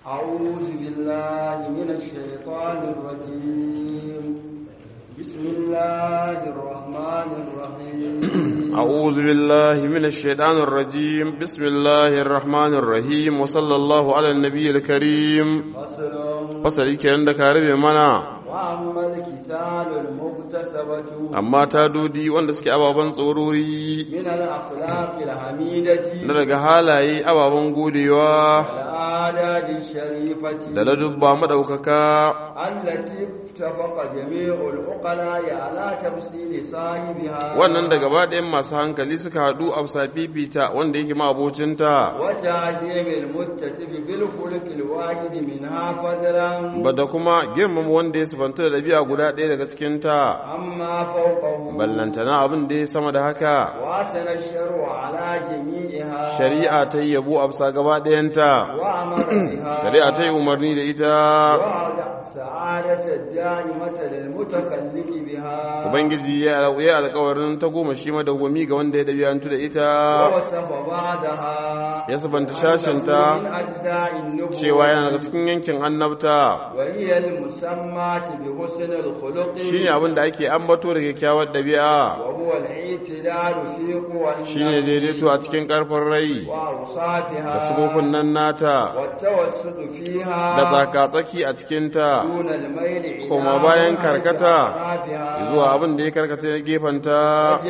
أعوذ بالله من الشيطان الرجيم بسم الله الرحمن الرحيم أعوذ بالله من الشيطان الرجيم بسم الله الرحمن الرحيم وصلى الله على النبي الكريم فصل fasali kenan da ka rabe mana وأما الكسال المكتسبة amma ta dodi wanda suke ababen tsorori من الأخلاق الحميدة na daga halaye ababen godewa والعادات الشريفة da ladubba madaukaka التي اتفق جميع العقلاء على تفصيل صاحبها wannan da gaba ɗayan masu hankali suka haɗu a bisa fifita wanda yake ma'abocinta وتعجيب المتصف بالخلق الواحد منها فضلا ba da kuma girmama wanda ya sifanta da ɗabi'a guda ɗaya daga cikinta عما فوقه ballantana abin da ya sama da haka واسن الشرع على جميعها shari'a ta yi yabo a bisa gaba ɗayanta وأمر بها shari'a ta yi umarni da ita ووضع السعادة الدائمة للمتخلق بها ubangiji ya yi alkawarin ta goma shi madawwami ga wanda ya ɗabi'antu da ita ووصف بعدها ya sabanta shashinta من أجزاء النبوة cewa yana daga cikin yankin annabta وهي المسمى بحسن الخلق shine abin da ake ambato da kyakkyawar ɗabi'a وهو الاعتدال في قوى shine daidaito a cikin ƙarfin rai وأوصافها da sifofin nan nata والتوسط فيها da tsaka-tsaki a cikinta دون الميل إلى koma bayan منهج karkata أطرافها zuwa abin da ya karkata na gefenta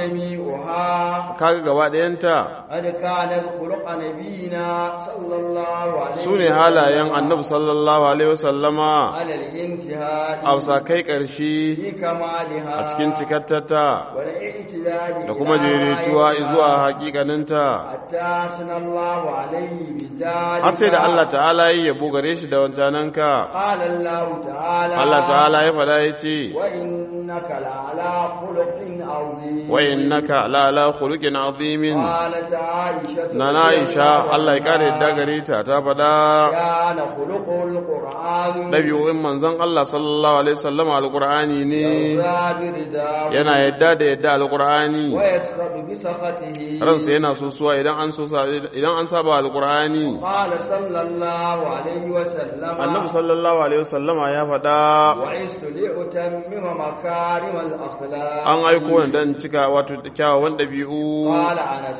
وجميعها kaga gaba ɗayanta قد كانت خلق نبينا صلى الله عليه su ne halayen annabi sallallahu alaihi wasallama على الانتهاء a bisa kai ƙarshe في كمالها a cikin cikattata والاعتدال da kuma daidaituwa zuwa hakikaninta حتى أثنى الله عليه بذلك har sai da Allah ta'ala yi yabo gare shi da wancananka قال الله تعالى Allah ta'ala ya faɗa ya ce وإنك لعلى خلق عظيم wa innaka la ala khuluqin azimin قالت عائشة na na Aisha Allah ya kare yadda gare ta ta faɗa كان خلقه القرآن ɗabi'o'in manzon Allah sallallahu alaihi wasallam alqur'ani ne يرضى برداه yana yadda da yadda alqur'ani ويسخط بسخطه ransa yana sosuwa idan an sosa idan an saba alqur'ani قال صلى الله عليه وسلم annabi sallallahu alaihi wasallama ya faɗa وعزت لأتمم مكارم الأخلاق an aiko ni dan cika wato kyawawan ɗabi'u قال أنس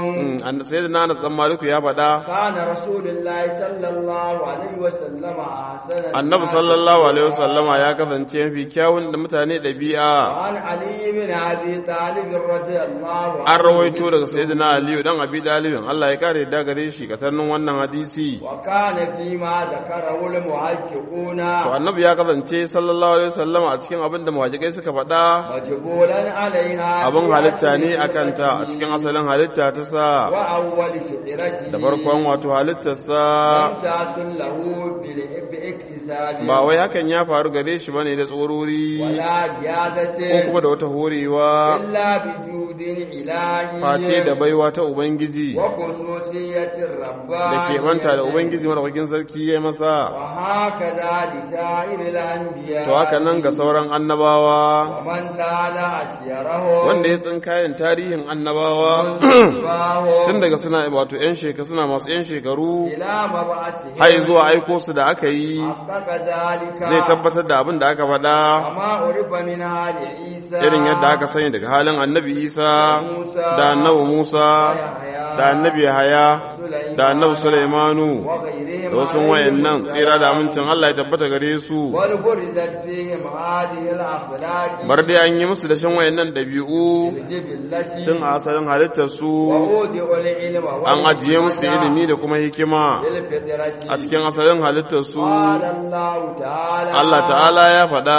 sai da nana tsan maliku ya faɗa كان رسول الله صلى الله عليه وسلم أحسن annabi sallallahu alaihi wasallama ya kasance mafi kyawun da mutane ɗabi'a عن علي بن أبي طالب رضي الله عنه an rawaito daga sayyidina aliyu dan abi dalibin Allah ya kare da gare shi ka sannin wannan hadisi وكان فيما ذكره المحققون to annabi ya kasance sallallahu alaihi wasallama a cikin abin da muhajirai suka faɗa مجبولا عليها abin halitta ne a kanta a cikin asalin halitta ta sa وأول فطرته da farkon wato halittarsa لم تحصل له بال- باكتساب ba wai hakan ya faru gare shi bane da tsorori ولا ko زيادة kuma da wata horewa إلا بجود إلهي face da baiwa ta ubangiji وخصوصية da الربانية ke manta da ubangiji madaukakin sarki ya masa وهكذا لسائر الأنبياء to haka nan ga sauran annabawa ومن دال أسيرهم wanda ya tsinkayen tarihin annabawa tun daga suna wato yan shekaru suna masu yan shekaru إلى مبعثهم har zuwa aiko su da aka yi حقق ذلك zai tabbatar da abin da aka faɗa وما عرف من آل عيسى irin yadda aka sani daga halin annabi isa da annabi musa da annabi haya da annabi sulaimanu وغيرهم da wasu wayannan tsira da amincin Allah ya tabbata gare su والبرزت فيهم هذه الأخلاق bar dai an yi musu da shan wayannan dabi'u الجبلة tun a asalin halittar su وأودع العلم an ajiye musu ilimi da kuma hikima بالفطرة a cikin asalin halittar su قال الله تعالى Allah ta'ala ya faɗa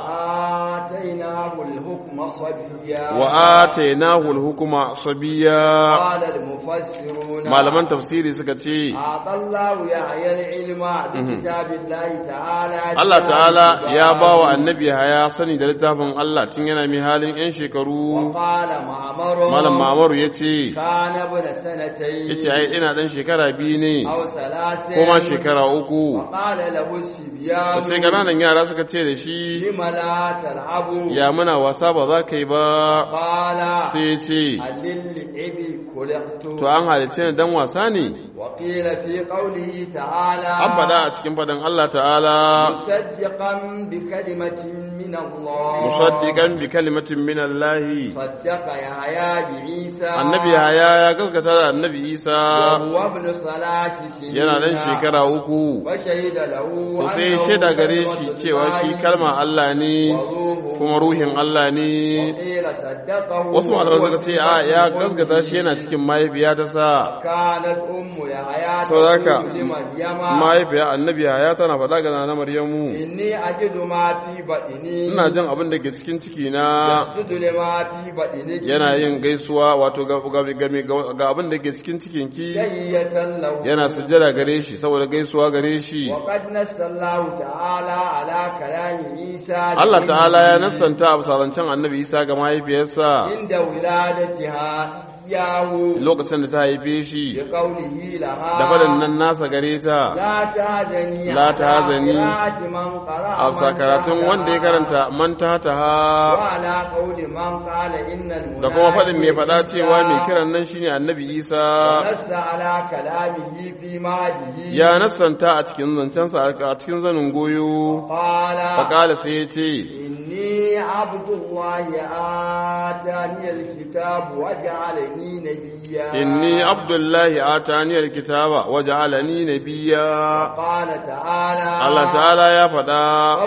آتيناه الحكم صبيا wa atainahu al-hukma sabiya قال المفسرون malaman tafsiri suka ce أعطى الله يحيى العلم بكتاب الله تعالى Allah ta'ala ya ba wa annabi haya sani da littafin Allah tun yana mai halin 'yan shekaru وقال معمر malam mamaru ya ce كان ابن سنتين ya ce ai ina ɗan shekara biyu ne أو ثلاث ko ma shekara uku وقال له الصبيان da sai ƙananan yara suka ce da shi لم لا تلعبوا ya muna wasa ba za ka yi ba قال sai ce هل للعب خلقت to an halice ni dan wasa ne وقيل في قوله تعالى an faɗa a cikin faɗin Allah ta'ala مصدقا بكلمة من الله musaddiqan bi kalimatin min Allah صدق يحيى بعيسى annabi haya ya gaskata da annabi Isa وهو ابن ثلاث سنين yana dan shekara uku وشهد له to sai أنه shaida gare shi كلمة cewa shi الله kalma Allah ne وروحه kuma ruhin Allah ne وقيل صدقه wasu malamai suka وهو ce a ya في gaskata shi yana أمه. cikin mahaifiya ta sa كانت أم يحيى saboda تقول لمريم mahaifiya annabi haya tana faɗa ga nana Maryamu إني أجد ما في بطني ina jin abin da ke cikin ciki na يسجد لما في بطنك yana yin gaisuwa wato ga ga- ga- ga abin da ke cikin cikinki تحية له yana sujjada gare shi saboda gaisuwa gare shi وقد نص الله تعالى على كلام عيسى Allah لأمه ta'ala ya nassanta a bisarancen annabi Isa ga mahaifiyarsa عند ولادتها إياه lokacin da ta haife shi بقوله لها da faɗin nan nasa gare ta لا تهزني لا تهزني. على قراءة من قرأ a bisa من karatun تحتها. wanda ya karanta man ta ha وعلى قول من قال إن المنادي da kuma faɗin mai faɗa cewa mai kiran nan shine annabi Isa ونص على كلامه في مهده ya nassanta a cikin zancensa a cikin zanin goyo قال faƙala sai ya ce إني عبد الله آتاني الكتاب وجعلني نبيا inni abdullahi ataniyar kitaba waja'alani nabiyya قال تعالى Allah ta'ala ya faɗa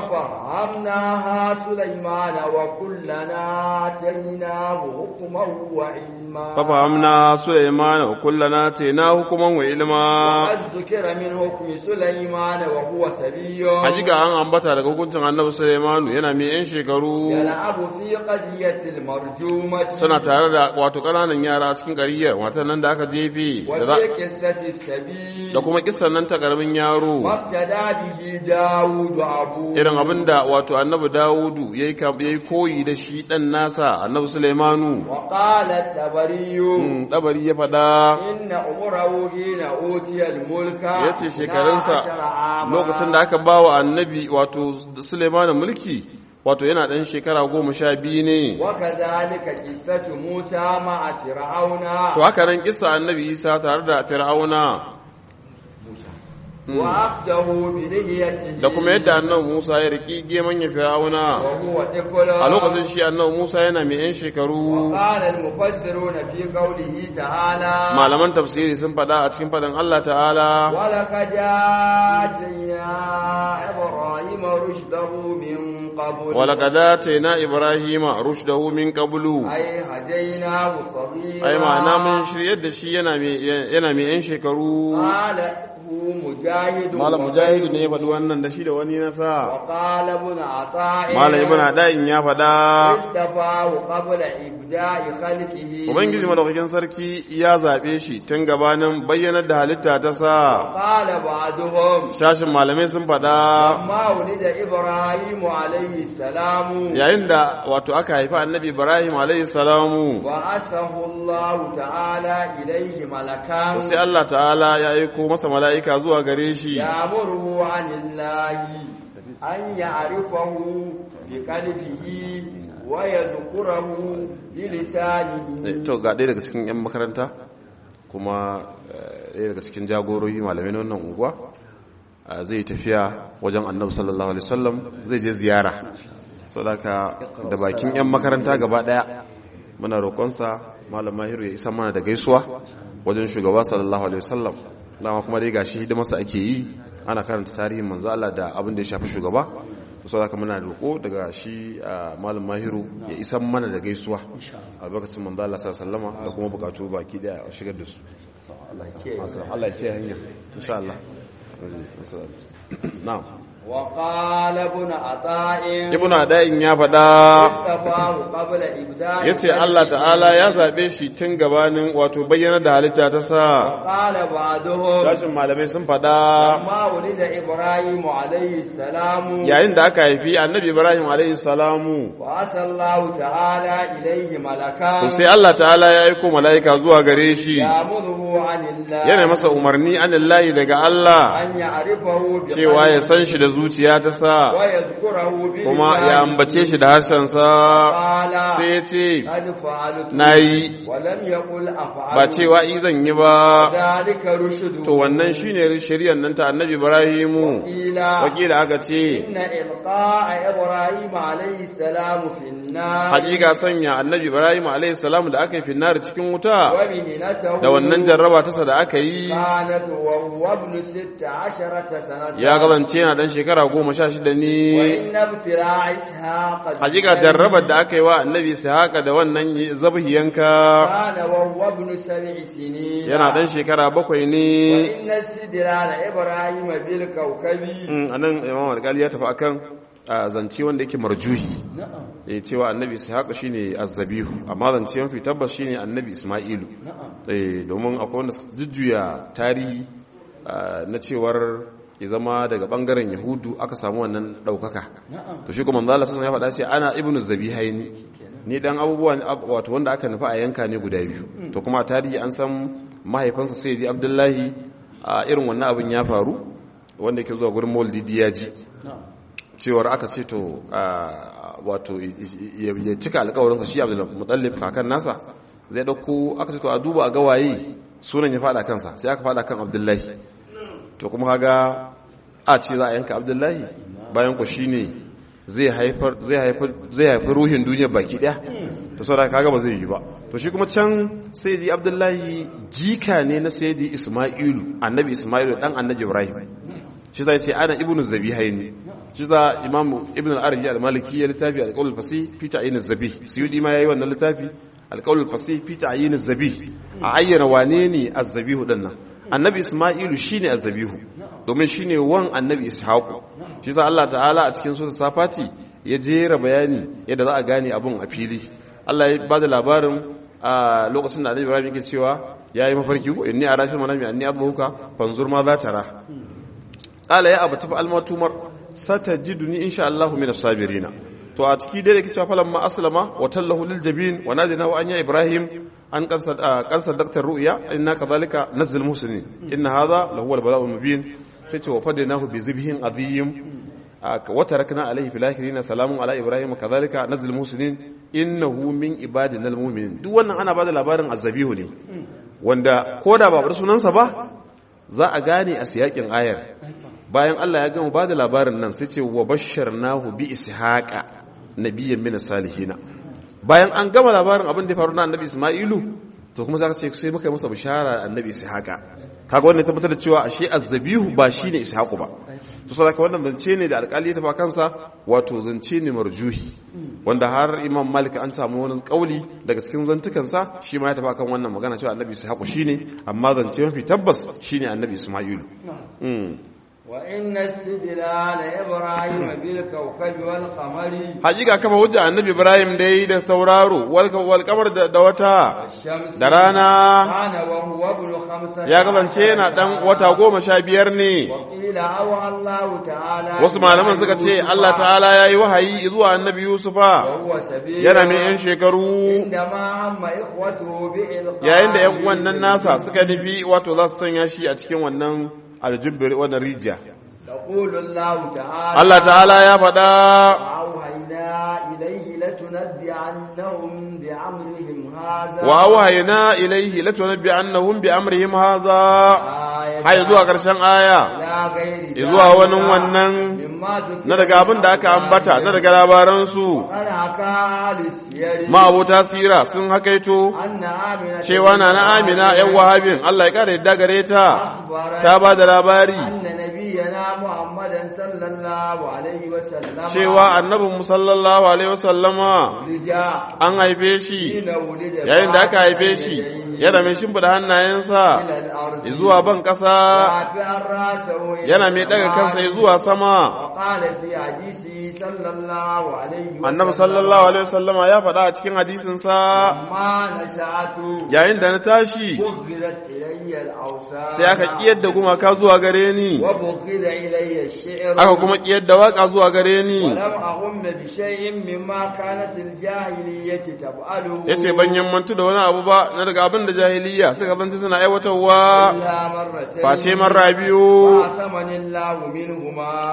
ففهمناها سليمان وكلنا آتيناه حكما وعلما fafahamna Sulaiman wa kullana tayna hukuman wa ilma وقد ذكر من حكم سليمان وهو سبي hakika an ambata daga hukuncin Annabi Sulaiman yana mai yan shekaru يلعب في قضية المرجومة suna tare da wato ƙananan yara a cikin ƙariyar watan nan da aka jefe da za- وفي قصة السبي da kuma kissan nan ta ƙaramin yaro وابتدى به داود أبوه irin abin da wato Annabi Dawudu yayi kam- yayi koyi da shi dan nasa Annabi Sulaimanu وقال التبري Mm, dabari ya faɗa إن عمره حين أوتي الملك ya ce shekarunsa 12 عاما. lokacin da aka ba wa annabi wato Suleiman mulki wato yana ɗan shekara goma sha biyu ne وكذلك قصة موسى مع فرعون to haka nan kissa annabi isa tare da fir'auna وأخذه بلحيته da kuma yadda annabi musa ya riki geman ya fir'auna وهو طفل a lokacin shi annabi musa yana mai yan shekaru وقال المفسرون في قوله تعالى malaman tafsiri sun faɗa a cikin faɗin allah ta'ala ولقد آتينا إبراهيم رشده من قبل ولقد آتينا إبراهيم رشده من قبل أي هديناه صغيرا ai ma'ana mun shiryar da shi yana mai yana mai yan shekaru قال هو مجاهد malam mujahidu ne ya faɗi wannan da shi da wani nasa وقال ابن عطاء malam ibn ada'in ya faɗa اصطفاه قبل إبداء خلقه ubangiji madaukakin sarki ya zaɓe shi tun gabanin bayyanar da halitta ta sa قال بعضهم shashin malamai sun faɗa لما ولد إبراهيم عليه السلام yayin da wato aka haifi annabi ibrahim alayhi salamu وأسه الله تعالى إليه ملكا sai Allah ta'ala ya aiko masa mala'ika zuwa gare shi يأمره عن الله أن يعرفه بقلبه ويذكره بلسانه to ga ɗaya daga cikin 'yan makaranta kuma eh, ɗaya daga cikin jagorori malamai na wannan unguwa eh, zai tafiya wajen annabi sallallahu alaihi wasallam zai je ziyara saboda da bakin 'yan makaranta gaba ɗaya muna roƙonsa malam mahiru ya isa mana da gaisuwa wajen shugaba sallallahu alaihi wasallam dama kuma dai gashi hidimarsa ake yi ana karanta tarihin manzo Allah da abin da ya shafi shugaba so haka muna roƙo daga shi a malam mahiru ya isa mana da gaisuwa albarkacin manzo Allah sallallahu alaihi wasallama da kuma bukatu baki daya a shigar da su Allah ya kiyaye hanya insha Allah na'am وقال ابن عطاء ibnu ada'in ya faɗa اصطفاه قبل إبداء yace Allah ta'ala ya zabe shi tun gabanin wato bayyana da halitta ta sa وقال بعضهم sashin malamai sun faɗa لما ولد إبراهيم عليه السلام yayin da aka haifi annabi Ibrahim alaihi salamu وأسى الله تعالى إليه ملكا to sai Allah ta'ala ya aiko mala'ika zuwa gare shi يأمره عن الله yana masa umarni anillahi daga Allah أن يعرفه cewa ya san shi da zuciya ta sa ويذكره kuma ya بلسانه ambace shi da harshensa قال sai ya ce قد فعلت na yi ولم يقل أفعل ba cewa izan yi ba ذلك رشد to wannan shine shari'ar nan ta annabi ibrahimu قيل wakila aka ce إن إلقاء إبراهيم عليه السلام في النار hakika sanya annabi ibrahim alayhi salam da aka yi finnar cikin wuta ومهنته da wannan jarraba tasa da aka yi كانت وهو ابن ست عشرة سنة ya kasance yana dan shekara goma sha shida ne وإن ابتلاع إسحاق hakika jarrabar da aka yi wa annabi haka da wannan zabihiyanka كان وهو ابن سبع سنين yana dan shekara bakwai ne وإن استدلال إبراهيم بالكوكب Mm, a nan imam alƙali ya tafi akan a zance wanda yake marjuhi نعم ya cewa annabi ishaq shine azzabihu amma zance mafi tabbas shine annabi isma'ilu نعم eh domin akwai wanda su jujjuya tarihi ah, na cewar ya zama daga bangaren yahudu aka samu wannan daukaka نعم to shi kuma manzo Allah sallallahu alaihi wasallam ya faɗa ce ana ibnu zabihaini ni dan abubuwa ne ab- wato wanda aka nufa a yanka ne guda biyu to kuma a tarihi an san mahaifinsa sayyidi abdullahi a irin wannan abin ya faru wanda yake zuwa gurin maulidi ya ji نعم cewar aka ce to a, wato i- i- ya ya cika alkawarinsa shi abdul mutallib kakan nasa zai dauko aka ce to a duba a ga waye sunan ya fada kansa sai aka fada kan abdullahi to kuma kaga a ce za a yanka abdullahi bayan ku shine zai haifar zai haifar zai haifar ruhin duniya baki daya to saboda kaga ba zai yi ba to shi kuma can sayyidi abdullahi jika ne na sayyidi isma'ilu annabi isma'ilu dan annabi ibrahim shi zai ce ana ibnu zabihaini shi za imam ibn al-arabi al-maliki ya littafi al-qawl al-fasih fi ta'yin az-zabi suyudi ma yayi wannan littafi al-qawl al-fasih fi ta'yin az-zabi a ayyana wane ne az-zabihu dinnan annabi isma'ilu shine az-zabihu domin shine wan annabi ishaqu shi za Allah ta'ala a cikin sura safati ya jera bayani yadda za a gane abun a fili Allah ya bada labarin a lokacin da annabi Ibrahim yake cewa yayi mafarki ko inni arashil manami anni adbuka fanzur ma za tara qala ya abati fa almatumar satajiduni insha Allah min as-sabirin to a ciki dai da kici falamma aslama wa tallahu lil jabin wa nadina wa anya ibrahim an kansa kansa daktar ru'ya inna kadhalika nazzil muslimin inna hadha lahu al-bala'u mubin sai ce wa fadinahu bi zibhin adhim wa tarakna alayhi fil akhirin salamun ala ibrahim kadhalika nazzil muslimin innahu min ibadina al-mu'minin duk wannan ana bada labarin azzabihu ne wanda koda ba bar sunansa ba za a gane a siyakin ayar bayan Allah ya gama ba da labarin nan sai ce wa basharnahu bi ishaqa nabiyyan min salihina bayan an gama labarin abin da ya faru na annabi Isma'ilu to kuma zaka ce sai muka yi masa bishara annabi ishaqa kaga wannan tabbatar da cewa ashe azzabihu ba shine ishaqu ba to saboda wannan zance ne da alƙali ya tafa kansa wato zance ne marjuhi wanda har imam malik an samu wani kauli daga cikin zantukansa shi ma ya tafa kan wannan magana cewa annabi ishaqu shine amma zance mafi tabbas shine annabi isma'ilu mm. وإن استدلال إبراهيم بالكوكب والقمر hakika kama hujja annabi ibrahim da yi da tauraro wal kamar da wata والشمس da rana كان وهو ابن خمسة ya kasance yana dan wata goma sha biyar ne وقيل أوى الله تعالى wasu malaman suka ce Allah ta'ala ya yi wahayi zuwa annabi yusufa وهو سبيل yana mai yan shekaru عندما هم إخوته بإلقاء yayin da yan uwan nan nasa suka nufi wato za su sanya shi a cikin wannan aljubbir wannan rijiya يقول الله تعالى Allah ta'ala ya faɗa وأوحينا إليه لتنبئنهم بأمرهم هذا wa wahayna ilaihi latunabbi annahum bi amrihim hadha آية hay zuwa karshen aya لا غير zuwa wani wannan مما ذكر na daga abin da aka ambata na daga labaransu قال حكى أهل السير ma'abota sira sun hakaito أن آمنة cewa na na amina yan wahabin Allah ya kara yadda gare ta أخبرت ta ba da labari أن نبينا محمدا صلى الله عليه وسلم cewa annabin sallallahu alaihi wasallama رجاء an haife shi حين ولد yayin da aka فأحسن haife shi يديه yana mai shimfida hannayensa إلى الأرض zuwa ban ƙasa رافعا رأسه إلى yana mai daga السماء. kansa zuwa sama وقال في حديثه صلى الله عليه وسلم annabi sallallahu alaihi wasallama ya faɗa a cikin hadisinsa ما نشأت yayin da na tashi بغضت إلي الأوثان sai aka kiyar da gumaka zuwa gare ni وبغض إلي الشعر aka kuma kiyar da waka zuwa gare ni ولم أهم بشيء مما كانت الجاهلية تفعله yace ban yammantu da wani abu ba na daga abin da jahiliya suka zanta suna aiwatarwa إلا مرتين face marra biyu وعصمني الله منهما sai ubangiji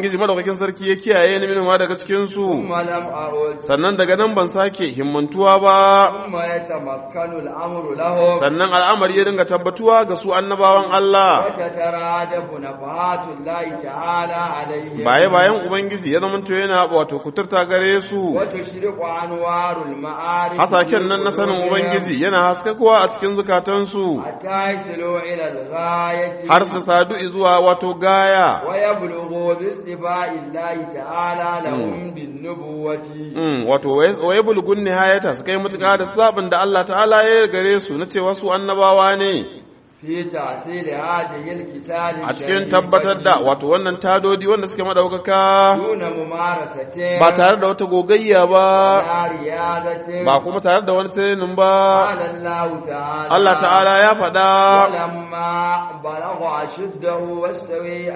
ubangiji madaukakin sarki ya kiyaye ni minuma daga cikin su ثم لم أعد sannan daga nan ban sake himmantuwa ba ثم يتمكن الأمر لهم sannan al'amari ya dinga tabbatuwa ga su annabawan Allah وتترادف نفحات الله تعالى عليهم baye bayan ubangiji ya zamanto yana wato kuturta gare su وتشرق أنوار المعارف hasaken nan na sanin ubangiji yana haskakuwa a cikin zukatansu حتى يصلوا إلى الغاية har su sadu zuwa wato gaya ويبلغوا باصطفاء الله تعالى لهم بالنبوة Mm, wato waye bulgun nihayata su kai mutuka da sabon da Allah ta'ala ya gare su na cewa su annabawa ne في تحصيل هذه الكتاب a cikin tabbatar da wato wannan tadodi wanda suke madaukaka دون ممارسة ba tare da wata gogayya ba ولا رياضة ba kuma tare da wani training ba قال الله تعالى Allah ta'ala ya faɗa ولما بلغ أشده واستوي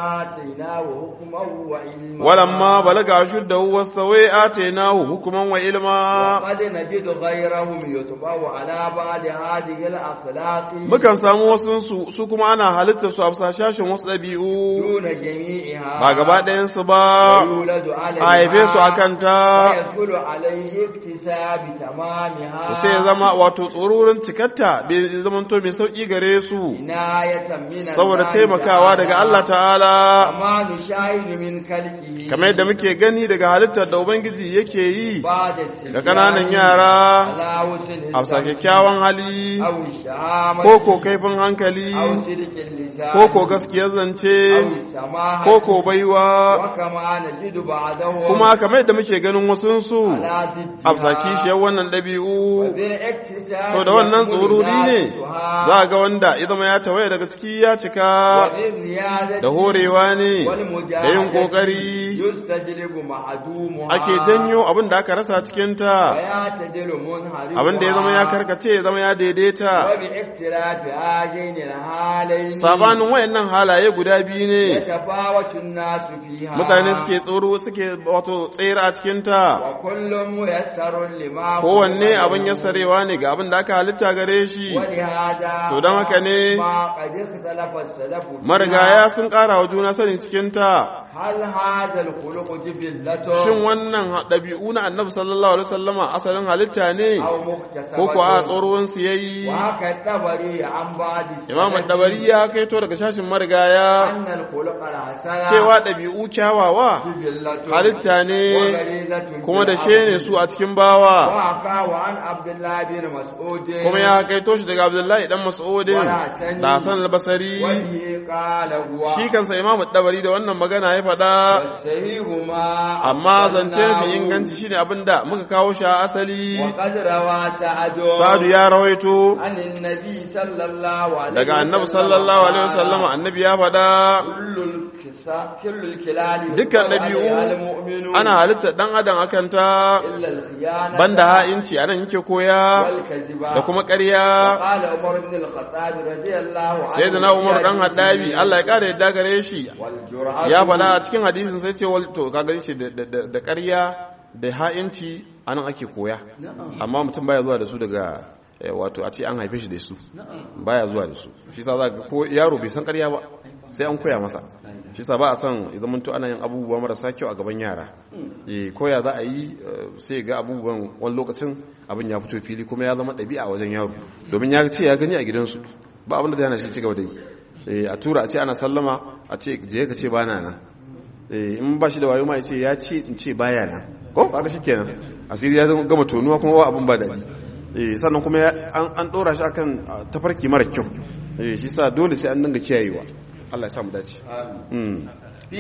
آتيناه حكما وعلما walamma balaga ashuddahu wastawai atainahu hukuman wa ilma وقد نجد غيرهم يطبع على بعض هذه الأخلاق mukan samu wasu su su kuma ana halittar su a bisa shashin wasu ɗabi'u دون جميعها ba gaba ɗayan su ba ويولد عليها a haife su akan ta ويدخل عليه اكتساب تمامها to sai ya zama wato tsororin cikarta bai zamanto mai sauki gare su عناية من saboda الله taimakawa daga Allah ta'ala كما نشاهد من خلقه kamar yadda muke gani daga halittar da ubangiji yake yi بعد السجان ga ƙananan yara على وسن a bisa kyakkyawan hali أو الشهامة ko ko kaifin hankali أو صدق اللسان ko ko gaskiyar أو zance السماحة ko ko baiwa وكما نجد بعدهم kuma kamar yadda muke ganin wasunsu على ضدها a bisa kishiyar wannan ɗabi'u وبالاكتساب to da wannan يكون tsoruri ne ذاتها za ga wanda ya zama ya tawaye daga ciki ya cika وبالزيادة da horewa ne والمجاهدة da yin ƙoƙari يستجلب معدومها ake janyo abin da aka rasa cikinta ويعتدل منحرفها abin da ya zama ya karkace ya zama ya daidaita وباختلاف هذين الحالين sabanin wayannan halaye guda biyu ne يتفاوت الناس فيها mutane suke tsoro suke wato tsere a cikinta وكل ميسر لما kowanne abin yassarewa ne ga abin da aka halitta gare shi ولهذا To don haka ne ما قد اختلف السلف فيها. marigaya sun ƙara wa juna sanin cikinta هل هذا الخلق جبلة shin wannan ɗabi'u na annabi sallallahu alaihi wasallama asalin halitta ne أو مكتسبة ko ko a tsoron su yayi وهكا الطبري عن بعض السلف imam dabari ya kaito daga shashin marigaya أن الخلق الحسن cewa ɗabi'u kyawawa جبلة halitta ne وغريزة kuma da في she ne الأرض. su a cikin bawa وحكى عن عبد الله بن مسعود kuma ya kaito shi daga abdullahi dan mas'udin da hasan al-basri وبه قال هو shi kansa imam dabari da wannan magana ya faɗa والصحيح ما amma zance أخبرناه. mafi inganci shine abinda muka kawo shi a asali وقد روى سعد sadu ya rawaito عن النبي صلى الله عليه daga annabi sallallahu alaihi wasallama annabi ya faɗa كل الكسا كل الكلال dukkan يقال ɗabi'u عليها المؤمن ana halittar ɗan adam akan ta إلا الخيانة banda ha'inci anan yake koya والكذبة da kuma ƙarya قال عمر بن الخطاب رضي الله عنه sai da na umar dan haddabi Allah ya ƙara yadda gare shi والجرأة ya faɗa a cikin hadisin sai ce wal- to ka gani shi da- da da ƙarya da ha'inci anan ake koya amma mutum baya zuwa da su daga eh, wato a ce an haife shi da su baya zuwa da su shi sa za ga ko yaro bai san ƙarya ba sai an koya masa shi sa ba a san idan mun to ana yin abubuwa marasa kyau a gaban yara eh koya za a yi eh, sai ga abubuwan wani lokacin abin ya fito fili kuma ya zama ɗabi'a wajen yaro domin ya ce ya gani a gidansu ba abin da zai hana shi ci gaba da yi Eh, a tura a ce ana sallama a ce je ka ce ba na nan Eh, in ba shi da wayo ma ya ce ya ce in ce baya nan ko kaga shikenan asiri ya zama gama tonuwa kuma ba abin ba daɗi eh sannan kuma ya- an an dora shi akan ah, tafarki mara kyau eh shi sa dole sai an dinga kiyayewa Allah ya sa mu dace mm. في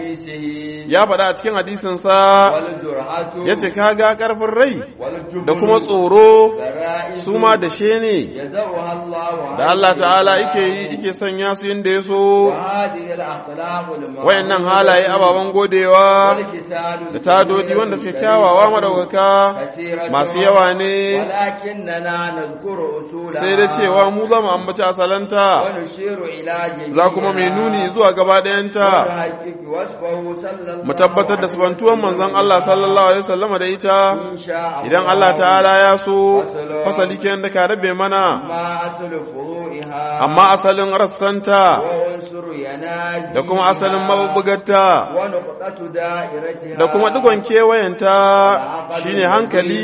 حديثه ya faɗa a cikin hadisin sa والجرأة yace kaga karfin rai والجبن da kuma tsoro غرائز su ma da she ne يدعوها الله da Allah عليه ta'ala وسلم. yake yi yake sanya su inda ya so وهذه الأخلاق المعروفة wayannan halaye ababen godewa والكسال da tadodi wanda suke kyawawa madaukaka كثيرة masu yawa ne ولكننا نذكر أصولها sai da cewa mu zama ambaci asalanta ونشير إلى جميعها za kuma mu mai nuni zuwa gaba ɗayanta ونحقق وصفه صلى الله mu tabbatar da sabantuwan manzon Allah sallallahu alaihi wasallama da ita إن شاء idan Allah ta'ala ya so fasali kenan da ka rabe mana ما أصل فروعها amma asalin rassanta وعنصر يناجي da kuma asalin mabubbugarta ونقطة دائرتها da kuma digon kewayenta shine hankali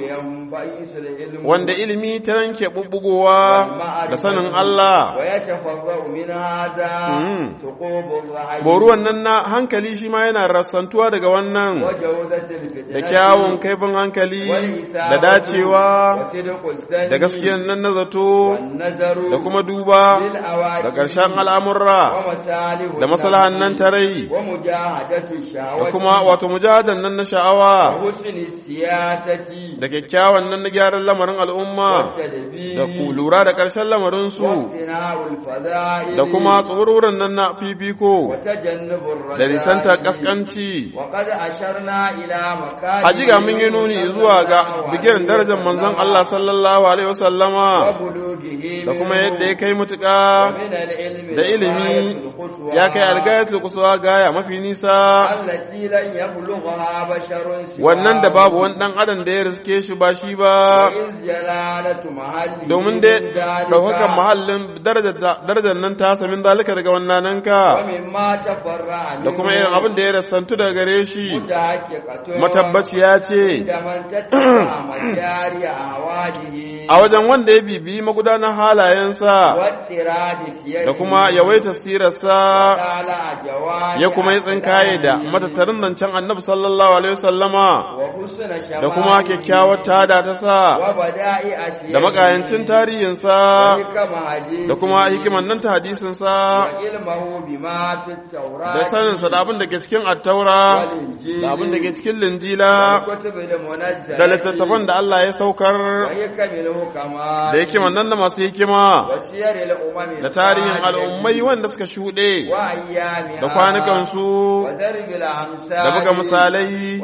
ينبئس العلم wanda ilimi ta ranke bubbugowa da sanin Allah ويتفرع من هذا مم. ثقوب الرعي boruwan nan na hankali shi ma yana rassantuwa daga wannan وجودة الفتنة da kyawun kaifin hankali da dacewa وصدق السن da gaskiyan nan na zato والنظر da kuma duba للأواجب da ƙarshen al'amurra ومصالح da maslahan nan ta rai ومجاهدة da الشهوة kuma wato mujahadan nan na sha'awa وحسن السياسة da kyakkyawan nan na gyaran lamarin al'umma والتدبير da ku lura da ƙarshen lamarinsu واقتناء الفضائل da kuma tsoruran nan na fifiko وتجنب الرذائل da nisantar ƙasƙanci وقد أشرنا إلى مكان hajiga mun yi nuni zuwa ga bigiran darajar manzon Allah sallallahu alaihi wasallama وبلوغه da kuma منه yadda ya kai mutuƙa ومن العلم da ilimi الغاية القصوى ya kai algayatul kusuwa gaya mafi nisa التي لن يبلغها بشر سواه wannan da babu wani dan adam da ya riske shi ba shi ba وإذ جلالة محله domin من dai ذلك ɗaukakan mahallin darajar nan ta samin zalika daga wannan ka ومما تفرع da kuma irin abin da ya rassantu daga gare shi متحققة matabbaciya ce عند من تتبع مجاري أهواله a wajen wanda ya bibiyi magudanar halayensa واضطراد سيره da kuma yawaita sirarsa وطالع جوارح ya kuma yi tsinkaye da أخلاقه matattarin zancen annabi sallallahu alaihi wasallama وحسن شمائله da kuma kyakkyawar tada ta sa وبدائع سيره da makayancin tarihinsa وحكم حديثه da kuma hikiman nan ta hadisinsa وعلمه بما في التوراة da saninsa da abin da ke cikin attaura والإنجيل da abin da ke cikin linjila والكتب المنزلة da littattafan da Allah ya saukar وحكم الحكماء da hikiman nan da masu hikima وسير الأمم da tarihin الخالدة al'ummai wanda suka shuɗe وأيامها da kwanukansu وضرب الأمثال da buga misalai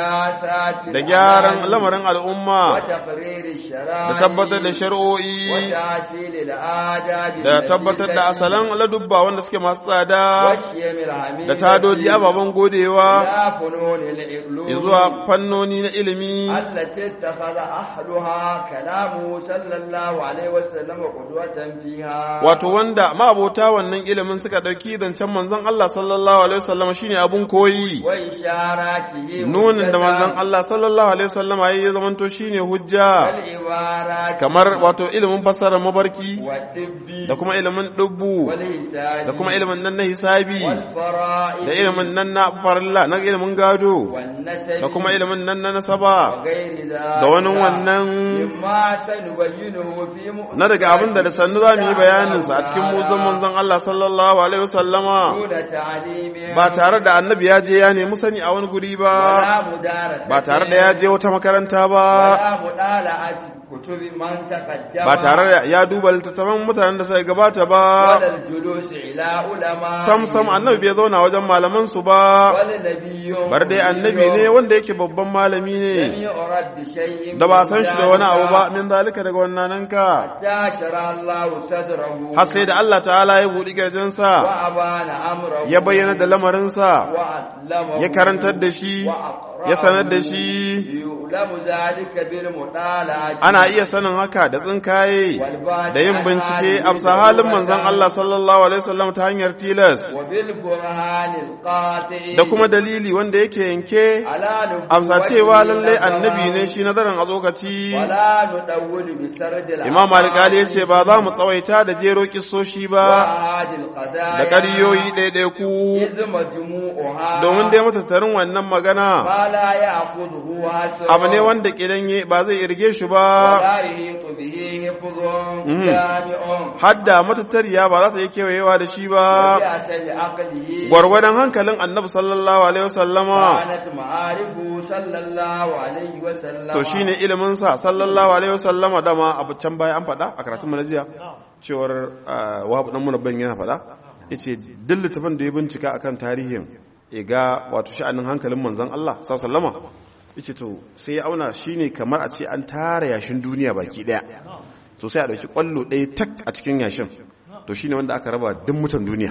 وسياسات da gyaran lamarin al'umma وتقرير الشرائع da tabbatar da shari'o'i وتحصيل الآداب da التي tabbatar da تجب asalan ladubba wanda suke masu tsada والشيم الحميد da tadodi ababen godewa لا فنون العلوم zuwa fannoni na ilimi التي اتخذ أهلها كلامه صلى الله عليه وسلم قدوة فيها wato wanda ma'abota wannan ilimin suka ɗauki zancen manzon Allah sallallahu alaihi wasallam shine abun koyi وإشاراته nunin da manzon Allah sallallahu alaihi wasallam ya zamanto shine hujja والعبارات kamar wato ilimin fassarar mabarki والطب da kuma ilimin dubbu والحساب da kuma ilimin nan na hisabi والفرائض da ilimin nan na farilla na ilimin gado والنسب da kuma ilimin nan na nasaba وغير ذلك da wani wannan مما سنبينه في مؤمن na daga abin da da sannu za mu yi bayaninsa a cikin muzan manzon Allah sallallahu alaihi wasallama دون تعليم ba tare da annabi ya je ya nemi sani a wani guri ba ولا مدارسة ba tare da ya je wata makaranta ba ولا مطالعة كتب من تقدم ba tare da ya duba littattafan mutanen da suka gabata ba ولا الجلوس إلى علماء sam sam annabi bai zauna wajen malaman su ba ولا نبي bar dai annabi ne wanda yake babban malami لم ne يرد بشيء da ba san shi da wani abu ba من min zalika daga wannan ka حتى شرع الله صدره har sai da Allah ta'ala ya buɗi garjinsa وأبان أمره ya bayyana da lamarinsa وأعلمه ya karantar da shi ya sanar da shi يعلم ذلك بالمطالعة ana iya sanin haka da tsinkaye والبحث da yin عن bincike هذه a halin manzon النبوة Allah sallallahu alaihi wasallam ta hanyar tilas وبالبرهان القاطع da kuma dalili wanda yake yanke على amsa نبوته cewa lallai نظرا annabi ne shi nazarin a tsokaci ولا ندول بسرد imam alƙali ya ce ba za mu tsawaita da jero kisoshi ba وأحد القضايا da ƙaryoyi ɗaiɗaiku إذ مجموعها domin dai matattarin wannan magana ما لا يأخذه حسن abu ne wanda kidan ba zai irge shi ba ولا يحيط به حفظ مم. جامع hadda matattariya ba za ta yi kewayewa da shi ba بحسب عقله gwargwadon hankalin annabi sallallahu alaihi wasallama كانت معارفه صلى الله عليه وسلم to shine ilimin sa sallallahu alaihi wasallama dama abu can baya an faɗa a karatun mu na jiya cewar ah, wahabu dan munabban yana faɗa yace duk littafin da ya bincika akan tarihin ya ga wato sha'anin hankalin manzon Allah sallallahu alaihi wasallama yace to sai ya auna shine kamar a ce an tara yashin duniya baki daya to sai a dauki kwallo ɗaya tak a cikin yashin to shine wanda aka raba duk mutan duniya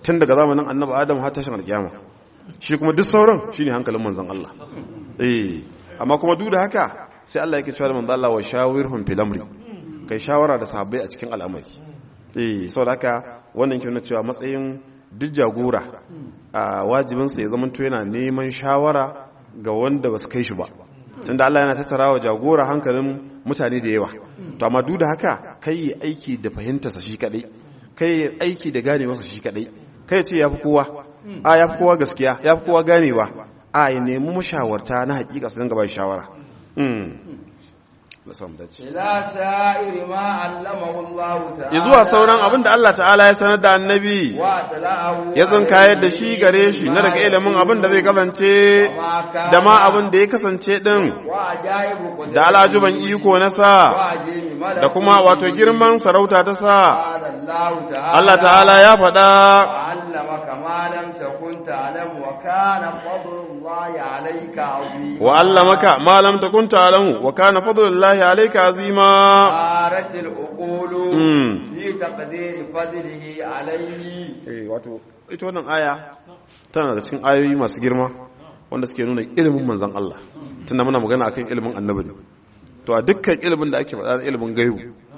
tun daga zamanin annabi adam har tashin alkiyama shi kuma duk sauran shine hankalin manzon Allah eh amma kuma duk da haka sai Allah yake cewa da manzon Allah wa shawirhum fil amri kai shawara da sahabbai a cikin al'amari eh saboda haka wannan ke nuna cewa matsayin duk jagora a wajibinsa ya zama yana neman shawara ga wanda ba su kai shi ba tunda Allah yana tattara wa jagora hankalin mutane da yawa to amma duk da haka kai yi aiki da fahimtarsa shi kadai kai yi aiki da ganewarsa shi kadai kai ce yafi kowa a yafi kowa gaskiya yafi kowa ganewa a ya nemi mashawarta na hakika su dinga ba shawara ila sa'iri ma allamahu Allah ta'ala zuwa sauran abin da Allah ta'ala ya sanar da annabi wa tala'ahu ya kayar da shi gare shi na daga ilimin abin da zai kasance da ma abin da ya kasance din wa ajaibu qudratihi da alajuban iko na sa wa ajimi malakuti da kuma wato girman sarauta ta sa qala Allah ta'ala Allah ta'ala ya faɗa علمك ما لم تكن تعلم وكان فضل الله عليك عظيما wa allamaka ma lam takun ta'lamu wa kana fadlullahi alayka azima صارت العقول mm. في تقدير فضله عليه eh wato ita wannan aya tana da cikin ayoyi masu girma wanda suke nuna ilimin manzon Allah tunda muna magana akan ilimin annabi ne to a dukkan ilimin da ake faɗa na ilimin gaibu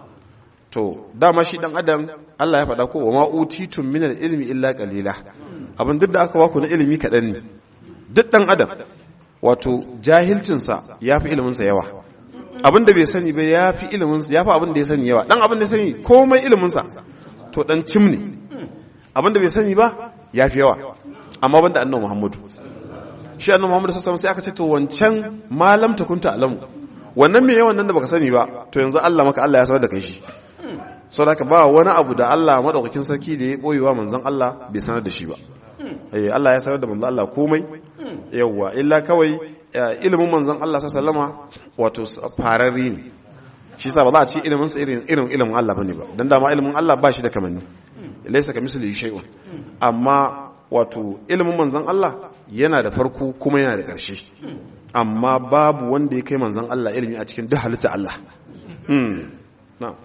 to dama shi dan adam Allah ya faɗa ko wa ma utitum min ilmi illa qalila abin duk da aka baku na ilimi kaɗan ne duk dan adam wato jahilcinsa ya fi iliminsa yawa abin da bai sani ba ya fi iliminsa ya fi abin da ya sani yawa dan abin da ya sani komai iliminsa to dan cim ne abin da bai sani ba ya fi yawa amma banda annabi muhammadu shi annabi muhammadu sassan sai aka ce to wancan malam ta kunta alamu wannan me yawan nan da baka sani ba to yanzu Allah maka Allah ya sanar da kai shi saboda haka ba wani abu da Allah madaukakin sarki da ya boyewa manzon Allah bai sanar da shi ba eh Allah ya sanar da manzon Allah komai yawa illa kawai eh, ilimin manzon Allah sallama wato s- fararri ne shi sa ba za a ci ilimin sa irin irin ilimin Allah bane ba dan dama ilimin Allah ba shi da kamanni laysa kamislihi shay'un amma wato ilimin manzon Allah yana da farko kuma yana da ƙarshe amma babu wanda ya kai manzon Allah ilimi a cikin duk halitta Allah hmm na'am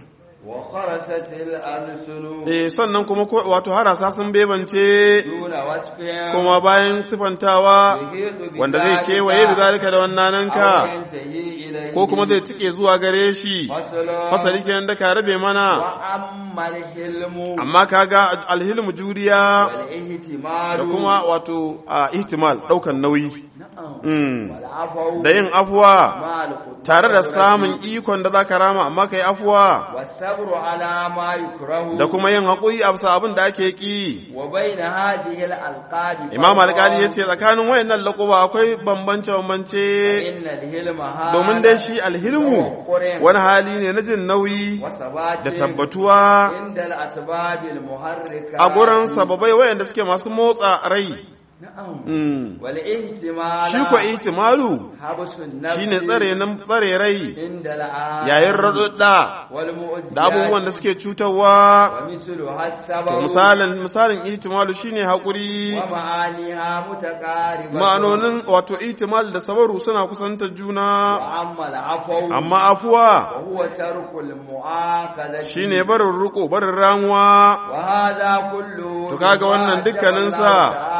وخرست الألسن eh sannan kuma ko- wato harasa sun bebance دون وصف kuma bayan sifantawa يحيط wanda zai بذلك kewaye bi zalika da wannananka أو ينتهي إليه ko kuma zai tike zuwa gare shi فصل fasali kenan da ka rabe mana وأما الحلم amma kaga alhilmu juriya والاهتمال da kuma wato a ihtimal daukan nauyi نعم mm. والعفو da yin afuwa مع القدرة tare da samun ikon da zaka rama amma kai afuwa والصبر على ما يكره da kuma yin haƙuri a bisa abin da ake ki وبين هذه الألقاب imam فرق. alƙali ya ce tsakanin wayannan laƙuba akwai bambance bambance إن الهلم هذا domin dai shi alhilmu wani hali ne na jin nauyi وثبات da tabbatuwa عند الأسباب المحركة a gurin sababai wayanda suke masu motsa rai نعم Mm. والاحتمال shi ko ihtimalu حبس النفس shine tsare nan tsare rai عند الآن yayin raɗuɗɗa والمؤذيات da abubuwan da suke cutarwa ومثلها to السبب misalin misalin ihtimalu shine haƙuri ومعانيها متقاربة ma'anonin wato ihtimal da sabaru suna kusantar juna وأما العفو amma afuwa وهو ترك المؤاخذة shine barin riko barin ramuwa وهذا كله To kaga wannan dukkaninsa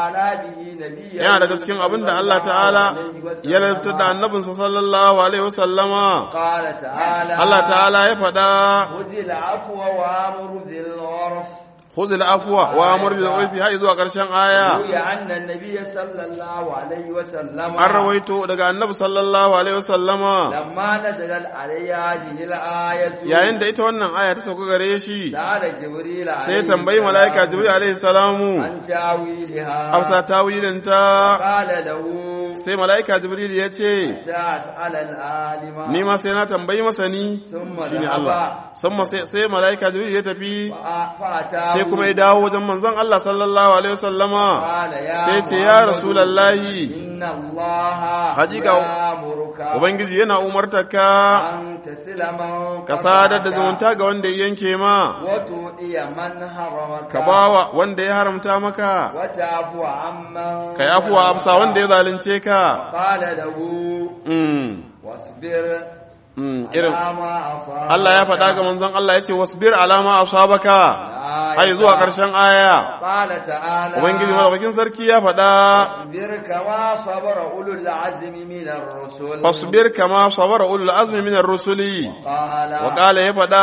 yana daga cikin abin da Allah ta'ala ya lantar da annabinsa sallallahu alaihi wasallama قال تعالى Allah ta'ala ya faɗa خذ العفو وامر ذي العرف khuzil afwa wa amur bil urfi har zuwa ƙarshen aya روي أن النبي صلى الله عليه وسلم an rawaito daga annabi sallallahu alaihi wasallama لما نزلت عليه هذه الآية yayin da ita wannan aya ta sauka gare shi سأل جبريل عليه sai ya tambayi mala'ika jibril alaihi salamu عن تاويلها amsa tawilinta قال له sai mala'ika jibril ya ce تسأل العالم ni ma sai na tambayi masani ثم shine ذهب Allah samma sai sai mala'ika jibril ya tafi فأتاه sai kuma ya dawo wajen manzon Allah sallallahu alaihi wasallama قال يا sai ce ya محمد rasulullahi إن الله Hakika يأمرك ubangiji yana umartarka أن تسل من ka sadar da قطعك zumunta ga wanda ya yanke ma وتؤتي من حرمك ka bawa wanda ya haramta maka وتعفو عمن ka yi afuwa amsa wanda ya zalunce ka قال له Mm, واصبر mm, irin على ما أصابك Allah ya faɗa ga manzon Allah ya ce wasbir alama asabaka har zuwa ƙarshen aya قال تعالى ubangiji madaukakin sarki ya faɗa فاصبر كما صبر أولو العزم من الرسل fasbir kama sabara ulul azmi minar rusuli قال wa qala ya faɗa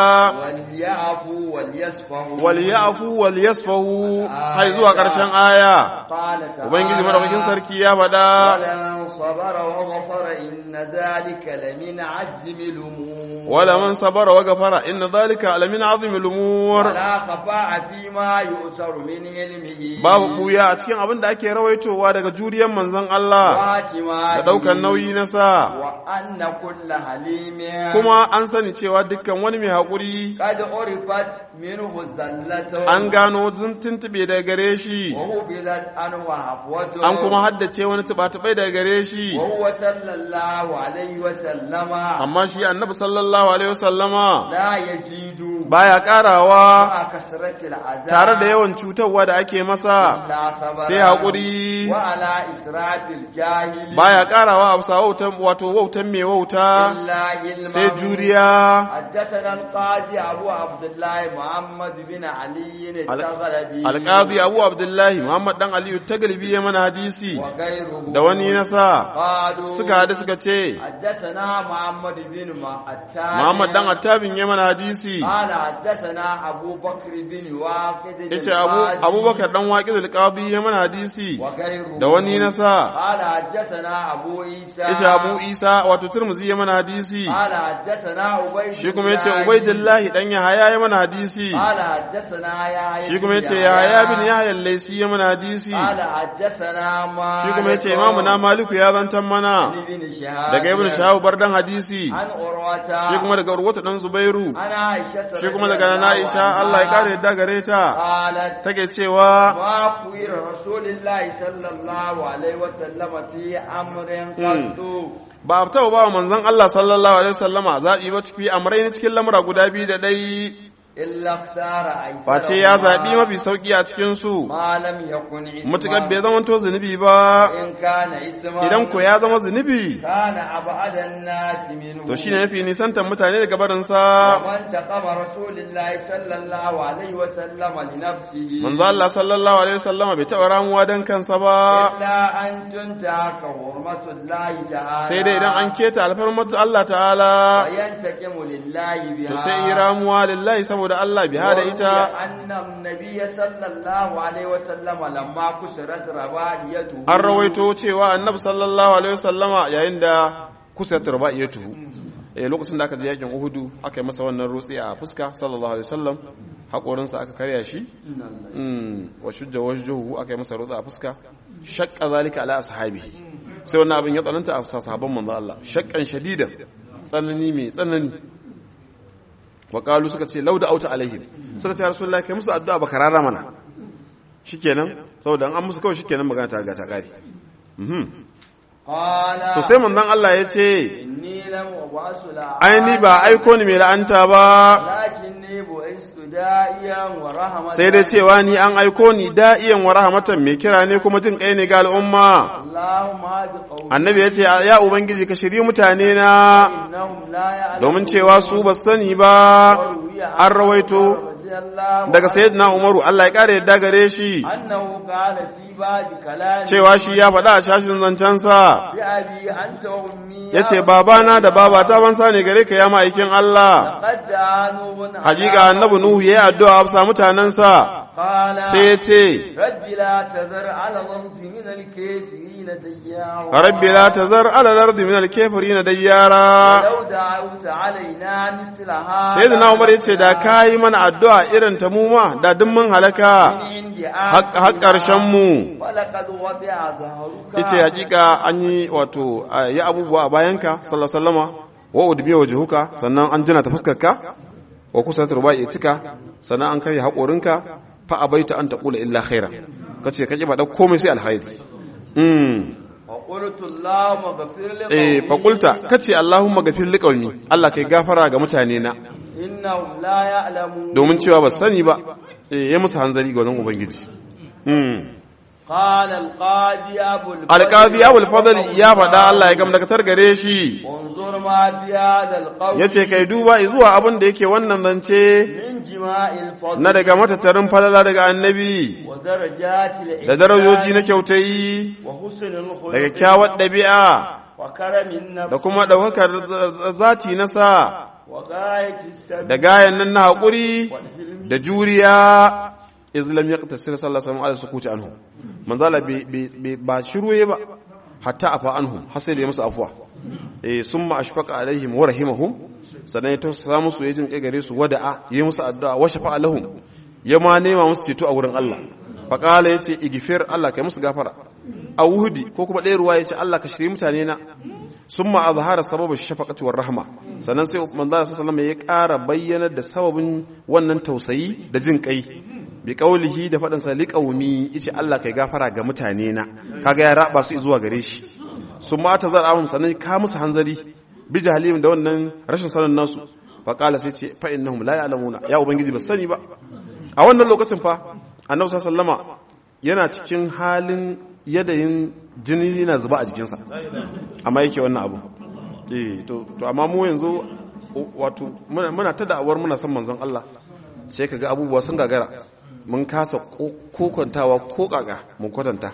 وليعفوا وليصفحوا wal ya'fu wal yasfahu har zuwa ƙarshen aya قال تعالى ubangiji madaukakin sarki ya faɗa ولمن صبر وغفر إن ذلك لمن عزم الأمور wala man sabara wa ghafara inna dhalika alamin azimil umur ولا خفاء فيما يؤثر من علمه babu buya a cikin abin da ake rawaitowa daga juriyar manzon Allah واعتماده da daukan nauyi na sa وأن كل حليم kuma an sani cewa dukkan wani mai haƙuri قد عرفت منه الزلة an gano zun tuntube daga gare shi وهبلت عنه هفوته an kuma haddace wani tuba-tubai daga gare shi وهو صلى الله عليه وسلم amma shi annabi sallallahu alaihi wasallama لا يزيد baya karawa مع كثرة العذاب tare da yawan cutarwa da ake masa لا صبر sai haƙuri وعلى إسراف الجاهل baya karawa a bisa wautan wato wautan mai wauta إلا علما sai juriya حدثنا القاضي أبو عبد الله محمد بن علي التغلبي alƙadi abu abdullahi muhammad dan aliyu taglibi ya mana hadisi وغيره da wani nasa قالوا suka hadu suka ce حدثنا محمد بن عتاب muhammad dan attabin ya mana hadisi قال حدثنا أبو بكر بن واقد yace abu abubakar dan waqidul qadi ya mana hadisi وغيره da wani nasa قال حدثنا أبو عيسى yace abu isa wato turmuzi ya mana hadisi قال حدثنا عبيد shi kuma yace ubaidillahi dan yahaya ya mana hadisi قال حدثنا يا shi kuma yace yahaya bin yahya al-laysi ya mana hadisi قال حدثنا ما shi kuma yace imamu na maliku ya zantan mana ابن شهاب daga ibnu shahab bardan hadisi عن عروة shi kuma daga urwata dan zubairu عن عائشة shi kuma رضي daga الله nana Aisha عنها Allah ya kare yadda gare ta قالت take cewa ما خير رسول الله صلى الله عليه وسلم في أمر قط ba a taɓa ba wa manzon Allah sallallahu alaihi wasallama zaɓi ba ciki amrai cikin lamura guda biyu da ɗai إلا اختار أيسرهما face ya zaɓi mafi sauƙi a cikin su ما لم يكن اسما mutukar bai zama to zunubi ba إن كان اسما idan ko ya zama zunubi كان أبعد الناس منه to shine mafi nisantar mutane daga barinsa ومن تقم رسول الله صلى الله عليه وسلم لنفسه manzo Allah sallallahu alaihi wasallama bai taɓa ramuwa dan kansa ba إلا أن تنتهك حرمة الله تعالى sai dai idan an keta alfarmatu Allah ta'ala وينتقم لله بها to sai yi ramuwa lillahi saboda Allah biha da ita وروي أن النبي صلى الله عليه وسلم لما كسرت رباعيته an rawaito cewa annabi sallallahu alaihi wasallama yayin da kusa turba iya tuhu eh lokacin da aka je yakin uhudu aka yi masa wannan rutsi a fuska sallallahu alaihi wasallam hakorinsa aka karya shi mm wa shujja wajhuhu aka yi masa rutsi a fuska shaqqa zalika ala ashabihi sai wannan abin ya tsananta a sahabban manzo Allah shaqqan shadidan tsanani mai tsanani wa qalu suka ce lauda auta alaihim suka ce ya rasulullahi kai musu addu'a baka rara mana shikenan saboda an musu kawai shikenan magana ta riga ta kare mhm قال to sai manzon Allah ya ce إني لم أبعث لعانا ai ni ba aiko ni mai la'anta ba لكني بعثت داعيا ورحمة sai dai cewa ni an aiko ni da'iyan wa rahmatan mai kira ne kuma jin kai ne ga al'umma اللهم هاد قومي annabi ya ce ya ubangiji ka shiri mutane na إنهم لا يعلمون domin cewa su ba sani ba وروي عن an rawaito رضي الله daga sayyidina umaru Allah ya kare yadda gare shi أنه قال في بعض كلامه cewa shi ya faɗa a shashin zancensa بأبي أنت وأمي ya ce babana da babata ban sa ne gare ka ya ma'aikin Allah قد دعانوا hakika annabi nuhu ya yi addu'a a bisa mutanensa قال sai ya ce رب لا تذر على الأرض من الكافرين ديارا rabbi la tazar ala al-ardi min al-kafirin dayyara ولو دعوت علينا مثل هذا sayyidina umar yace da kai mana addu'a irin ta mu ma da duk mun halaka من عند har karshen mu ولقد وضع ظهرك yace hakika an yi wato ya abubuwa a bayanka sallallahu alaihi wasallama wa udbi wajhuka sannan an jina ta fuskarka wa kusa turbai itika sannan an kai haƙorinka fa abaita an taqula illa khairan kace kaje ba da komai sai alkhairi mm وقلت اللهم اغفر لي eh fakulta kace Allahumma gafir liqaumi Allah kai gafara ga mutane na إنهم لا يعلمون domin cewa ba sani ba eh ya musu hanzari ga wannan ubangiji mm قال القاضي أبو الفضل alqadi abul fadl ya faɗa Allah ya gamdakatar gare shi انظر ما في هذا القول yace kai duba zuwa abin da yake wannan zance من جماع الفضل na daga matattarin falala daga annabi ودرجات الإحسان da darajoji na kyautayi وحسن الخلق daga kyawar ɗabi'a وكرم النفس da kuma ɗaukakar z- zati na sa وغاية السبب da gayan nan na haƙuri والحلم da juriya islam ya tasir sallallahu alaihi wasallam sukuti anhu manzala bai- bai- bai- ba shiruye ba hatta afa anhum har sai da ya musu afwa eh summa ashfaqa alaihim wa rahimahum sannan ya tausasa musu ya jin kai gare su wada'a ya musu addu'a wa shafa'a lahum ya ma nema musu ceto a wurin Allah faqala yace igfir Allah kai musu gafara a wuhudi ko kuma ɗaya ruwa yace Allah ka shirye mutane na summa azhara sababu shafaqati war rahma sannan sai manzo sallallahu alaihi wasallam ya ƙara bayyanar da sababin wannan tausayi da jin kai bi kaulihi da faɗin sa liqaumi yace Allah kai gafara ga mutane na kaga ya raba su zuwa gare shi summa ta zar'ahum sannan ka musu hanzari bi jahalim da wannan rashin sanin nasu fa qala sai ce fa innahum la ya'lamuna ya ubangiji ba sani ba a wannan lokacin fa annabi sallallahu alaihi wasallama yana cikin halin yadayin jini na zuba a jikinsa amma yake wannan abu eh to to amma mu yanzu wato muna muna ta da'awar muna son manzon Allah sai kaga abubuwa sun gagara mun kasa kokontawa ko kaka mun kwatanta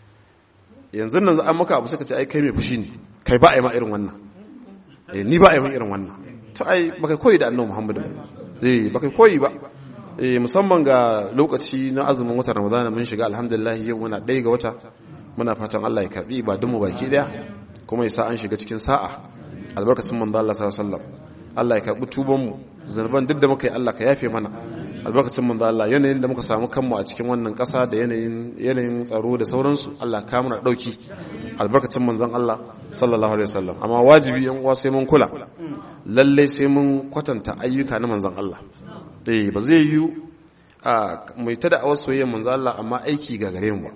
yanzu nan an maka abu suka ce ai kai mai fushi ne kai ba a yi ma irin wannan eh ni ba a yi ma irin wannan to ai baka koyi da annabi Muhammad eh baka koyi ba eh musamman ga lokaci na azumin watan Ramadana mun shiga alhamdulillah yau muna ɗaya ga wata muna fatan Allah ya karbi ibadun mu baki daya kuma ya sa an shiga cikin sa'a albarkacin manzo Allah sallallahu alaihi wasallam Allah ya karbi tuban mu zanuban duk da muka yi Allah ka yafe mana albarkacin manzo Allah yanayin da muka samu kanmu a cikin wannan ƙasa da yanayin yanayin tsaro da sauransu Allah ka mana dauki albarkacin manzon Allah sallallahu alaihi wasallam amma wajibi yan uwa sai mun kula lalle sai mun kwatanta ayyuka na manzon Allah eh ba zai yi a mai ta da awar soyayyar manzon Allah amma aiki ga gare mu ba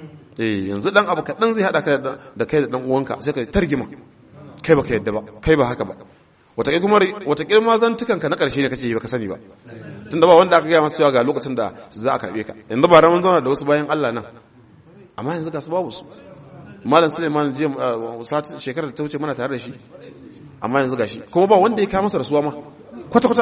eh yanzu dan abu kaɗan zai haɗa ka da kai da dan uwanka sai ka targima kai baka yadda ba kai ba haka ba wataƙil kuma wataƙil ma zantukan ka na ƙarshe ne kake yi baka sani ba tunda ba wanda aka gaya masa cewa ga lokacin da za a karɓe ka yanzu ba ramin zauna da wasu bayan Allah nan amma yanzu ga su babu su malam Suleiman jiya sati shekarar da ta wuce mana tare da shi amma yanzu gashi kuma ba wanda ya kawo masa rasuwa ma kwata kwata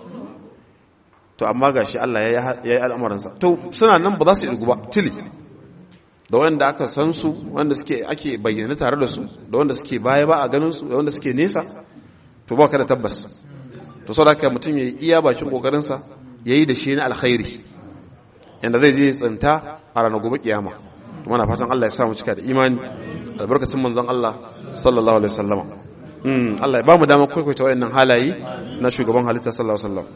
to amma gashi Allah ya yi al'amuransa to suna nan ba za su irgu ba tili da wanda aka san su wanda suke ake bayyana tare da su da wanda suke baya ba a ganin su da wanda suke nesa to ba ka da tabbas to sau da ka mutum ya yi iya bakin kokarinsa ya yi da shi na alkhairi yadda zai je tsinta a ranar gobe kiyama kuma na fatan Allah ya samu cika da imani albarkacin manzon Allah sallallahu alaihi wasallama Allah ya ba mu damar kwaikwaita wayannan halaye na shugaban halitta sallallahu alaihi wasallam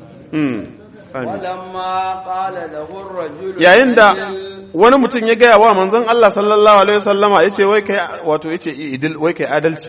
yayin da wani mutum ya gaya wa manzon Allah sallallahu alaihi wasallama yace wai kai wato yace idil wai kai adalci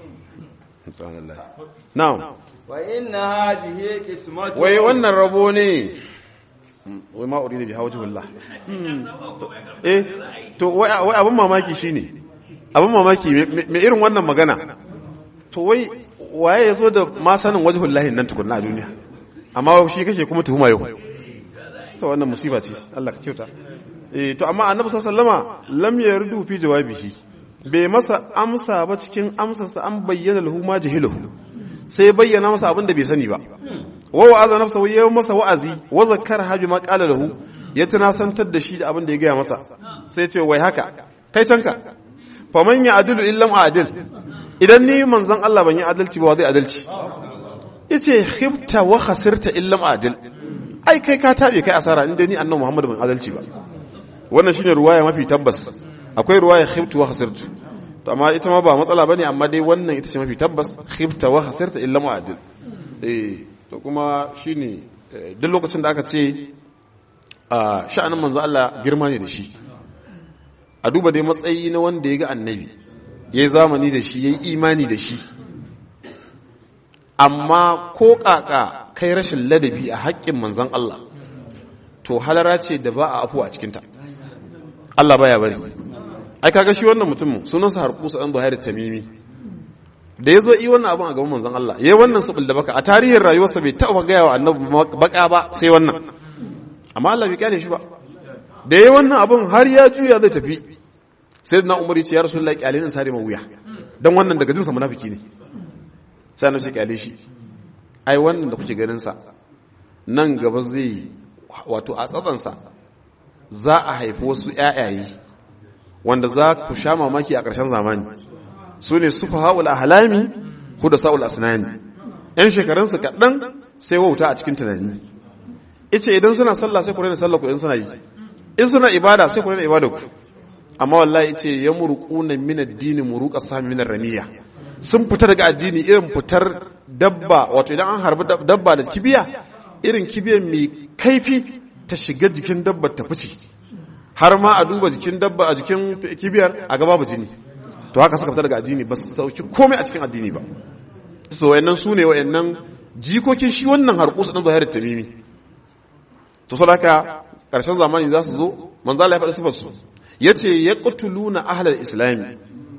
na'am wa inna hadhihi qismatu wai wannan rabo ne wai ma uridu bi hawjihillah eh to wai wai abin mamaki shine abin mamaki me irin wannan magana to wai waye yazo da ma sanin wajhullahi nan tukunna a duniya amma shi kake kuma tuhuma yau to wannan musiba ce Allah ka kyauta eh to amma annabi sallallahu alaihi wasallama lam yardu fi jawabihi bai masa amsa ba cikin amsarsa an bayyana lahu ma jahilahu sai bayyana masa abin da bai sani ba wa wa'aza nafsahu yayin masa wa'azi wa zakkara habi ma qala lahu ya tunasantar da shi da abin da ya gaya masa sai ce wai haka kai canka faman ya adilu illam adil idan ni manzon Allah ban yi adalci ba zai adalci yace khibta wa khasirta illam adil ai kai ka tabe kai asara inda ni annabi Muhammad ban adalci ba wannan shine ruwaya mafi tabbas akwai ruwaya khibtu wa khasirtu to amma ita ma ba matsala bane amma dai wannan ita ce mafi tabbas khibta wa khasirta illa mu'adil eh to kuma shine duk lokacin da aka ce a sha'anin manzo Allah girma ne da shi a duba dai matsayi na wanda ya ga annabi yayi zamani da shi yayi imani da shi amma ko kaka kai rashin ladabi a haƙƙin manzon Allah to halara ce da ba a afu a cikinta Allah baya bari ai kaga shi wannan mutumin sunansa harkusa dan Buhari Tamimi da yazo yi wannan abun a gaban manzon Allah yayi wannan subul da baka a tarihin rayuwarsa bai taɓa gaya wa annabi baka ba sai wannan amma Allah bai kyale shi ba da yayi wannan abun har ya juya zai tafi sayyidina umar ya ce ya rasulullahi kyalin sare ma wuya dan wannan daga jinsa munafiki ne sai na ce kyale shi ai wannan da kuke ganin sa nan gaba zai wato a tsatsansa za a haifi wasu ƴaƴaye wanda za ku sha mamaki a ƙarshen zamani su ne sufa haul ahlami huda sa'ul asnani yan shekarunsu kaɗan sai wauta a cikin tunani ice idan suna sallah sai ku rena sallah ku in suna yi in suna ibada sai ku rena ibada ku amma wallahi ice ya murquna min ad-din muruqa sami min ramiya sun fita daga addini irin fitar dabba wato idan an harbi dabba da kibiya irin kibiyar mai kaifi ta shiga jikin dabba ta fice har ma a duba jikin dabba a jikin kibiyar a gaba ba jini to haka suka fita daga addini ba su sauki komai a cikin addini ba so wayannan su ne wayannan jikokin shi wannan harkusu ɗan zahirar tamimi to so haka ƙarshen zamani za su zo manzala ya faɗi sifar su ya ce ya ƙutuluna ahalar islami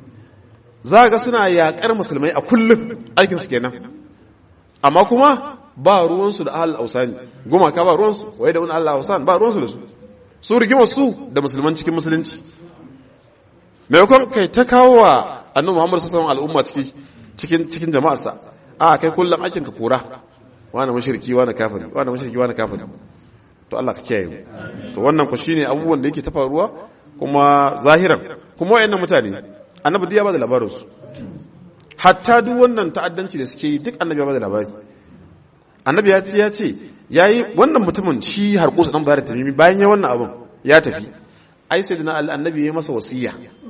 za ga suna yaƙar musulmai a kullum aikinsu kenan amma kuma ba ruwansu da ahalar ausani gumaka ba ruwansu waye da wani ahalar ausani ba ruwansu da su su rigimar su da musulman cikin musulunci maimakon kai ta kawo wa annabi muhammadu sassan al'umma cikin cikin jama'arsa a kai kullum aikin ka kora wani mashirki wani kafiri wani mashirki wani kafiri to Allah ka kiyaye mu to wannan ku shine abubuwan da yake ta faruwa kuma zahiran kuma wayannan mutane annabi ya ba da labarin su hatta duk wannan ta'addanci da suke yi duk annabi ya ba da labari annabi ya ce ya ce yayi wannan mutumin shi harkusu dan bayar tamimi bayan ya wannan abun ya tafi ai sai dina annabi ya masa wasiya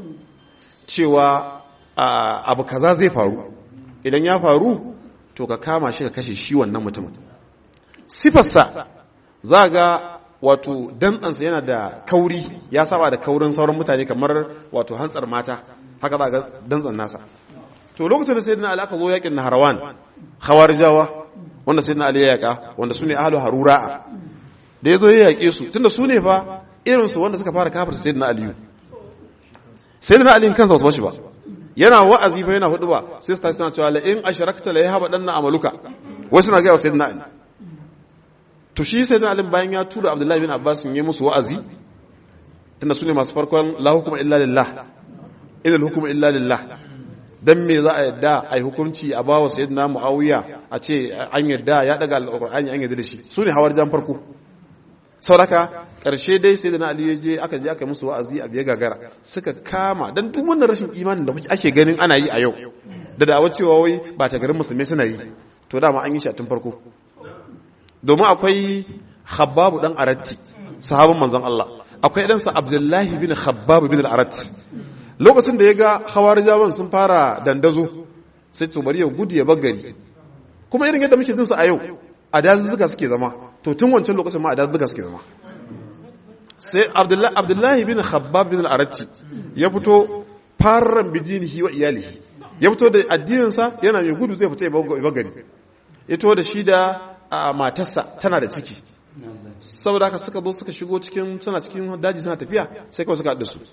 cewa abu kaza zai faru idan ya faru to ka kama shi ka kashe shi wannan mutumin sifarsa za ga wato dantsansa yana da kauri ya saba da kaurin sauran mutane kamar wato hantsar mata haka za ga dantsan nasa to lokacin da sai dina aka zo yakin naharawan khawarijawa wanda sai dina ali ya yaka wanda su ne ahlu harura'a da ya zo ya yaƙe su tunda su ne fa irinsu wanda suka fara kafir sai dina aliyu sai dina aliyu kansa wasu bashi ba yana wa'azi fa yana hudu ba sai su tashi suna cewa la in ashrakta la yahba danna amaluka wasu na ga wa sayyidina ali to shi sayyidina ali bayan ya tura abdullahi bin abbas yi musu wa'azi tunda sune masu farkon la hukuma illa lillah idal hukuma illa lillah dan me za a yadda ai hukunci a bawa sayyidina muawiya a ce an yadda ya daga alqur'ani an yadda da shi sune hawar jan farko sauraka ƙarshe dai sai da na aliyu je aka je aka musu wa'azi a biya gagara suka kama don duk wannan rashin imanin da ake ganin ana yi a yau da da'awar cewa wai ba ta garin musulmi suna yi to dama an yi shi a tun farko domin akwai habbabu dan aratti sahabin manzon Allah akwai ɗansa abdullahi bin habbabu bin aratti lokacin da ya ga hawarijawan sun fara dandazo sai to bari ya gudu ya bagari kuma irin yadda muke jinsa a yau a dazuzzuka suke zama to tun wancan lokacin ma a dazuzzuka suke zama sai abdullahi bin khabbab bin al-aratti ya fito farran bidinihi wa iyalihi ya fito da addininsa yana mai gudu zai fito ya bagari ya to da shi da matarsa tana da ciki saboda haka suka zo suka shigo cikin suna cikin daji suna tafiya sai kawai suka haɗu su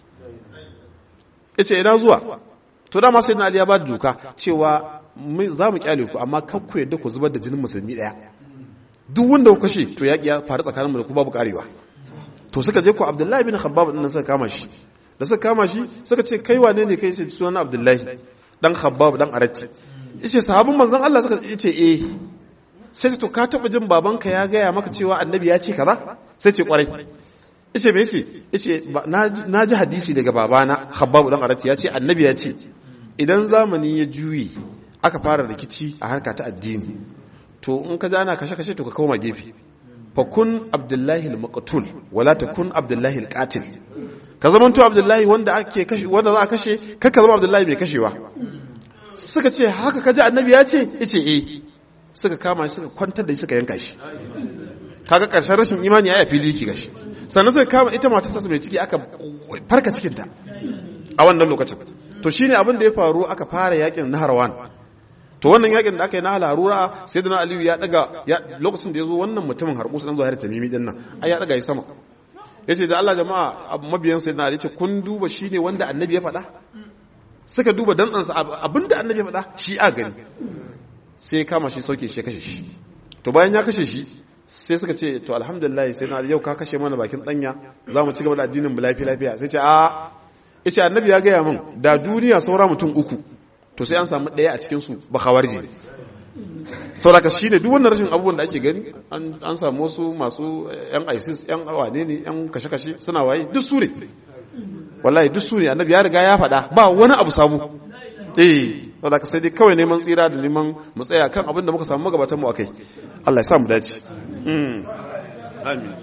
ya ce ina zuwa to dama sai na aliya ba da doka cewa za mu kyale ku amma kan ku yadda ku zubar da jinin musulmi ɗaya duk wanda ku kashe to yaƙi ya faru tsakaninmu da ku babu karewa to suka je ku abdullahi bin khabbab din suka kama shi da suka kama shi suka ce kai wane ne kai sai sunan abdullahi dan khabbab dan aratti yace sahabin manzon Allah suka yace eh sai to ka taba jin babanka ya gaya maka cewa annabi ya ce kaza sai ce kwarai yace me yace yace na ji hadisi daga babana khabbab dan aratti ya ce annabi ya ce idan zamani ya juyi aka fara rikici a harka ta addini to in ka ana kashe-kashe to ka koma gefe fa kun abdullahi al-maqtul wala takun abdullahi al-qatil ka zamanto abdullahi wanda ake kashe wanda za a kashe kaka zama abdullahi mai kashewa suka ce haka kaji annabi ya ce yace eh suka kama shi suka kwantar da shi suka yanka shi kaga karshen rashin imani ya fili yake gashi sannan suka kama ita matar sa mai ciki aka farka cikin ta a wannan lokacin to shine abin da ya faru aka fara yakin naharwan to wannan yakin da aka yi na larura sai da aliyu ya daga lokacin da ya zo wannan mutumin harkusu dan zuwa tamimi din nan ai ya daga yi sama ya ce da Allah jama'a mabiyan sai na ce kun duba shi ne wanda annabi ya faɗa suka duba dantsansa abinda annabi ya faɗa shi a gani sai ya kama shi sauke shi ya kashe shi to bayan ya kashe shi sai suka ce to alhamdulillah sai na yau ka kashe mana bakin danya za mu ci gaba da addinin mu lafiya lafiya sai ce a yace annabi ya gaya min da duniya saura mutum uku to sai an samu ɗaya a cikin su ba khawarji saboda shi ne duk wannan rashin abubuwan da ake gani an samu wasu masu yan isis yan wane ne yan kashe-kashe suna waye duk su ne wallahi duk su ne annabi ya riga ya faɗa ba wani abu sabu eh saboda ka sai dai kawai neman tsira da neman mu tsaya kan abin da muka samu magabatan mu akai Allah ya sa mu dace amin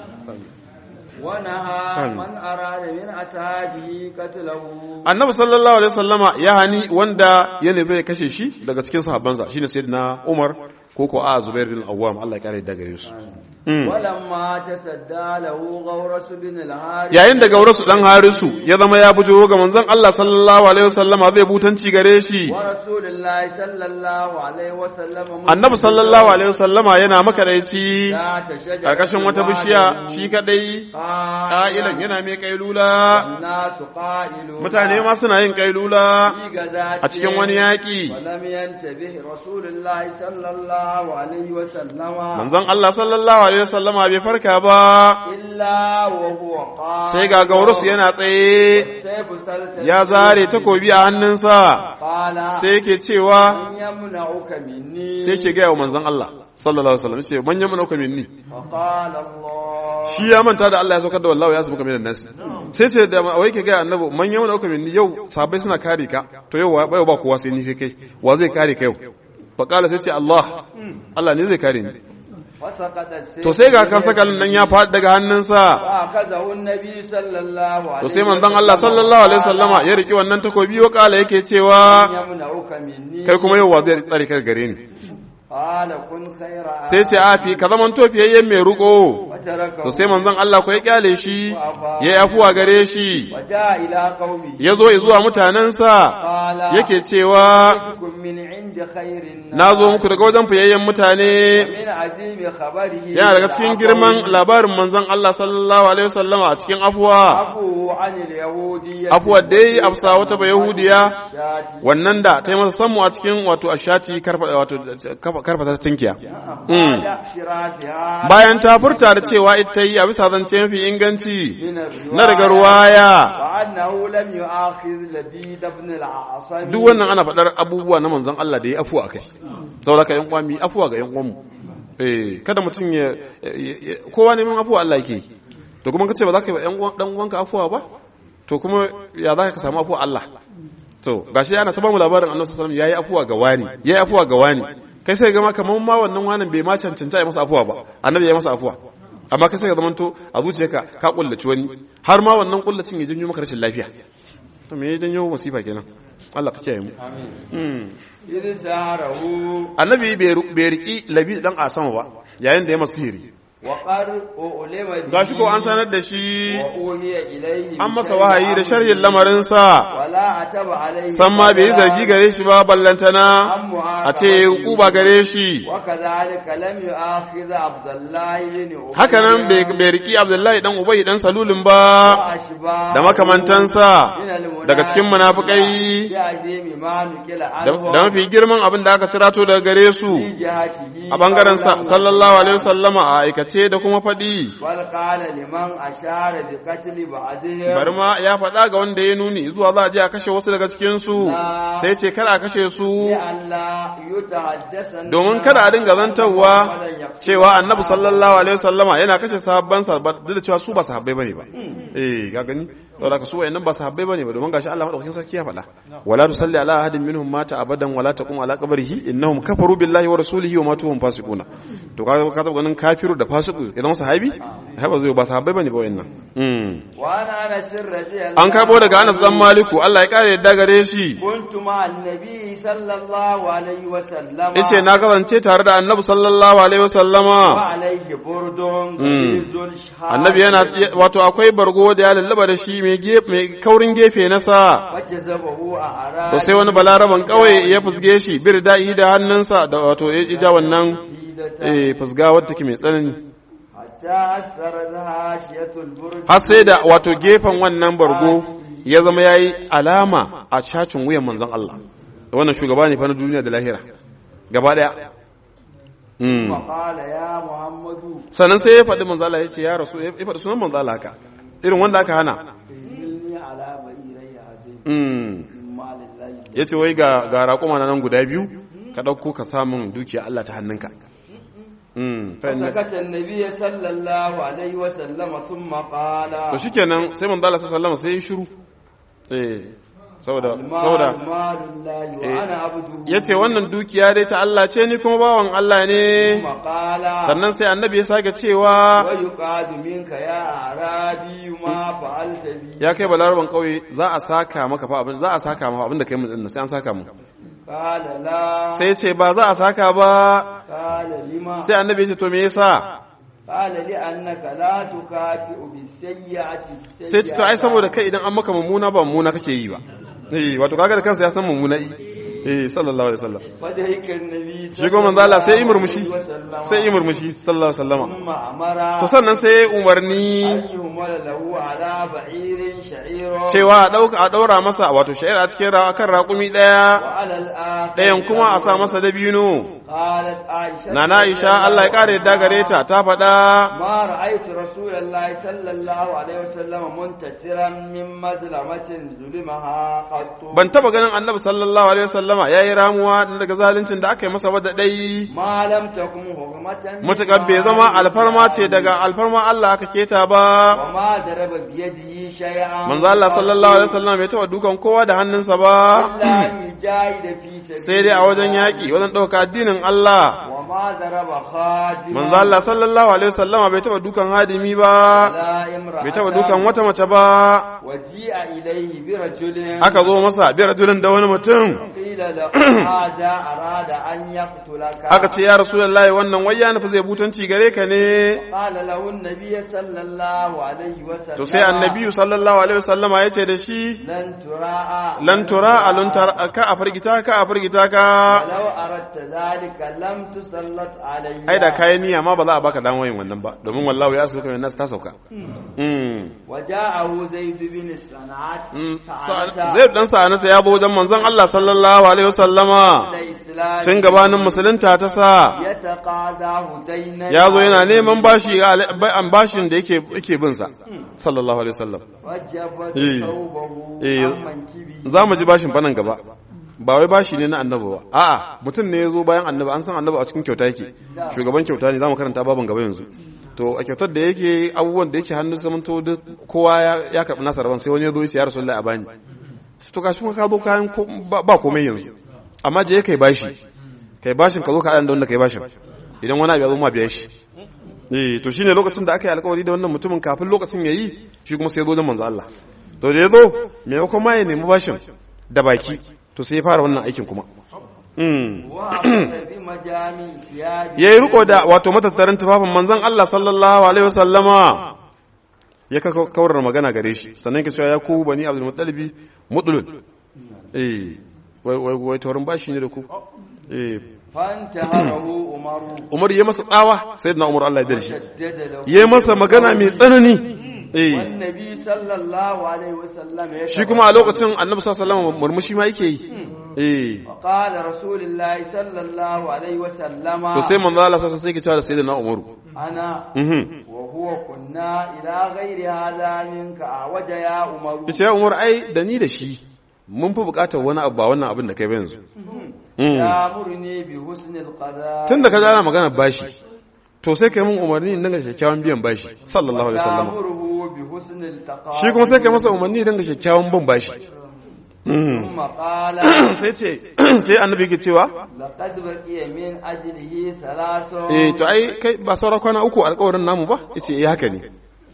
ونهى من أراد من أصحابه قتله annabi sallallahu alaihi wasallama ya hani wanda ya nemi ya kashe shi daga cikin sahabbansa shine sayyidina Umar ko ko a Zubair bin Awwam Allah ya kare da gare su ولما تسدى له غورس بن الحارث yayin da gaurasu dan harisu ya zama ya bujo ga manzon Allah sallallahu alaihi wasallama zai butanci gare shi ورسول الله صلى الله عليه وسلم annabi sallallahu alaihi wasallama yana makadaici ذات شجرة karkashin wata bishiya shi kadai قائلا ƙa'ilan yana mai kailula الناس قائلون mutane ma suna yin kailula في غزاة a cikin wani yaƙi ولم ينتبه رسول الله صلى الله عليه وسلم manzon Allah sallallahu alaihi wasallama bai farka ba إلا وهو قائل sai ga gaurus yana tsaye سيف سلطة ya zare takobi a hannunsa قال sai yake cewa من يمنعك مني sai yake gaya wa manzon Allah sallallahu alaihi wasallam ce man yamna uka minni فقال الله shi ya manta da Allah ya saukar da wallahu ya sabuka minan nasi sai sai da wai ke gaya annabi man yamna uka minni yau sahabbai suna kare ka to yau ba ba kowa sai ni sai kai wa zai kare ka yau faqala sai ce Allah Allah ne zai kare ni فسقط السيف to sai ga kan sakalin nan ya faɗi daga hannunsa فأخذه النبي صلى الله عليه to sai manzon Allah sallallahu alaihi wasallama ya riki wannan takobi wa kala yake cewa يمنعك مني kai kuma yau wa zai tsare ka gare ni قال كن خير sai ce afi ka zaman tofiyayyen mai ruko وتركه to sai manzon Allah ko ya kyale shi ya yi afuwa gare shi وجاء إلى قومه ya zo zuwa mutanensa قال yake cewa جئتكم من عند خير الناس na zo muku daga wajen fiyayyen mutane من عظيم خبره yana daga cikin girman labarin manzon Allah sallallahu alaihi wasallama a cikin afuwa عفو عن اليهودية afuwa dai afsa wata ba yahudiya شاتي wannan da ta yi masa sammu a cikin wato ashati karfa wato karfa ta tinkiya بعد اعترافها bayan ta furta da cewa ita yi a bisa zance mafi inganci من الرواية na daga ruwaya وأنه لم يؤاخذ لبيد بن العاصم duk wannan ana faɗar abubuwa na manzon Allah da ya afuwa akai saboda ka yan kwami afuwa ga yan uwanmu eh kada mutum ya kowa neman afuwa Allah yake to kuma kace ba za ka yi wa yan dan uwanka afuwa ba to kuma ya za ka samu afuwa Allah to gashi ana ta bamu labarin Annabi sallallahu alaihi wasallam yayi afuwa ga wani yayi afuwa ga wani kai sai ga ma kaman ma wannan wanin bai ma cancanta ya masa afuwa ba annabi ya masa afuwa amma kai sai ka zamanto a zuciyarka ka kullaci wani har ma wannan kullacin ya janyo maka rashin lafiya to me ya janyo musifa kenan Allah ka kiyaye mu Mm. إذ سهره annabi bai riki labi dan asama ba yayin da ya masu sihiri وقد أؤلم به gashi ko an sanar da shi وأوهي إليه an masa بشيء wahayi da أمره sharhin lamarinsa ولا أتب عليه san ma bai yi zargi gare shi ba ballantana عن a ce ya yi kuba gare shi وكذلك لم يؤاخذ عبد الله بن أبي haka nan bai bai riki abdullahi dan ubai dan salulin ba وأشباه da makamantansa من المنافقين daga cikin munafikai بعظيم ما نقل da عنه da mafi girman abin da aka cirato daga gare su في جهته a bangaren sa قولا sallallahu alaihi wasallama a aikace da kuma faɗi بل قال لمن أشار بقتل بعضهم bari ma ya faɗa ga wanda ya nuni zuwa za a je a kashe wasu daga cikinsu sai ce kada a kashe su لئلا يتحدث الناس domin kada a dinga zantarwa ولن يقتل cewa annabi sallallahu alaihi wasallama yana kashe sahabbansa ba duk da cewa su ba sahabbai bane ba eh ga gani saboda ka su wayannan ba sahabbai bane ba domin gashi Allah madaukakin sarki ya faɗa wala tusalli ala ahadin minhum mata abadan wala taqum ala qabrihi innahum kafaru billahi wa rasulihi wa matu hum fasiquna to ka ka taba ganin kafiru da fasiku idan sahabi ai ba zai ba sahabbai bane ba wayannan mm وأنا أنس رضي الله an karbo daga Anas dan Maliku Allah ya kare yadda gare shi كنت مع النبي صلى الله عليه وسلم yace na kasance tare da Annabi sallallahu alaihi wasallama وعليه برد غليظ الشهاب annabi yana wato akwai bargo da ya lallaba da shi mai gefe mai kaurin gefe na sa وجذبه أعراب to sai wani balaraban kawai ya fusge shi bir da'i da hannunsa da wato ya ija wannan eh fusga wadda take mai tsanani حتى أثرت هاشية البرد har sai da wato gefen wannan bargo ya zama yayi alama a cacin wuyan manzon Allah wannan shugaba ne fa na duniya da lahira gaba daya Mm. وقال يا محمد sannan sai ya faɗi manzala ya ce ya rasu ya faɗi sunan manzala haka irin wanda aka hana إني على بئيري هذين Mm. من مال الله ya ce wai ga ga raƙuma na nan guda biyu ka ɗauko ka samun dukiya Allah ta hannunka Mm. fa inna- فسكت النبي صلى الله عليه وسلم ثم قال to shikenan sai manzala sallallahu alaihi wasallam sai ya shiru eh saboda saboda المال مال الله وأنا عبده yace wannan dukiya dai ta Allah ce ni kuma bawan Allah ne ثم قال sannan sai annabi ya sake cewa ويقاد منك يا أعرابي ما فعلت بي ya kai balaraban kauye za a saka maka fa abin za a saka maka abin da kai mun din sai an saka mu قال لا sai ce ba za a saka ba قال لما sai annabi ya ce to me yasa قال لأنك لا تكافئ بالسيئة sai ce to ai saboda kai idan an maka mummuna ba mummuna kake yi ba eh wato kaga da kansa ya san mummuna yi eh sallallahu alaihi wasallam فدهك النبي shi kuma manzo Allah sai yi murmushi عليه وسلم sai yi murmushi sallallahu alaihi wasallama ثم أمر to sannan sai ya umarni أن يهمل له على بعير شعير cewa a dauka a daura masa wato sha'ira a cikin rawa kan raƙumi daya وعلى الآخر ɗayan kuma a sa masa dabino قالت عائشة nana Aisha Allah ya kare yadda gare ta ta faɗa ما رأيت رسول الله صلى الله عليه وسلم منتصرا من مظلمة ظلمها قط ban taba ganin annabi sallallahu alaihi wasallama yayi ramuwa daga zaluncin da aka yi masa ba da dai ما لم تكن حرمة mutakar bai zama alfarma ce daga alfarma Allah aka keta ba وما ضرب بيده شيئا manzo Allah sallallahu alaihi wasallam bai taba dukan kowa da hannunsa ba إلا أن يجاهد في سبيل sai dai a wajen yaƙi wajen ɗauka addinin Allah وما ضرب خادما manzo Allah sallallahu alaihi wasallam bai taba dukan hadimi ba ولا امرأة bai taba dukan wata mace ba وجيء إليه برجل aka zo masa bi rajulin da wani mutum قيل له هذا أراد أن يقتلك aka ce ya rasulullahi wannan wai ya nufi zai butanci gare ka ne قال له النبي صلى الله عليه وسلم to sai annabi sallallahu alaihi wasallama ya ce da shi لن تراء lan tura alun tar ka a firgita ka a firgita ka ولو أردت ذلك لم تسلط علي ai da kayan niyya ma ba za a baka damar yin wannan ba domin wallahu ya sauka min nas ta sauka mm وجاءه زيد بن الصنعات Mm, sa- zai dan sa'anata ya zo wajen manzon Allah sallallahu alaihi wasallama الإسلام tun gabanin musulunta ta sa يتقاضاه دينا ya zo yana neman bashi an bashin da yake yake bin sa sallallahu alaihi wasallam وجبت Eh. ثوبه Eh. عن منكبه za mu ji bashin fa nan gaba ba wai bashi ne na annabi ba a'a mutum ne ya zo bayan annabi an san annabi a cikin kyauta yake shugaban kyauta ne za mu karanta babin gaba yanzu to a kyautar da yake abubuwan da yake hannu zaman to duk kowa ya ya karɓi nasa rabon sai wani ya zo ya ce ya rasulullahi a bani sai to gashi kuma ka zo kayan ko- ba ba komai yanzu amma je kai bashi kai bashin ka zo ka da wanda kai bashin idan wani abu ya zo ma biya shi eh to shine lokacin da aka yi alkawari da wannan mutumin kafin lokacin yayi shi kuma sai ya zo da manzo Allah to da ya zo maimakon ma ya nemi bashin da baki to sai ya fara wannan aikin kuma mm وأخذ بمجامع ثيابه ya yi riko da wato matattarin tufafin manzon Allah sallallahu alaihi wasallama ya ka kawar magana gare shi sannan ka cewa ya ku bani abdul muttalibi mudlun eh wai wai wai taurin bashi ne da ku eh فانتهره عمر Umar ya masa tsawa sayyidina Umar Allah ya darshi شدد له ya masa magana mai tsanani eh والنبي صلى الله عليه وسلم shi kuma a lokacin annabi sallallahu alaihi wasallam murmushi ma yake yi eh وقال رسول الله صلى الله عليه وسلم to sai manzo Allah sallallahu alaihi wasallam sai ke cewa da sayyidina Umar أنا mhm وهو كنا إلى غير هذا منك أعوج يا عمر yace ya Umar ai da ni da shi mun fi bukatar wani abu ba wannan abin da kai ba yanzu يأمرني بحسن القضاء tun da ka jana magana bashi to sai kai mun umarni in dinga kyakkyawan biyan bashi sallallahu alaihi wasallam يأمره بحسن التقاء shi kuma sai kai masa umarni dinga kyakkyawan bin bashi ثم قال sai ce sai annabi ke cewa لقد بقي من أجله ثلاث eh to ai kai ba saura kwana uku alƙawarin namu ba yace eh haka ne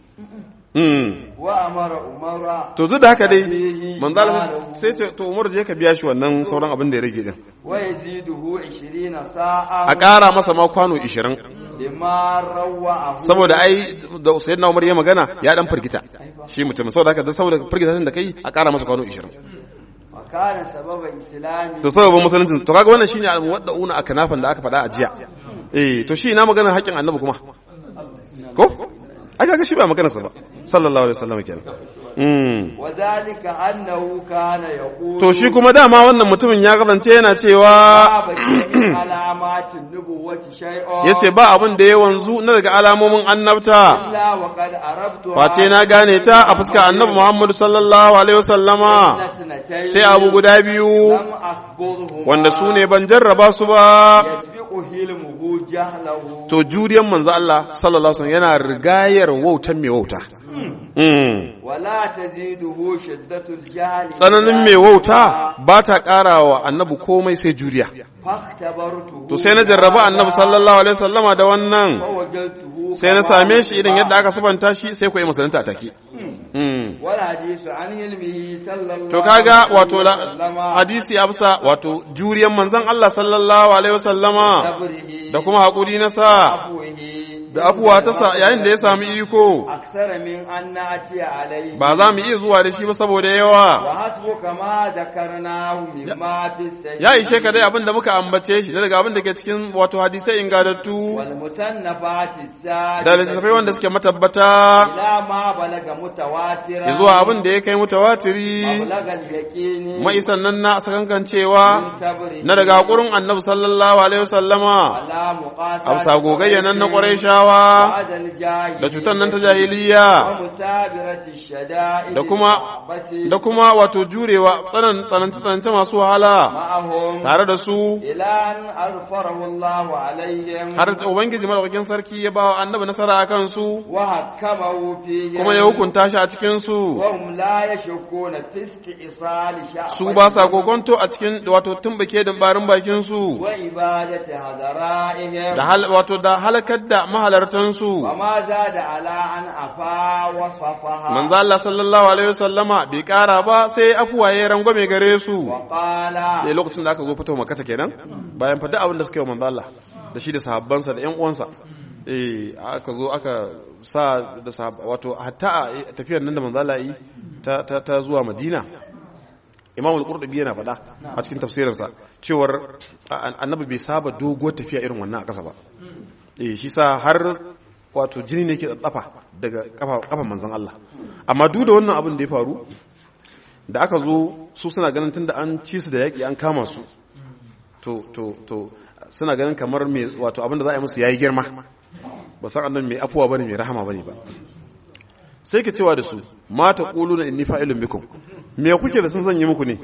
mm وأمر عمر to duk da haka dai manzo Allah sai ce to Umar je ka biya shi wannan sauran abin da ya rage din ويزيده عشرين ساعة a ƙara masa ma kwano 20 لما روعه saboda ai da sayyidina Umar ya magana ya dan firgita shi mutum saboda haka da saboda firgita da kai a ƙara masa kwano 20 وكان سبب إسلامه to sababin musulunci to kaga wannan shine al-muwaddauna akanafan da aka faɗa a jiya eh to shi ina magana haƙin annabi kuma ko ai kaga shi ba magana sa ba sallallahu alaihi wasallam kenan mm وذلك أنه كان يقول to shi kuma dama wannan mutumin ya kasance yana cewa ما بقي من علامات النبوة شيء yace ba abin da ya wanzu na daga alamomin annabta إلا وقد عرفتها face na gane ta a fuskar annabi Muhammad sallallahu alaihi wasallama سنتين sai abu guda biyu لم أخبرهما wanda su ne ban jarraba su ba يسبق حلمه جهله to juriyan manzo Allah sallallahu alaihi wasallam yana rigayar wautan mai wauta Mm. ولا تزيده شدة الجهل tsananin mai wauta ba ta ƙara wa annabi komai sai juriya فاختبرته to sai na jarraba annabi sallallahu alaihi wasallama da wannan فوجدته sai na كما same shi irin yadda وصف. aka sabanta shi sai ku yi musulunta a take Mm. والحديث عن علمه صلى الله to kaga عليه wato la- وسلم hadisi afsa wato juriyan manzon Allah sallallahu alaihi wasallama صبره da kuma haƙuri na sa وعفوه da afuwa ta sa yayin da ya sami iko أكثر من أن نأتي عليه ba za mu iya zuwa da shi ba saboda yawa وحسبك ما ذكرناه مما في السجن ya ishe ka dai abin da muka ambace shi daga abin da ke cikin wato hadisai ingadattu والمصنفات السادسة da littattafai wanda suke matabbata إلى ما بلغ متواترا zuwa abin da ya kai mutawatiri مبلغ اليقين mai sannan na sakankancewa من صبره na daga haƙurin annabi sallallahu alaihi wasallama على مقاسات a bisa gogayya nan na ƙwarai shawa بعد الجاهلية da cutar nan ta jahiliya ومثابرة الشدائد da kuma المحبة da kuma wato jurewa tsanan tsananta tsananta masu wahala معهم tare da su إلى أن أغفره الله عليهم har ubangiji madaukakin sarki ya ba wa annabi nasara a kansu وحكمه فيهم kuma ya hukunta shi a cikin su وهم لا يشكون في استئصال شعب su ba sa kokonto a cikin wato tumbuke barin bakin su وعبادة هذرائهم da hal wato da halakar da mahalartan su وما زاد على أن أفا وصفها manzo Allah sallallahu alaihi wasallama bai kara ba sai afuwa ya rangwame gare su وقال sai lokacin da aka zo fito makata kenan bayan fada abin da suka yi wa manzo Allah da shi da sahabbansa da ƴan uwansa eh aka zo aka sa da sahab wato hatta a tafiyar nan da manzo Allah yi ta ta, ta zuwa Madina Imam al-Qurtubi yana faɗa a cikin tafsirinsa cewar a- annabi bai saba dogo tafiya irin wannan a ƙasa ba eh shi sa har wato jini ne ke tsatsafa daga kafa kafan manzon Allah amma duk da wannan abin da ya faru da aka zo su suna ganin tunda an ci su da yaƙi an kama su to to to suna ganin kamar me wato abin da za a yi musu yayi girma ba san annan mai afuwa bane mai rahama bane ba sai ka cewa da su mata quluna inni fa'ilun bikum me kuke da sun zan yi muku ne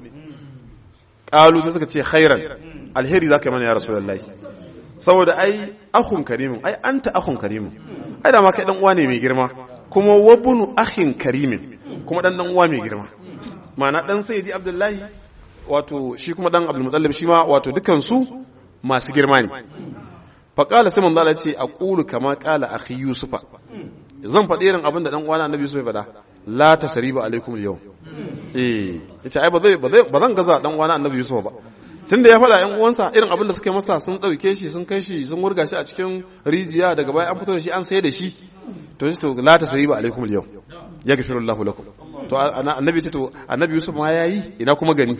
qalu sai suka ce khairan alheri zaka yi mana ya rasulullahi saboda ai akhun karimin ai anta akhun karimin ai da ma kai dan uwa ne mai girma kuma wabunu akhin karimin kuma dan dan uwa mai girma ma'ana dan sayyidi abdullahi wato shi kuma dan abdul mutallib shi ma wato dukan su masu girma ne fa qala sai manzo Allah ce aqulu kama qala akhi yusufa zan faɗi irin abin da dan uwana annabi yusuf ya faɗa la tasriba alaikum al eh yace ai ba zai ba zai ba zan gaza dan uwana annabi yusuf ba tun da ya faɗa ‘yan uwansa irin abin da suka yi masa sun ɗauke shi sun kai shi sun wurga shi a cikin rijiya daga baya an fito da shi an sayar da shi to shi to la ta sayi ba alaikum yau ya gafi Allah lakum to annabi ce to annabi Yusuf ma yayi ina kuma gani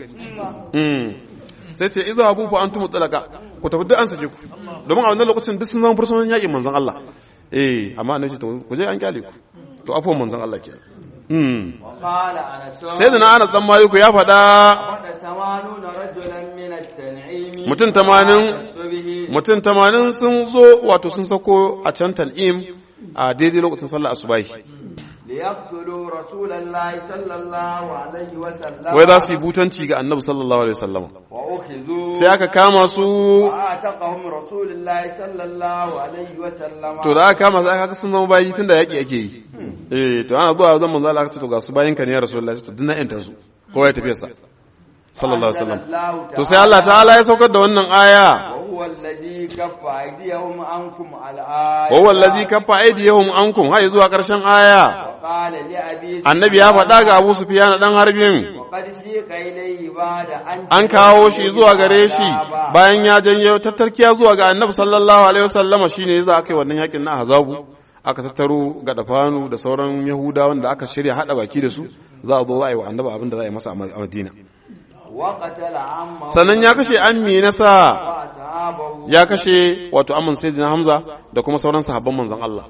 sai ce iza abu fa antum talaka ku tafi duk an sake ku domin a wannan lokacin duk sun zama fursunan yaƙin manzon Allah eh amma annabi ce to ku je an kyale ku to afuwan manzon Allah ke وقال أنس sai da na Anas dan Maliku ya faɗa وقد ثمانون رجلا من التنعيم mutum tamanin الصبح mutum tamanin sun zo wato sun sako a can tal'im a daidai lokacin sallah asubahi ليقتلوا رسول الله صلى الله عليه وسلم wai za su yi butanci ga annabi sallallahu alaihi wasallam وأخذوا sai aka kama su وآتقهم رسول الله صلى الله عليه وسلم to da aka kama su aka sun zama bayi tunda yaki ake yi eh to ana zuwa zan manzo Allah aka ce to ga su bayin ka ne ya rasulullahi to dinna yanta su kowa ya tafi sa sallallahu alaihi wasallam to sai Allah ta'ala ya saukar da wannan aya وهو الذي كف أيديهم عنكم على آية wa wallazi kaffa aydiyahum ankum hay zuwa karshen aya وقال لأبي annabi ya faɗa ga Abu Sufyan dan harbin وقد سيق إليه بعد أن an kawo shi zuwa gare shi bayan ya janyo tattarkiya zuwa ga annabi sallallahu alaihi wasallama shine yasa aka yi wannan yakin na ahzabu aka tattaro ga dafanu da sauran yahudawan da aka shirya hada baki da su za a zo za a yi wa annabi abin da za a yi masa a madina وقتل عمه sannan ya kashe ammi nasa وأصحابه ya kashe wato amman sayyidina hamza da kuma sauran sahabban manzon Allah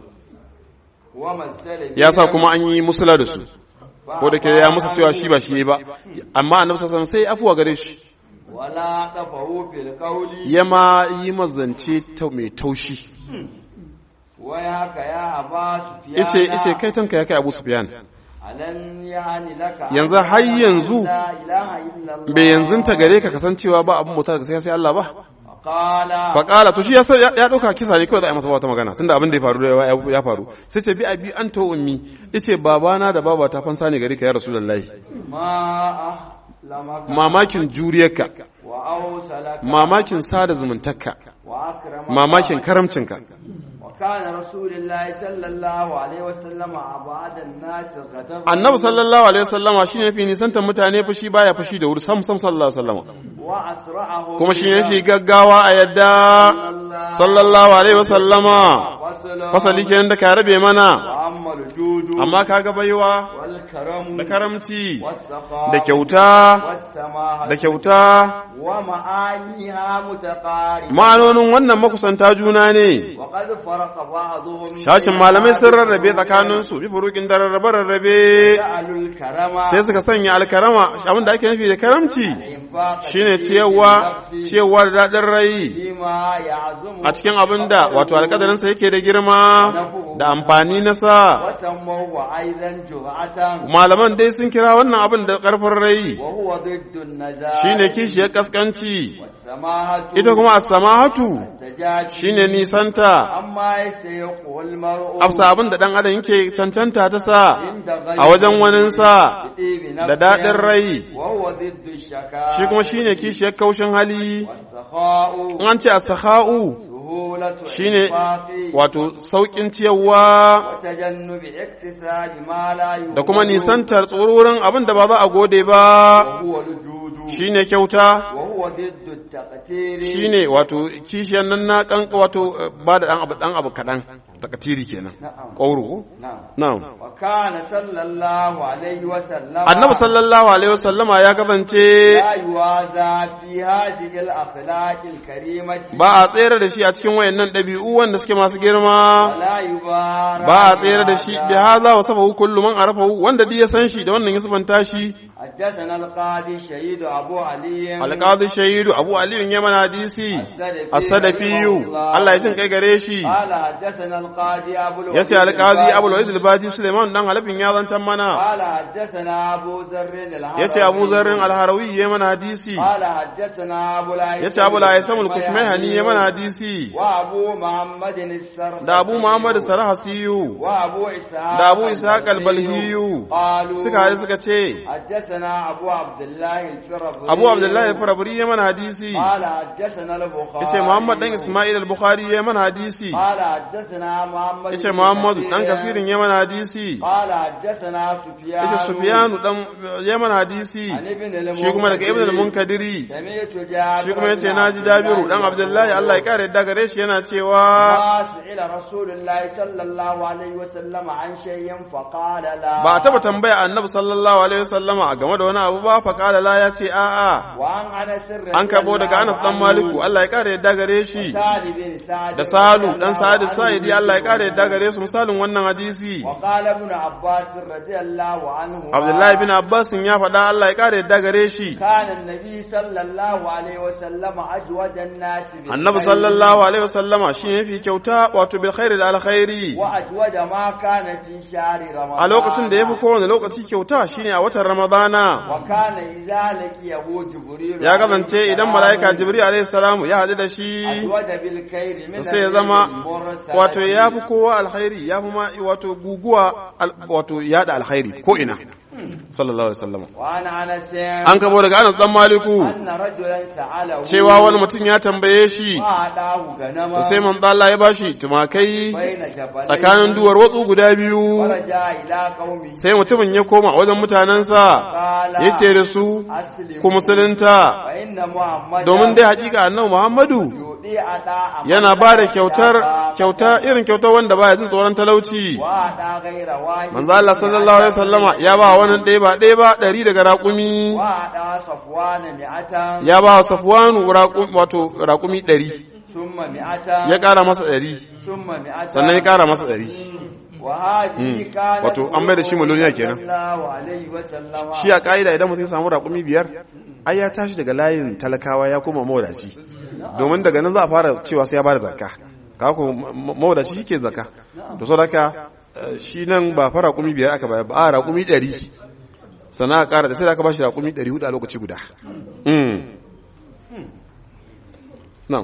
ومثل ya sa kuma an yi musula da su ko da ke ya musu cewa shi ba shi ba amma annabi sallallahu alaihi wasallam sai afuwa gare shi ولا طفه في القول ya ma yi mazance ta mai taushi وياك يا أبا سفيان ice ice kai tanka ya kai Abu Sufyan ألن يعني لك أن yanzu har yanzu لا إله إلا الله bai yanzu ta gare ka kasancewa ba abin mutar sai sai Allah ba قال faƙala to shi ya san- ya ya ɗauka kisa ne kawai za a yi masa wata magana tunda abin da ya faru ya- ya faru sai ce bi abi an to ummi ice babana da baba ta fansa ne gare ka ya rasulullahi ما أحلمك mamakin juriyarka وأوصلك mamakin sada zumuntarka وأكرمك mamakin karamcinka وكان رسول الله صلى الله عليه وسلم أبعد الناس غضبا annabi sallallahu alaihi wasallama shine yafi nisantar mutane fushi baya fushi da wuri sam sam sallallahu alaihi wasallama وأسرعه kuma shi yafi gaggawa a yadda sallallahu alaihi wasallama فصل fasali kenan da ka rabe mana وأما الجود amma kaga baiwa والكرم da karamci والسخاء da kyauta والسماحة da kyauta ومعانيها متقاربة ma'anonin wannan makusanta juna ne وقد فرق بعضهم shashin malamai sun rarrabe tsakaninsu bi furukin da rarrabe rarrabe جعلوا الكرم sai suka sanya alkarama abin da ake nufi da karamci إنفاق shine في ciyarwa النفس ciyarwa da daɗin rai فيما يعزم a cikin abin da wato alƙadarinsa yake da girma da amfani na sa وسموه أيضا جرعة malaman dai sun kira wannan abin da ƙarfin rai وهو ضد النزاع shine kishiyar kaskanci والسماحة ita kuma as-samahatu التجاج shine nisanta أما يستيق المرء afsa abin da dan adam yake cancanta ta sa عند غيره a wajen waninsa بطيب da نفسه daɗin rai وهو ضد الشكاء shi kuma shine kishiyar kaushin hali والسخاء in an ce as-sakha'u سهولة shine الإنفاق wato saukin ciyarwa وتجنب اكتساب ما لا يغول da kuma nisantar tsororin abin da ba za a gode ba وهو الجود shine kyauta وهو ضد التقتير shine wato kishiyar nan na kan wato eh, ba da dan abu dan abu kadan takatiri kenan نعم qauru نعم na'am وكان صلى الله عليه وسلم annabi sallallahu alaihi wasallama ya kasance لا يوازى في هذه الأخلاق الكريمة ba a tsere da shi a cikin wayannan ɗabi'u wanda suke masu girma ولا يبارى ba a tsere da shi bi hadha wa sabahu kullu man arafahu wanda duk ya san shi da wannan ya sabanta shi حدثنا القاضي شهيد أبو علي alqadi shahidu abu ali ya mana hadisi as-sadafiyu Allah ya jin kai gare shi قال حدثنا القاضي أبو الوليد yace alqadi abu الباجي. al al-baji suleiman dan halafin ya zantan mana قال حدثنا أبو ذر الهروي yace abu zarrin al-harawi ya mana hadisi قال حدثنا أبو العيسى yace abu al-aisam al-kushmayhani ya mana hadisi وأبو محمد السرخسي da abu muhammad sarhasiyu وأبو إسحاق da abu ishaq al-balhiyu قالوا suka hade suka ce حدثنا أبو عبد الله الفربري abu abdullahi al-farabri ya mana hadisi قال حدثنا البخاري yace muhammad dan isma'il al-bukhari ya mana hadisi قال حدثنا محمد yace بن muhammad كثير. dan kasirin ya mana hadisi قال حدثنا سفيان yace sufyanu dan ya mana hadisi عن ابن shi kuma daga ibn المنكدر. al-munkadiri سمعت جابر shi kuma yace بن naji عبد jabiru الله dan abdullahi Allah ya kare yadda gare shi yana cewa ما سئل رسول الله صلى الله عليه وسلم عن شيء فقال لا ba a taba tambaya annabi sallallahu alaihi wasallama a game da wani abu ba fa qala la ya ce a'a وعن انس رضي an karbo daga الله Anas dan عنه Maliku Allah ya kare yadda gare shi سعد بن سعد da Salu رضي dan الله Sa'id عنه Sa'idi Allah ya kare yadda gare su misalin wannan hadisi وقال ابن عباس رضي الله عنه Abdullahi bin Abbas ya faɗa Allah ya kare yadda gare shi كان النبي صلى الله عليه وسلم أجود الناس بالخير Annabi sallallahu alaihi wasallama shi ne fi kyauta wato bil khairi da alkhairi وأجود ما كان في شهر رمضان a lokacin da yafi kowane lokaci kyauta shine a watan Ramadana وكان إذا لقيه جبريل ya kasance idan mala'ika Jibril alaihi salamu ya haɗu da shi أجود بالخير من sai ya zama المرسل wato ya fi kowa alkhairi ya fi ma wato guguwa al- wato yada alkhairi ko ina sallallahu alaihi wasallam وعن أنس an kabo daga Anas dan Maliku أن رجلا سأله cewa wani mutum ya tambaye shi وأعطاه غنما sai manzo Allah ya bashi tumakai بين جبلين tsakanin duwar watsu guda biyu ورجع إلى قومه sai mutumin ya koma wajen mutanensa قال ya ce da su أسلموا ku musulunta فإن محمد domin dai hakika annabi Muhammadu يؤدي أداء yana ba da kyautar kyauta irin kyautar wanda baya jin tsoron talauci وأداء غير واحد manzo Allah sallallahu alaihi wasallama ya ba wani ɗaya ba ɗaya ba ɗari daga raƙumi وأداء صفوان مئة ya ba wa Safwanu raƙum- wato raƙumi ɗari ثم مئة ya ƙara masa ɗari ثم مئة sannan ya ƙara masa ɗari وهذه كانت wato an mai da shi miliyoniya kenan صلى الله عليه وسلم shi a ka'ida idan mutum ya samu raƙumi biyar ai ya tashi daga layin talakawa ya koma mawadaci domin daga nan za a fara cewa sai ya bada zakka ka ko mawadaci shi ke zakka to so haka eh, shi nan ba fa raƙumi biyar aka bayar ba a raƙumi ɗari sannan a ƙara da sai da aka bashi raƙumi ɗari hudu a lokaci guda Mm. Na'am.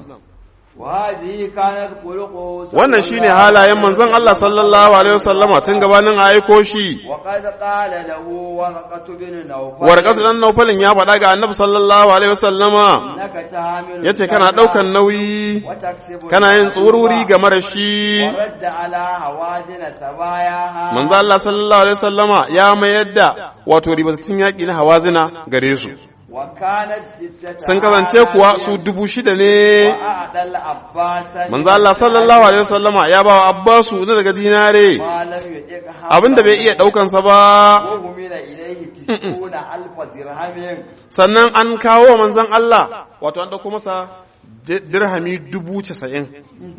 وهذه كانت خلقه صلى wannan الله shine halayen manzon Allah sallallahu alaihi wasallama tun gabanin a aiko shi وقد قال له ورقة بن نوفل warqatu dan naufalin ya faɗa ga annabi sallallahu alaihi wasallama إنك تحمل yace kana daukan nauyi وتكسب kana yin الحلوى tsururi game da shi ورد على هوازن سباياها manzo Allah sallallahu alaihi wasallama ya mayar da wato ribatattun yaƙi na hawazina gare su وكانت ستة sun kasance kuwa su dubu shida ne وأعطى العباس manzo Allah sallallahu alaihi wasallama ya ba wa Abbasu na daga dinare ما لم يطقها abinda bai iya daukansa ba وهمل إليه تسعون ألف درهم sannan an kawo wa manzon Allah wato an dauko masa di- dirhami dubu casa'in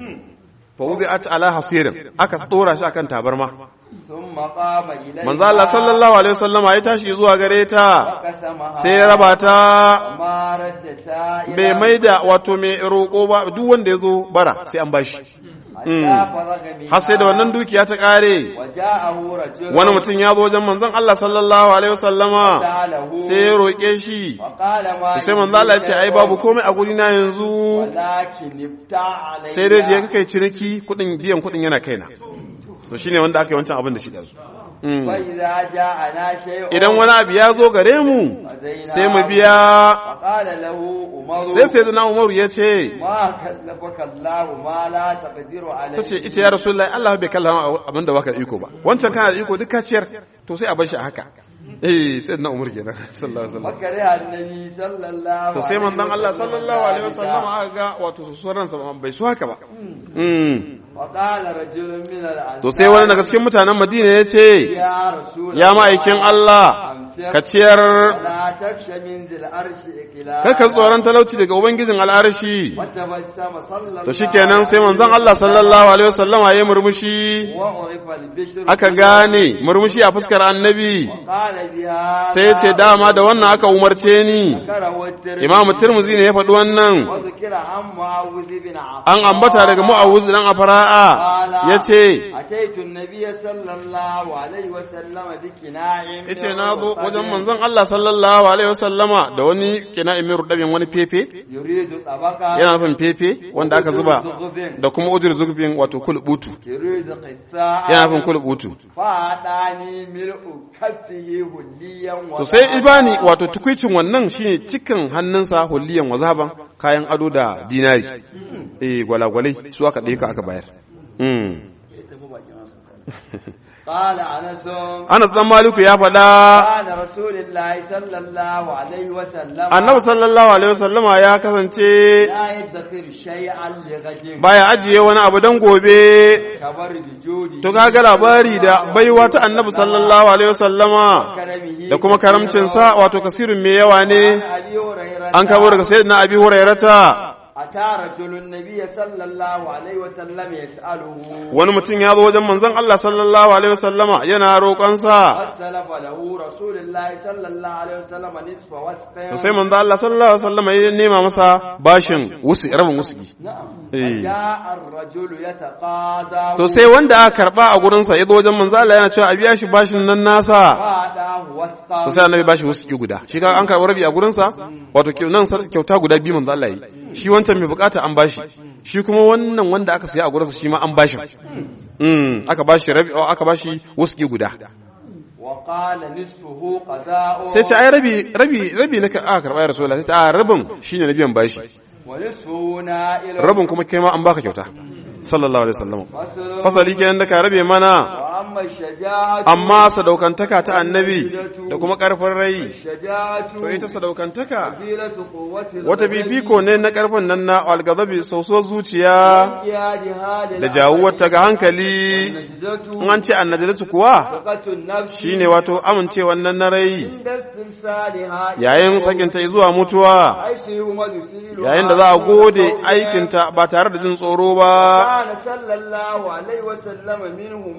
fa wudi'at ala hasirin aka tsora shi akan tabarma ثم قام إليه manzo Allah sallallahu alaihi wasallama ya tashi zuwa gare ta وقسمها sai ya raba ta ما رد سائلا bai maida wato mai roƙo ba duk wanda ya zo bara sai an bashi حتى فرغ منها har sai da wannan dukiya ta ƙare وجاءه رجل wani mutum ya zo wajen manzon Allah sallallahu alaihi wasallama سأله sai ya roƙe shi وقال ما sai manzo Allah ya ce ai babu komai a guri na yanzu ولكن ابتاع علي sai dai je kai ciniki kudin biyan kudin yana kaina to shine wanda aka yi wancan abin da shi da su فإذا جاءنا شيء idan wani abu ya zo gare mu sai mu biya وقال له عمر sai sai zana umaru ya ce ما كلفك الله ما لا تقدر عليه ta ce ita ya rasulullahi Allah bai kallama abin da baka da iko ba wancan kana da iko duk ka ciyar to sai a bar shi a haka eh sai na umar kenan sallallahu alaihi wasallam وكره النبي صلى الله to sai manzon Allah sallallahu alaihi wasallam aka ga wato suran sa bai su haka ba mm وقال رجل من الأنصار to sai wani daga cikin mutanen Madina ya ce يا رسول ya ma'aikin Allah ka ciyar ولا تخشى من ذي العرش إقلالا kaka tsoron talauci daga ubangijin al'arshi وتبسم صلى الله to shikenan sai manzon Allah sallallahu alaihi wasallam ya murmushi وعرف البشر aka gane murmushi a fuskar annabi قال بها sai ya ce dama da wannan aka umarce ni ذكره الترمذي imamu tirmizi ne ya faɗi wannan وذكر عن معاوذ بن عفان an ambata daga mu'awuz dan afara'a yace أتيت النبي صلى الله عليه وسلم بكناع yace na zo wajen manzon Allah sallallahu alaihi wasallama da wani kina imiru dabin wani fefe يريد طبقا yana nufin fefe wanda aka zuba da kuma ujur zubin wato kulbutu يريد قثاء yana nufin kulbutu فأعطاني ملء كفه هليا to sai ibani wato tukwicin wannan shine cikin hannunsa hulliyan wazaban kayan ado da dinari eh gwalagwalai su aka ɗaya aka bayar mm. قال أنس Anas dan Maliku ya faɗa كان رسول الله صلى الله عليه وسلم Annabi sallallahu alaihi wasallama ya kasance لا يدخر شيئا لغد baya ajiye wani abu dan gobe كبر بجوده to kaga labari da baiwa ta Annabi sallallahu alaihi wasallama كرمه da kuma karamcin sa wato kasirin mai yawa ne أبي هريرة an kawo daga sayyidina Abi Hurairata أتى رجل النبي صلى الله عليه وسلم يسأله wani mutum ya zo wajen manzon Allah sallallahu alaihi wasallama yana roƙonsa فاستلف له رسول الله صلى الله عليه وسلم نصف وسق to sai manzon Allah sallallahu alaihi wasallama ya nema masa bashin wusi rabin wusi نعم إيه. فجاء الرجل يتقاضى to sai wanda aka karba a gurinsa ya zo wajen manzon Allah yana cewa a biya shi bashin nan nasa فأعطاه وسقا to sai annabi bashi wuski guda shi ka an karɓi rabi a gurinsa wato kyau- nan sar- kyauta guda biyu manzo Allah yi shi wancan mai bukata an bashi shi kuma wannan wanda aka siya a gurinsa shi ma an bashi mm aka bashi rabi oh, aka bashi wuski guda وقال نصفه قضاء sai ce ai rabi rabi rabi na ka- aka karɓa ya rasulullahi sai ce a rabin shine na biyan bashi ونصفه نائل rabin kuma kai ma an baka kyauta sallallahu alaihi wasallam فصل fasali kenan da ka rabe mana وأما الشجاعة amma sadaukantaka ta annabi da kuma karfin rai الشجاعة to ita sadaukantaka فضيلة قوة wata bibiko ne na karfin nan na algazabi sauso zuciya da jawuwarta ga hankali النجدة in an ce annajilatu kuwa ثقة النفس shine wato amincewan nan na rai عند استرسالها yayin sakinta zuwa mutuwa حيث يهمد فيلها yayin da za a gode aikinta ba tare da jin tsoro ba كان صلى الله عليه وسلم منه ما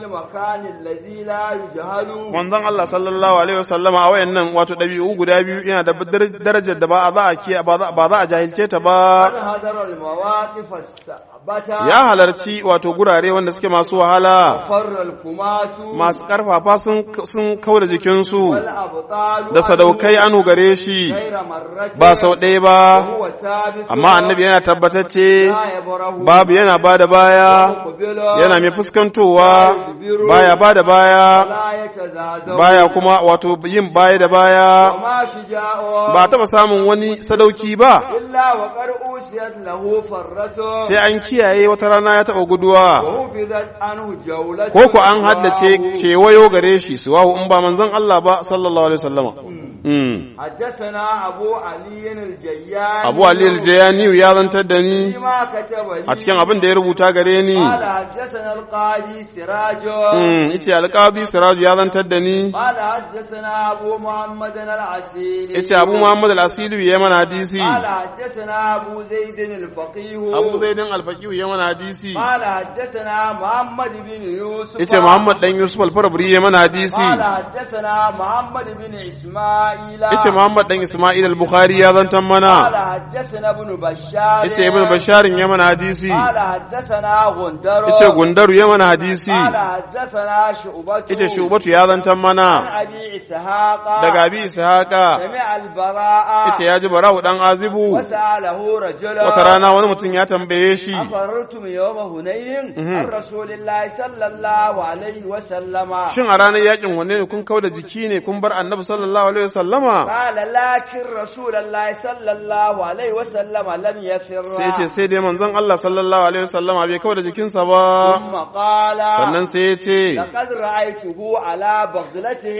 المكان الذي لا يجهل manzon Allah sallallahu alaihi wasallama a wayannan wato dabi'u guda biyu yana da dar- darajar da ba a za a kiya ba za ba za a jahilce ta ba قد هدر المواقف الثابتة ya halarci wato gurare wanda suke masu wahala فر الكمات masu karfafa sun sun kauda jikinsu والأبطال da sadaukai anu gare shi غير مرة ba sau ɗaya ba وهو ثابت amma annabi yana tabbatacce لا يبره babu yana ba da baya مقبل yana mai fuskantowa baya ba da baya لا يتزادر baya kuma wato yin baya da baya وما شجاع ba taɓa samun wani sadauki ba إلا وقد أوسيت له فرة sai an kiyaye wata rana ya taɓa guduwa وحفظت عنه جولة ko ku an haddace kewayo gare shi suwahu in ba manzon Allah ba sallallahu alaihi wasallama Mm. حدثنا أبو علي الجياني Abu Ali al-Jayani ya zantar da ni فيما كتب لي a cikin abin da ya rubuta gare ni قال حدثنا القاضي سراج Mm, yace alqabi Siraju ya zantar da ni قال حدثنا أبو محمد العسيلي yace Abu Muhammad al-Asili ya mana hadisi قال حدثنا أبو زيد الفقيه Abu Zaidin al-Faqih ya mana hadisi قال حدثنا محمد بن يوسف yace Muhammad dan Yusuf al-Farabri ya mana hadisi قال حدثنا محمد بن إسماعيل yace Muhammad dan Isma'il al-Bukhari ya zantar قال mana حدثنا ابن بشار yace Ibn Bashar ya mana hadisi قال حدثنا غندر yace Gundaru ya mana hadisi قال حدثنا شعبة yace Shubatu ya zantar عن mana أبي إسحاق daga Abi Ishaqa سمع البراء yace ya ji Bara'u dan Azibu وسأله رجل wata rana wani mutum ya tambaye shi أفررتم يوم هنين Mhm. عن رسول الله صلى الله عليه وسلم shin a ranar yakin wanne ne kun kauda jiki ne kun bar Annabi sallallahu alaihi wasallama قال لكن رسول الله صلى الله عليه وسلم لم يفر sai ce sai dai manzon Allah sallallahu alaihi wasallama bai kauda jikinsa ba ثم قال sannan sai ya ce لقد رأيته على بغلته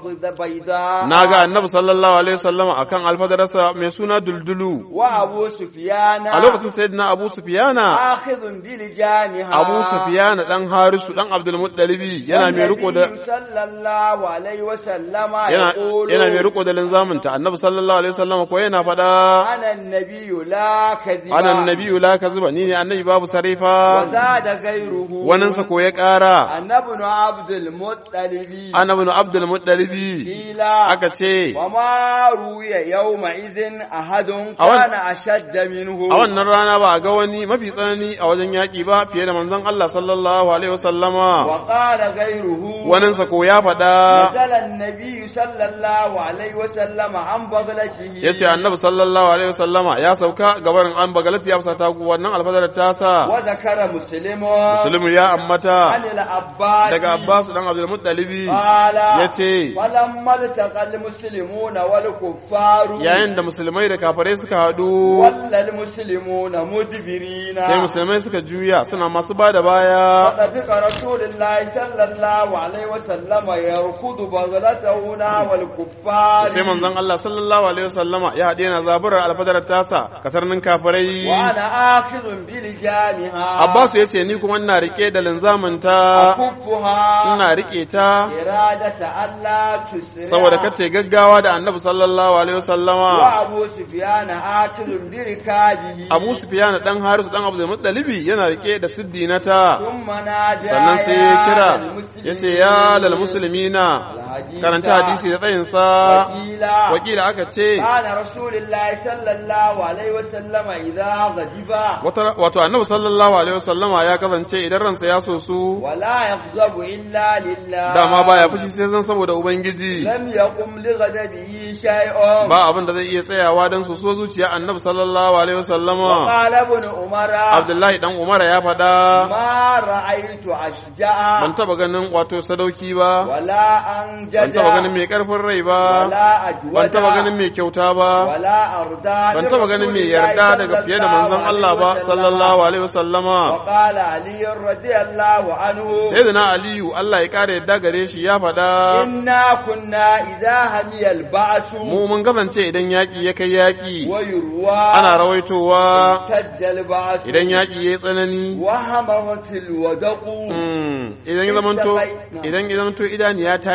البيضاء na ga Annabi sallallahu alaihi wasallama akan alfadarsa mai suna duldulu وأبو سفيان a lokacin sayyidina Abu Sufyana آخذ بلجامها Abu Sufyana dan Harisu dan Abdul Muttalibi yana mai riko da والنبي صلى الله عليه وسلم yana يقول yana mai riko da linzaminta Annabi sallallahu alaihi wasallama ko yana fada أنا النبي لا كذب ana annabiyyu la kaziba ni ne annabi babu sarifa وزاد غيره waninsa ko ya kara أنا ابن عبد المطلب ana ibn Abdul Muttalibi قيل aka ce وما روي يومئذ أحد أول- كان أشد منه a wannan rana ba a ga wani mafi tsanani a wajen yaƙi ba fiye da manzon Allah sallallahu alaihi wasallama وقال غيره waninsa ko ya faɗa نزل النبي صلى الله عليه وسلم عن بغلته ya ce annabi sallallahu alaihi wasallama ya sauka gabarin an bagalati ya fusata ku wannan alfadarar tasa وذكر مسلم musulmi ya عن ammata العباس daga Abbas dan Abdul Muttalibi قال yace فلما التقى المسلمون والكفار yayin da musulmai da kafirai suka haɗu ولا المسلمون مدبرين sai musulmai suka juya suna masu ba da baya فطفق رسول الله صلى الله عليه وسلم يركض بغلته نحو الكفار sai manzon Allah sallallahu alaihi wasallama ya haɗe na zaburar alfadarar tasa katarnin kafirai وانا اخذ بلجامها Abbas ya ce ni kuma ina rike da linzaminta اكفها ina rike ta إرادة ألا تسرع saboda kace gaggawa da Annabi sallallahu alaihi wasallama وأبو سفيان آكل بركابه Abu Sufyan dan Harisu dan Abdul Muttalibi yana rike da siddinata ثم ناجى sannan sai ya kira المسلمين ya ce ya lal muslimina الحديث karanta hadisi da tsayinsa وقيل wakila aka ce قال رسول الله صلى الله عليه وسلم إذا غضب wata- wato annabi sallallahu alaihi wasallama ya kasance idan ransa ya so su ولا يغضب إلا لله dama baya fushi sai zan saboda ubangiji لم يقم لغضبه شيء ba abin da zai iya tsayawa don su so zuciya annabi sallallahu alaihi wasallama وقال ابن عمر abdullahi dan umara ya faɗa ما رأيت أشجع ban taba ganin wato sadauki ba ولا أنجد ban taba ganin mai karfin rai ba ولا أجود ban taba ganin mai kyauta ba ولا أرضى ban taba ganin mai yarda daga fiye da manzon Allah ba sallallahu alaihi wasallama وقال علي رضي الله عنه sayyidina aliyu Allah ya kare yadda gare shi ya faɗa إنا كنا إذا همي البعث mu mun kasance idan yaƙi ya kai yaƙi ويروى ana rawaitowa اشتد البعث idan yaƙi ya yi tsanani وهمرت الودق mm, idan ya zamanto idan ya zamanto idaniya ta yi ja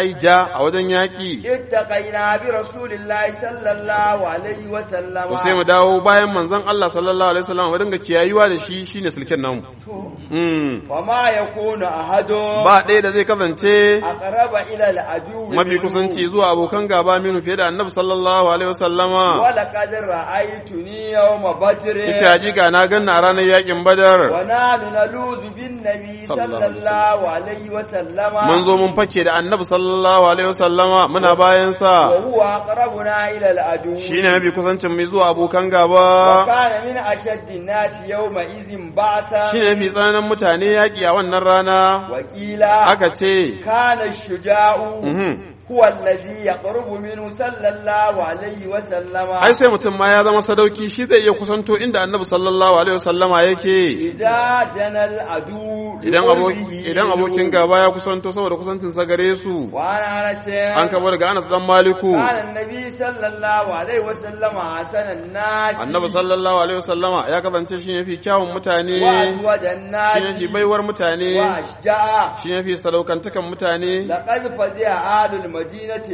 a wajen yaƙi اتقينا برسول الله صلى الله عليه وسلم to sai mu dawo bayan manzon Allah sallallahu alaihi wasallam mu dinga kiyayuwa da shi shine sulken namu mm. وما يكون أحد ba ɗaya da zai kasance أقرب إلى العدو mafi منه. kusanci zuwa abokan gaba minu fiye da annabi sallallahu alaihi wasallama ولقد رأيتني يوم بدر yace hakika na ganna a ranar yakin badar ونحن نلوذ بالنبي صلى الله صلى عليه الله عليه وسلم mun zo mun fake da annabi sallallahu alaihi wasallama muna bayan sa وهو أقربنا إلى العدو shine mafi kusancin mai zuwa abokan gaba وكان من أشد الناس يومئذ بعثا shine mafi tsananin mutane yaki a wannan rana وقيل aka ce كان الشجاع mhm. هو الذي يقرب منه صلى الله عليه وسلم ai sai mutum ma ya zama sadauki shi zai iya kusanto inda annabi sallallahu alaihi wasallama yake إذا جنى العدو idan abokin لقربه idan abokin gaba ya kusanto saboda kusancin sa gare su وعن أنس an kabo daga Anas dan Maliku قال النبي صلى الله عليه وسلم حسن الناس annabi sallallahu alaihi wasallama ya kasance shi ne fi kyawun mutane وأجود shi الناس ne fi baiwar mutane وأشجع shi ne fi sadaukantakan mutane لقد فزع أهل المدينة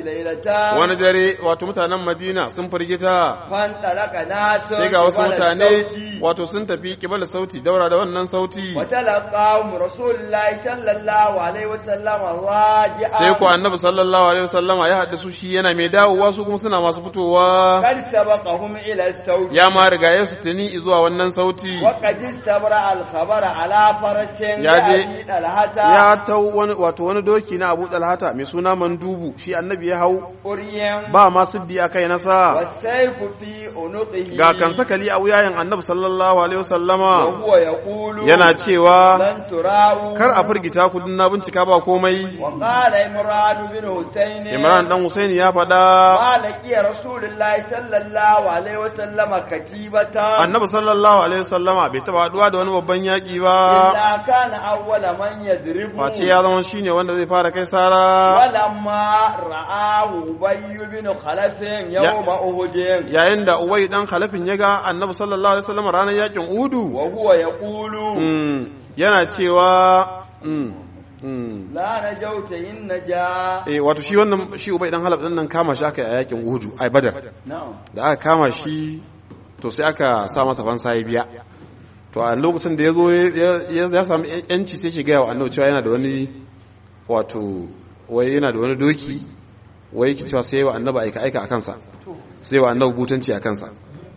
ليلة wani dare wato mutanen Madina sun firgita فانطلق ناس sai ga wasu قبل mutane الصوت wato sun tafi kibala sauti daura da wannan sauti وتلقاهم رسول الله صلى الله عليه وسلم راجعا sai ku annabi sallallahu alaihi wasallama ya haddasu shi yana mai dawowa su kuma suna masu fitowa قد سبقهم إلى الصوت ya ma riga ya su tuni zuwa wannan sauti وقد استبرأ الخبر على فرس يا جي- يأتي الهتا ya tau wani wato wani doki na Abu Talhata mai suna Mandubu shi annabi ya hau أريم ba ma siddi akai nasa والسيف في عنقه ga kan sakali a wuyayen annabi sallallahu alaihi wasallama وهو يقول yana cewa لن تراوا kar a firgita ku na bincika ba komai وقال عمران بن حسين Imran dan Husaini ya faɗa ما لقي رسول الله صلى الله عليه وسلم كتيبة annabi sallallahu alaihi wasallama bai taba haduwa da wani babban yaki ba إلا كان أول من يضرب face ya zama shine wanda zai fara kai sara ولما رآه أبي بن خلف يوم أهد yayin da Uwai dan Khalafin ya ga annabi sallallahu alaihi wasallama ranar yakin Udu وهو يقول mm, yana cewa mm, mm, لا نجوت إن نجا eh wato shi wannan shi Ubay dan Khalaf din nan kama shi aka yi a yakin Udu ai Badar نعم da aka kama shi to sai aka sa masa fansa ya biya to a lokacin da ya zo ya ya samu yanci sai ke gaya wa annabi cewa yana da wani wato wai yana da wani doki wai yake cewa sai wa annabi aika aika a kansa sai wa annabi butanci a kansa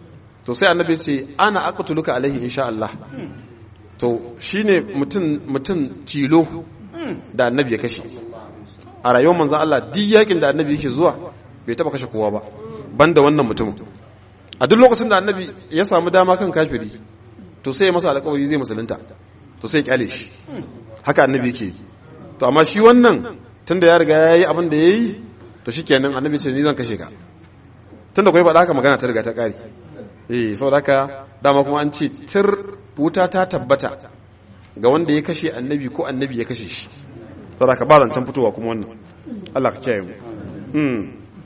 to sai annabi ce ana aqtuluka alaihi insha Allah to shine mutum mutum tilo da annabi ya kashe a rayuwar manzon Allah duk yakin da annabi yake zuwa bai taba kashe kowa ba banda wannan mutumin a duk lokacin da annabi ya samu dama kan kafiri to sai ya masa alƙawari zai musulunta to sai ya kyale shi haka annabi yake yi to amma shi wannan tunda ya riga ya yi abin da ya yi to shi kenan annabi ce ni zan kashe ka tunda kuwa faɗa haka magana ta riga ta ƙari eh saboda haka dama kuma an ce tir wuta ta tabbata ga wanda ya kashe annabi ko annabi ya kashe shi saboda haka ba zancen fitowa kuma wannan Allah ka kiyaye mu mm.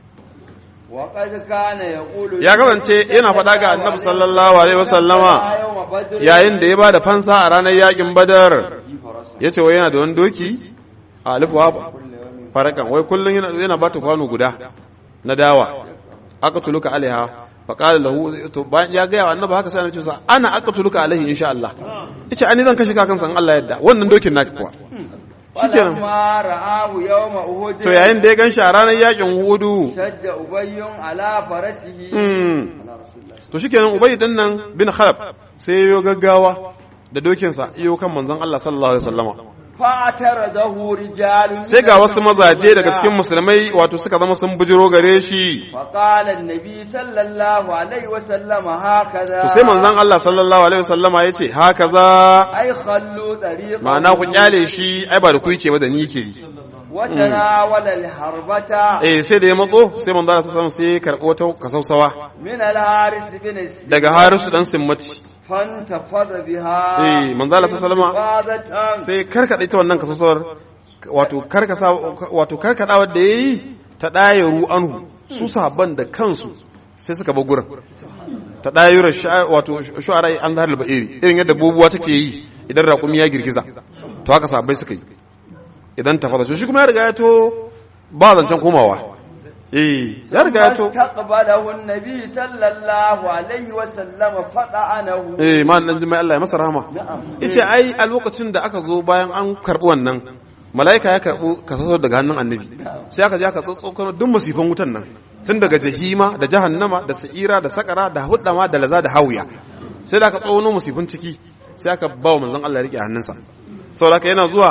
وقد كان يقول ya kasance yana faɗa ga annabi sallallahu alaihi wasallama يوم بدر yayin da ya ba da fansa a ranar yakin badar ya ce wai yana da wani doki a alifuwa farakan wai kullum yana ba ta kwano guda na dawa aka tuluka alaiha faƙalar lahu to bayan ya gaya wa annabi haka sai na ce sa ana aka tuluka alaihi insha Allah yace ani zan kashe kakan san Allah yadda wannan dokin naka kuwa shikenan ولما رآه يوم أهد to yayin da ya gan shi a ranar yakin hudu شد أبي على فرسه mm, to shikenan ubay din nan bin khalaf sai yayo gaggawa da dokinsa iyo kan manzon Allah sallallahu alaihi wasallama فاعترضه رجال sai ga wasu mazaje daga cikin musulmai wato suka zama sun bujiro gare shi فقال النبي صلى الله عليه وسلم هكذا to sai manzon Allah sallallahu alaihi wasallama yace haka za أي خلوا طريقه ma'ana ku kyale shi ai ba da ku yake ba da ni yake yi وتناول الحربة eh sai da ya matso sai manzon Allah sallallahu alaihi wasallam sai ya karbo ta kasausawa من الحارس بن السباع daga harisu dan simmati فانتفض بها eh manzon Allah sallallahu alaihi wasallama انتفاضة sai karkada ita wannan kasausawar wato karkasa wato karkadawar da yayi ta dayaru anhu su sahabban da kansu sai suka bar gurin ta dayura wato shu'ara an zahar al-ba'iri irin yadda bubuwa take yi idan raƙumi ya girgiza to haka sahabbai suka yi idan ta fada shi kuma ya riga ya to ba zancen komawa eh ya riga ya to استقبله النبي صلى الله عليه وسلم فطعنه eh ma dan jimai Allah ya masa rahama na'am yace ai a lokacin da aka zo bayan an karbi wannan mala'ika ya karbu kaso daga hannun annabi sai aka je aka tsotsokano duk musifan wutan nan tun daga jahima da jahannama da sa'ira da sakara da huddama da laza da hawiya sai da aka tsono musifin ciki sai aka ba wa manzon Allah ya rike hannunsa saboda haka yana zuwa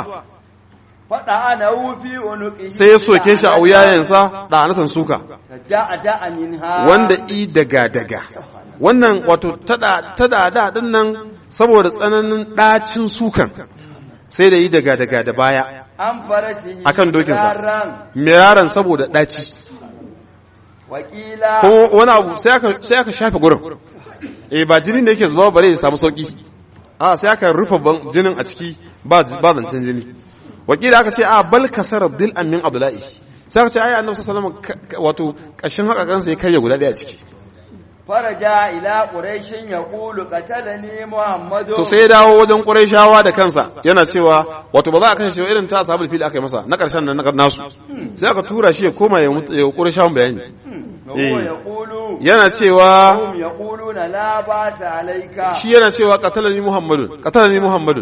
فطعنه في عنقه sai ya soke shi a wuyayensa da anatan suka دع دع منها wanda i daga daga wannan wato tada tada da din nan saboda tsananin dacin sukan sai da yi daga daga da baya an farasihi akan dokinsa. raran miraran saboda daci wakila ko wani abu sai aka sai aka shafe gurin eh ba jini ne yake zuba bare ya samu sauki a sai aka rufe ban- jinin a ciki ba ba zancen jini wakila aka ce a bal kasara dil min abdullahi sai aka ce ai annabi sallallahu alaihi wasallam ka- wato kashin haka kansa ya karya guda daya a ciki faraja ila quraishin yaqulu qatalani muhammadu to sai ya dawo wajen qurayshawa da kansa yana cewa wato ba za a kashe shi ba irin ta ashabul fil aka yi masa na karshen nan na nasu sai aka tura shi ya koma ya mutu- ya qurayshawan bayani wa huwa yaqulu yana cewa hum yaquluna la ba'sa alayka shi yana cewa qatalani muhammadun qatalani muhammadun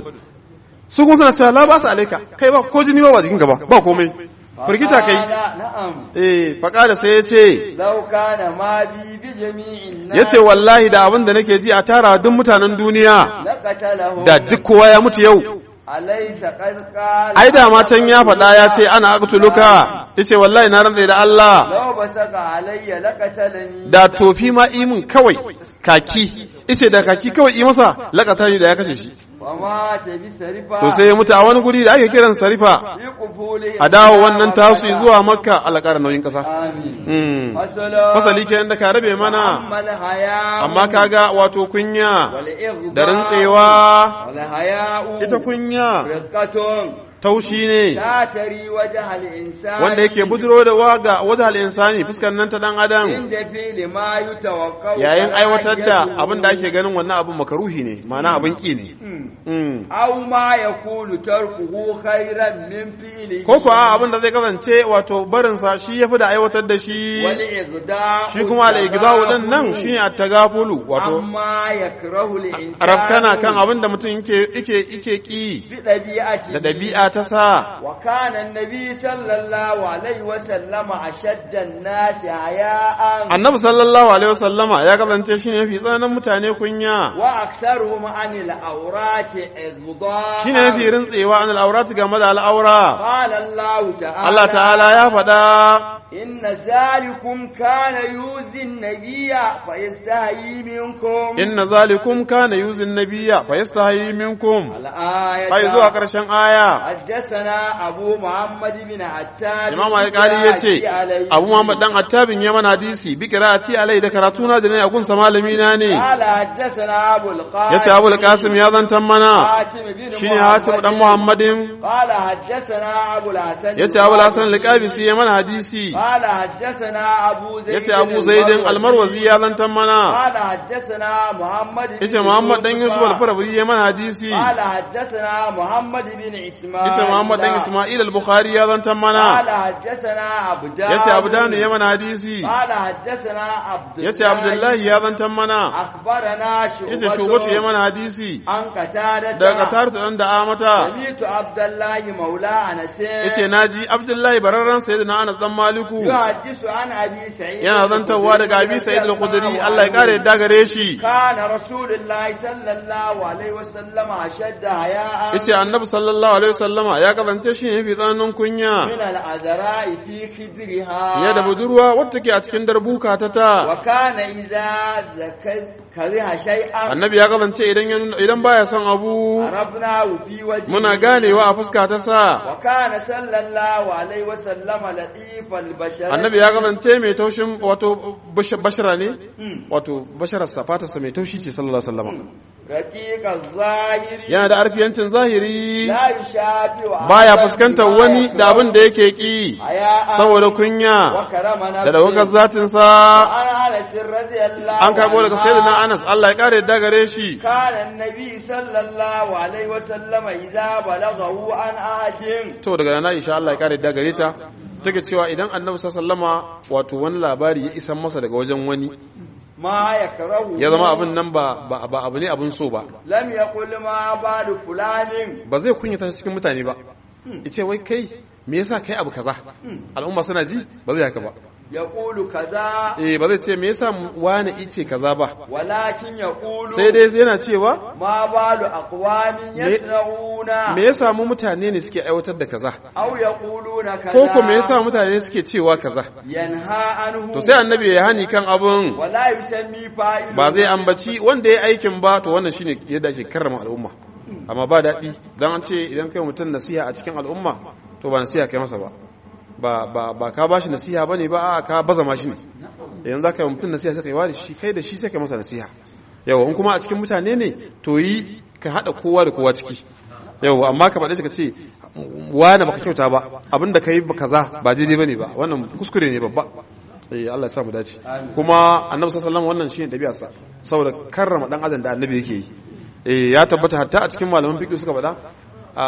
su kuma suna cewa la ba su alaika kai ba ko jini ba ba jikin gaba ba komai firgita kai Faqala, na'am eh faqala sai yace law kana ma bi bi jami'in nas yace wallahi da abin da nake ji a tara duk mutanen duniya laqatalahum da duk kowa ya mutu yau alaysa qad qala ai da matan ya faɗa ya ce ana aqtuluka yace wallahi na rantsa da Allah law basaka alayya laqatalani da tofi ma imin kawai kaki yace da kaki kawai yi masa lakata da ya kashe shi wa ma ta bi sarifa to sai ya mutu a wani guri da ake kiran sarifa fi qufuli a dawo wannan tasu zuwa makka alƙara nauyin ƙasa amin Mm. fasala fasali kenan da ka rabe mana ammal haya amma kaga wato kunya wal ighdha da rantsewa wal haya'u ita kunya riqatun taushi ne la tari wajha al insani wanda yake buduro da waga wajen al'insani fuskar nan ta dan adam inda fi ma yutawaqqa'u yayin aiwatar da abin da ake ganin wannan abin makaruhi ne ma'ana abin ki ne Mm. aw ma yakunu tarkuhu khairan min fi'lihi ko kuwa abin da zai kasance wato barinsa shi ya fi da aiwatar da shi wal ighda'u shi kuma al'igizawo ɗin nan shi ne a tagafulu wato amma yakrahu al insani rafkana kan abin da mutum yake yake yake ki bi dabi'ati da ɗabi'a ta sa وكان النبي صلى الله عليه وسلم أشد الناس حياء annabi sallallahu alaihi wasallama ya kasance shi ne mafi tsananin mutane kunya وأكثرهم عن الأورات إغضاء shi ne mafi rintsewa an al'aurati game da al'aura قال الله تعالى Allah ta'ala ya faɗa إن ذلكم كان يؤذي النبي فيستحيي منكم inna zalikum kana yuzin nabiyya fa yastahi minkum الآية ai zuwa ƙarshen aya حدثنا أبو محمد بن عتاب imam alƙali ya ce abu muhammad dan attabin ya mana hadisi bi qira'ati alai da karatuna da ne a gunsa malami na ne قال حدثنا أبو القاسم yace abul qasim ya zantan mana حاتم بن shine hatim dan muhammadin قال حدثنا أبو الحسن yace abul hasan al-qabisi ya mana hadisi قال حدثنا أبو زيد yace abu zaidin almarwazi ya zantan mana قال حدثنا محمد بن yace muhammad dan yusuf al-farabi ya mana hadisi قال حدثنا محمد بن إسماعيل yace muhammad dan isma'il al-bukhari ya zantan mana قال حدثنا عبدان yace abdanu ya mana hadisi قال حدثنا عبد yace abdullahi ya zantan mana أخبرنا yace shugatu ya mana hadisi عن قتادة daga tartu dan da amata سمعت عبد الله مولى أنس yace naji abdullahi bararran sayyidina anas dan maliku يحدث عن أبي سعيد yana zantawa daga abi sa'id al-khudri Allah ya kare yadda gare shi كان رسول الله صلى الله عليه وسلم أشد حياء yace annabi sallallahu alaihi wasallama ya kasance shi ne fi tsananin kunya من العذراء في خدرها ya da budurwa wacce take a cikin darbuka ta ta وكان إذا ذكر كره شيئا annabi ya kasance idan ya nuna- idan baya son abu عرفناه في وجهه muna ganewa a fuska ta sa وكان صلى الله عليه وسلم لطيف البشر annabi ya kasance mai taushin wato bash- bashara ne wato bashararsa fatarsa mai taushi ce sallallahu alaihi wasallama رقيق الظاهر yana da arfiyancin zahiri لا يشافي baya fuskantar wani da abin da yake ki saboda kunya وكرم da daukar zatinsa عن انس رضي الله an karbo daga عنه sayyidina Anas Allah ya kare yadda gare shi كان النبي صلى الله عليه وسلم إذا بلغه عن أحد to daga nan Aisha Allah ya kare yadda gare ta take cewa idan annabi sallama wato wani labari ya isan masa daga wajen wani ما يكره ya zama abin nan ba ba ba abu ne abin so ba لم يقل ما بال فلان ba zai kunyata shi cikin mutane ba yace wai kai me yasa kai abu kaza al'umma suna ji ba zai haka ba يقول كذا eh ba zai ce me yasa wani ice kaza ba ولكن يقول sai dai yana cewa ما بال أقوام يصنعون me yasa mu mutane ne suke aiwatar da kaza أو يقولون كذا ko ko me yasa mutane suke cewa kaza ينهى عنه to sai annabi ya hani kan abun ولا يسمي فاعل ba zai ambaci wanda ya aikin ba to wannan shine yadda ake karrama al'umma amma ba daɗi dan an ce idan kai mutum nasiha a cikin al'umma to ba nasiha kai masa ba ba ba ba ka bashi nasiha bane ba a ka baza ma shi ne yanzu zaka yi mutum nasiha sai kai wani shi kai da shi sai kai masa nasiha yawa in kuma a cikin mutane ne to yi ka hada kowa da kowa ciki yawa amma ka faɗe shi ka ce wani baka kyauta ba abinda kai ba kaza ba daidai bane ba wannan kuskure ne babba eh Allah ya sa mu dace kuma annabi sallallahu alaihi wasallam wannan shine dabi'arsa saboda karrama dan adam da annabi yake yi eh ya tabbata hatta a cikin malaman fiqh suka faɗa a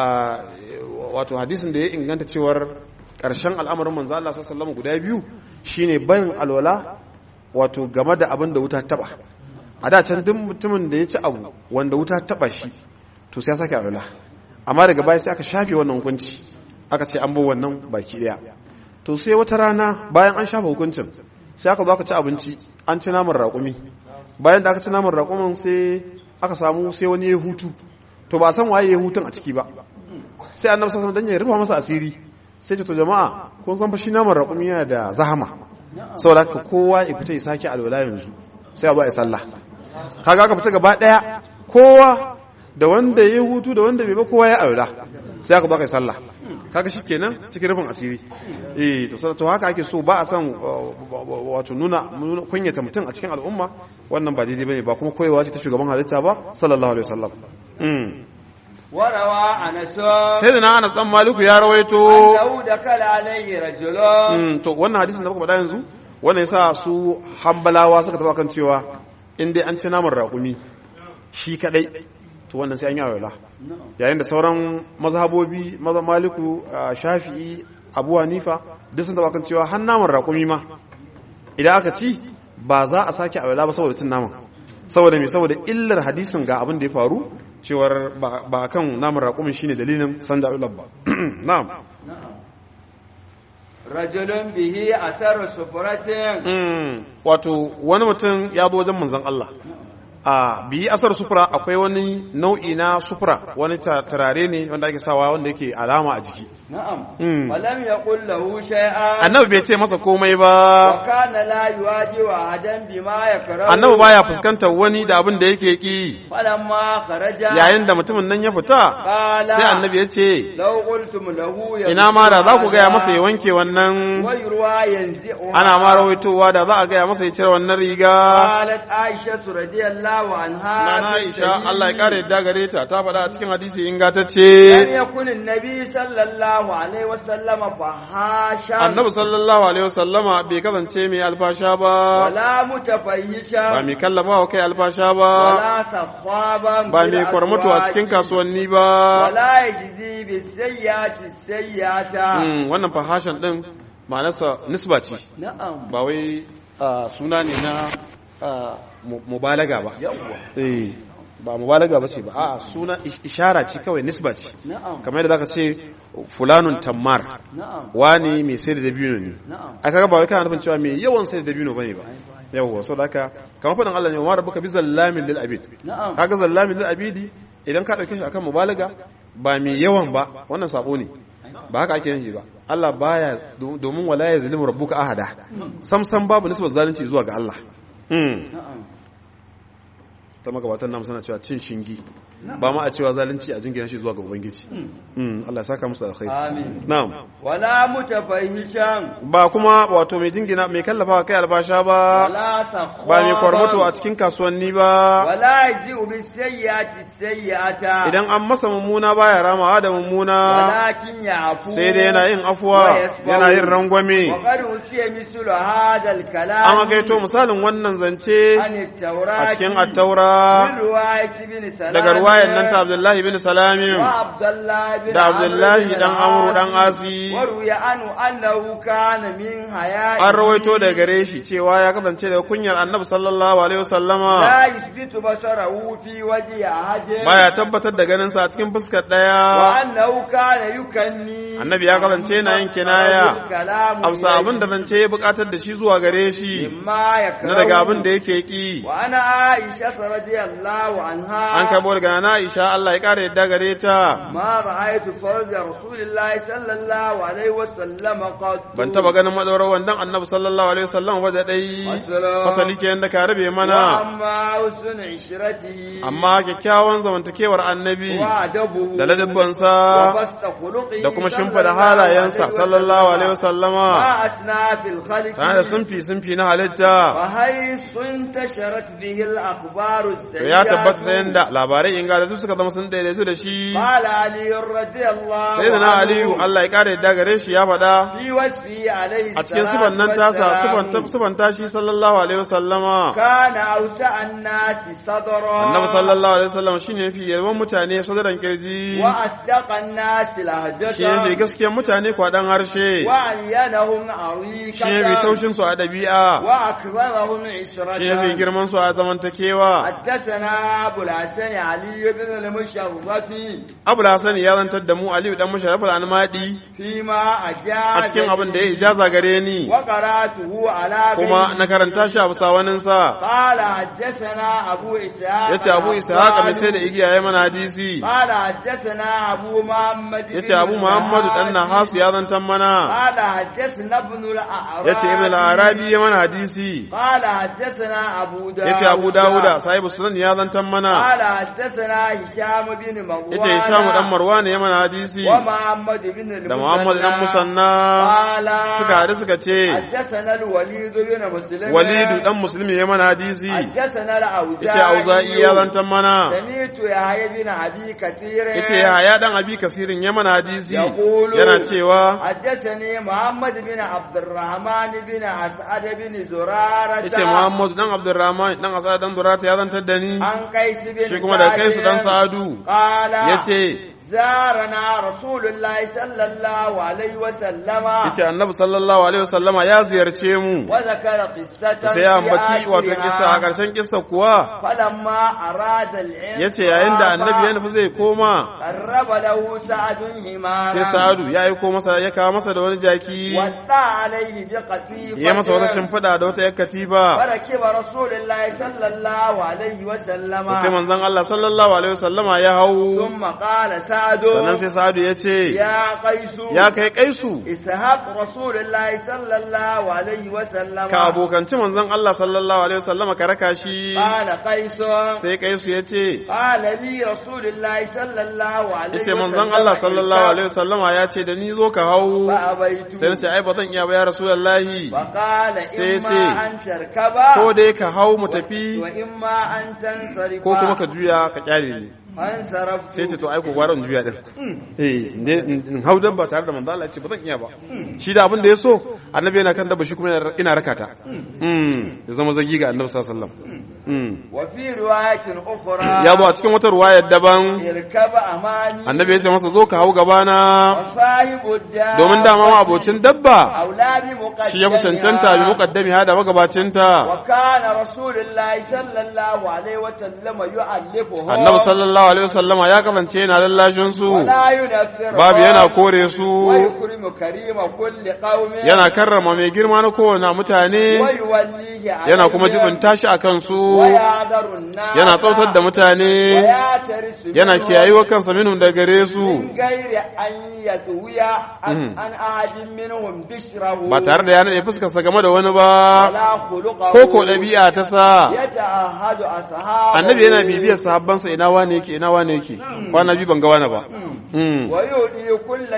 wato hadisin da ya inganta cewar ƙarshen al'amarin manzo Allah sallallahu alaihi guda biyu shine barin alwala wato game da abin da wuta taba a da can duk mutumin da ya ci abu wanda wuta taba shi to sai ya sake alwala amma daga baya sai aka shafe wannan hukunci aka ce an bar wannan baki daya to sai wata rana bayan an shafa hukuncin sai aka zo aka ci abinci an ci naman raƙumi bayan da aka ci naman raƙumin sai aka samu sai wani ya hutu to ba san waye ya hutun a ciki ba sai annabi sallallahu alaihi wasallam dan ya rufa masa asiri sai ce to jama'a kun san fa shi naman raƙumi yana da zahama saboda haka kowa ya fita ya sake alwala yanzu sai a zo a yi sallah kaga aka fita gaba daya kowa da wanda ya hutu da wanda bai ba kowa ya alwala sai aka zo aka yi sallah kaga shikenan cikin rufin asiri eh to to haka ake so ba a san wato nuna kunyata mutum a cikin al'umma wannan ba daidai bane ba kuma koyewa ce ta shugaban halitta ba sallallahu alaihi wasallam warawa anas sai da na anas dan maliku ya rawaito annahu dakala alayhi rajulun to wannan hadisin da muka faɗa yanzu wannan yasa su hambalawa suka taba kan cewa in dai an ci naman raƙumi shi kadai to wannan sai an yi awala yayin da sauran mazhabobi maza maliku shafi'i abu hanifa duk sun taba kan cewa har naman raƙumi ma idan aka ci ba za a sake awala ba saboda cin naman saboda me saboda illar hadisin ga abin da ya faru cewar ba kan naman raƙumin shine dalilin sanda ular ba na'am rajulun bihi asar sufratin wato wani mutum ya zo wajen manzon Allah a biyi asar sufura akwai wani nau'i na sufura wani turare ne wanda ake sawa wanda yake alama a jiki na'am walam yaqul lahu shay'an annabi bai ce masa komai ba wa kana la yuwaji wa adam bima yakrahu annabi baya fuskantar wani da abin da yake ki falamma kharaja yayin da mutumin nan ya fita qala sai annabi ya ce law qultum lahu ya ina ma da za ku gaya masa ya wanke wannan wa yurwa yanzi'u ana ma rawaitowa da za a gaya masa ya cire wannan riga qalat aisha radiyallahu anha Nana Aisha Allah ya kare yadda gare ta ta faɗa a cikin hadisi lam ingantacce yakun an-nabi sallallahu alaihi wasallam fahashan Annabi sallallahu alaihi wasallama bai kasance mai alfasha ba wala mutafahishan ba mai kallafa wa kai alfasha ba wala sakhaban ba bil mai kwarmato a cikin aswaqi. kasuwanni ba wala yajzi bis sayyati sayyata Mm, wannan fahashan din ma'anarsa nisba ce na'am ba wai ah, suna ne na ah, mu- mubalaga ba yawwa eh ba mubalaga ba ce ba a'a suna ish- ishara ce kawai nisba ce na'am kamar yadda zaka ce fulanun tammar na'am wani mai sai da dabino ne na'am a kaga ba wai kana nufin cewa mai yawan sai da dabino bane ba yawwa so da haka kamar faɗin Allah ne wa rabbuka bi zallamin lil abid na'am kaga zallamin lil abidi idan ka dauke shi akan mubalaga ba mai yawan ba wannan sabo ne ba haka ake nufi ba Allah baya do- domin wala ya zalimu rabbuka ahada sam sam babu nisbar zalunci zuwa ga Allah hmm na'am ta magabatan namu suna cewa cin shingi ba ma a cewa zalunci a jingina shi zuwa ga ubangiji hmm Allah ya saka musu alkhairi amin na'am wala mutafahishan ba kuma wato mai jingina mai kallafa kai albasha ba wala sakhaban ba mai kwarmato a cikin kasuwanni ba wala yajzi bis sayyati sayyata idan an masa mummuna baya ramawa da mummuna walakin ya'fu sai dai yana yin afuwa wa yasfahu. yana yin rangwame wa qad utiya mislu hadha al-kalam an gaito misalin wannan zance an a at-taurati cikin attaura من رواية بن سلام daga ruwayan nan ta Abdullahi bin Salamin وعبد الله بن da Abdullahi عمرو بن dan Amru dan العاص Asi وروي عنه أنه كان من حياء an rawaito da gare shi cewa ya kasance daga kunyar Annabi sallallahu alaihi wasallama لا يثبت بصره في وجه أحد baya tabbatar da ganin sa a cikin fuskar daya وأنه كان يكني Annabi ya kasance yana yin kinaya الكلام amsa abin da zance ya bukatar da shi zuwa gare shi مما يكره na daga abin da yake ki وأنا عائشة رضي الله عنها an kabo daga na Aisha Allah ya kara yadda gare ta ما رأيت فرج رسول الله صلى الله عليه وسلم قط ban taba ganin madaurar wandan Annabi sallallahu alaihi wasallam ba da dai Wassalam. fasali kenan da ka rabe mana وأما حسن عشرته amma kyakkyawan zamantakewar Annabi وأدبه da ladabbansa وبسط خلقه da kuma صلى shimfida الله halayensa عليه sallallahu alaihi وسلم. wasallama ما أسنى في الخلق tare da sunfi sunfi na halitta وحيث انتشرت به الأخبار to السيئة ya tabbata da yanda labarai ingantattu suka zama sun daidaitu da shi قال علي رضي الله sai da na عنه aliyu Allah ya kara yadda gare shi ya faɗa في وصفه عليه a cikin sifan nan tasa sifan sifan tashi sallallahu alaihi wasallama كان أوسع الناس صدرا annabi sallallahu alaihi wasallam shine fi yawan mutane sadaran kirji وأصدق الناس لهجة shine fi gaskiyar mutane kwadan harshe وألينهم عريقة shine fi taushin su a dabi'a وأكرمهم عشرة shine fi girman su a zamantakewa حدثنا أبو الحسن علي بن المشرف abu hasan ya zantar da mu aliyu dan musharraf al-anmadi فيما أجاز a cikin abin da ya ijaza gare ni وقرأته على kuma غيره. na karanta shi a bisa waninsa قال حدثنا أبو إسحاق ya ce abu ishaq mai sai da igiya ya mana hadisi قال حدثنا أبو محمد ya ce abu muhammadu dan nahasu ya zantar mana قال حدثنا ابن الأعرابي ya ce ibn al-arabi ya mana hadisi قال حدثنا أبو داود ya ce abu dawuda sahibu sunan ya zantar mana قال حدثنا هشام بن مروان ya ce hishamu dan marwan ya mana hadisi ومحمد بن المثنى da muhammad dan musanna قال suka haɗu suka ce حدثنا الوليد بن مسلم walidu dan musulmi ya mana hadisi حدثنا ya ce auza'i ya zantar mana سمعت يحيى بن أبي كثير ya ce ya dan abi kasirin ya mana hadisi يقول yana cewa حدثني محمد بن عبد الرحمن بن أسعد بن زرارة ya ce muhammadu dan abdurrahman dan asad dan durata ya zantar da ni عن قيس بن shi kuma da kai su dan سعد sa'adu قال ya ce زارنا رسول الله صلى الله عليه وسلم ya ce annabi sallallahu alaihi wasallama ya ziyarce mu وذكر قصة sai ya ambaci wato في kissa a آخرها. ƙarshen kissa kuwa فلما أراد العلم ya ce yayin da annabi ya nufi zai koma قرب له سعد حمارا sai sa'adu ya aiko masa ya kawo masa da wani jaki ودى عليه بقطيفة ya masa wata shimfiɗa da wata yar katifa فركب رسول الله صلى الله عليه وسلم sai manzon Allah sallallahu alaihi wasallama ya hau ثم قال سعد sannan sai sa'adu ya ce يا قيس ya kai kaisu اسحاق رسول الله صلى الله عليه وسلم ka abokanci manzon Allah sallallahu alaihi wasallama ka raka shi قال قيس sai kaisu ya ce قال لي رسول الله صلى الله عليه ya ce وسلم manzon Allah sallallahu alaihi wasallama ya ce da ni zo ka hau فأبيت sai na ce ai ba zan iya ba ya rasulullahi فقال sai ce, إما أن تركب ko dai ka hau mu tafi وإما أن تنصرف ko kuma ka juya ka kyale ni فانصرفت sai ce to ai ko gwara in juya din eh ne in hau dabba tare da manzo Allah ya ce ba zan iya ba shi da abin da ya so annabi yana kan dabba shi kuma yana- ina rakata mm ya zama zagi ga annabi sallallahu alaihi wasallam mm وفي رواية أخرى ya zo a cikin wata ruwayar daban اركب أماني annabi ya ce masa zo ka hau gabana وصاحب الدار domin dama ma abocin dabba أولى بمقدمها shi ya fi cancanta bi muqaddami ha da magabacinta وكان رسول الله صلى الله عليه وسلم يؤلفه annabi sallallahu alaihi wasallama ya kasance yana lallashin su ولا ينفر babu yana kore su ويكرم كريم كل قوم yana karrama mai girma na kowane mutane ويوليه عليهم yana kuma jibinta shi a kansu ويعذر الناس yana tsautar da mutane ويعترس yana منهم kiyayewa kansa minhum da gare su من غير أن يتوي عن مم. عن أحد منهم بشره ba tare da ya naɗe fuskarsa game da wani ba ولا خلقه ko ko ɗabi'a ta sa يتعهد أصحابه annabi yana bibiyar sahabbansa ina wane yake ina wane yake kwana biyu ban ga wani ba Mm. ويؤتي كل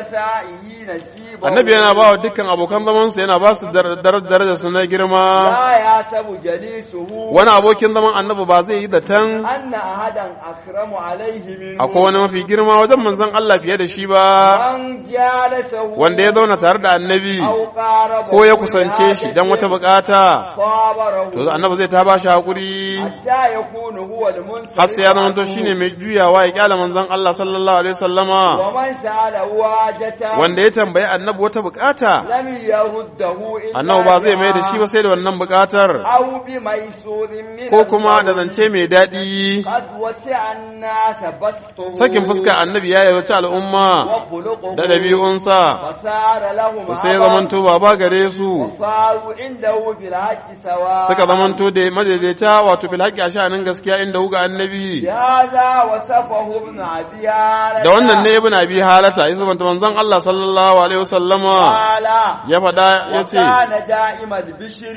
جلسائه نصيبه annabi yana ba wa dukkan abokan zamansu yana ba su dar- dar- darajar su na girma لا يحسب جليسه wani يظن abokin zaman annabi ba zai yi zaton أن أحدا أكرم عليه منه akwai wani mafi girma wajen manzon Allah fiye da shi ba من جالسه wanda ya zauna tare da annabi أو قاربه ko ya kusance shi dan wata bukata صابره to annabi zai ta ba shi hakuri حتى يكون هو المنصف har sai ya zama to shine mai juyawa ya kyala manzon Allah sallallahu alaihi wasallama ومن سأله واجة wanda ya tambayi annabi wata bukata لم يرده إلا annabi ba zai mai da shi بها ba sai da wannan bukatar أو بميسور من ko kuma da القول. zance mai daɗi قد وسع الناس بسطه sakin fuska annabi ya yawaci al'umma وخلقه da ɗabi'unsa فصار لهم sai عبا zamanto baba gare su وصاروا عنده في الحق سواء suka zamanto da madaidaita wato fil haqqi a sha'anin gaskiya inda huga annabi بهذا وصفه ابن أبي هالة da wannan ne ibn abi halata ya zubanta manzon Allah sallallahu alaihi wasallama قال ya faɗa ya ce وكان دائم البشر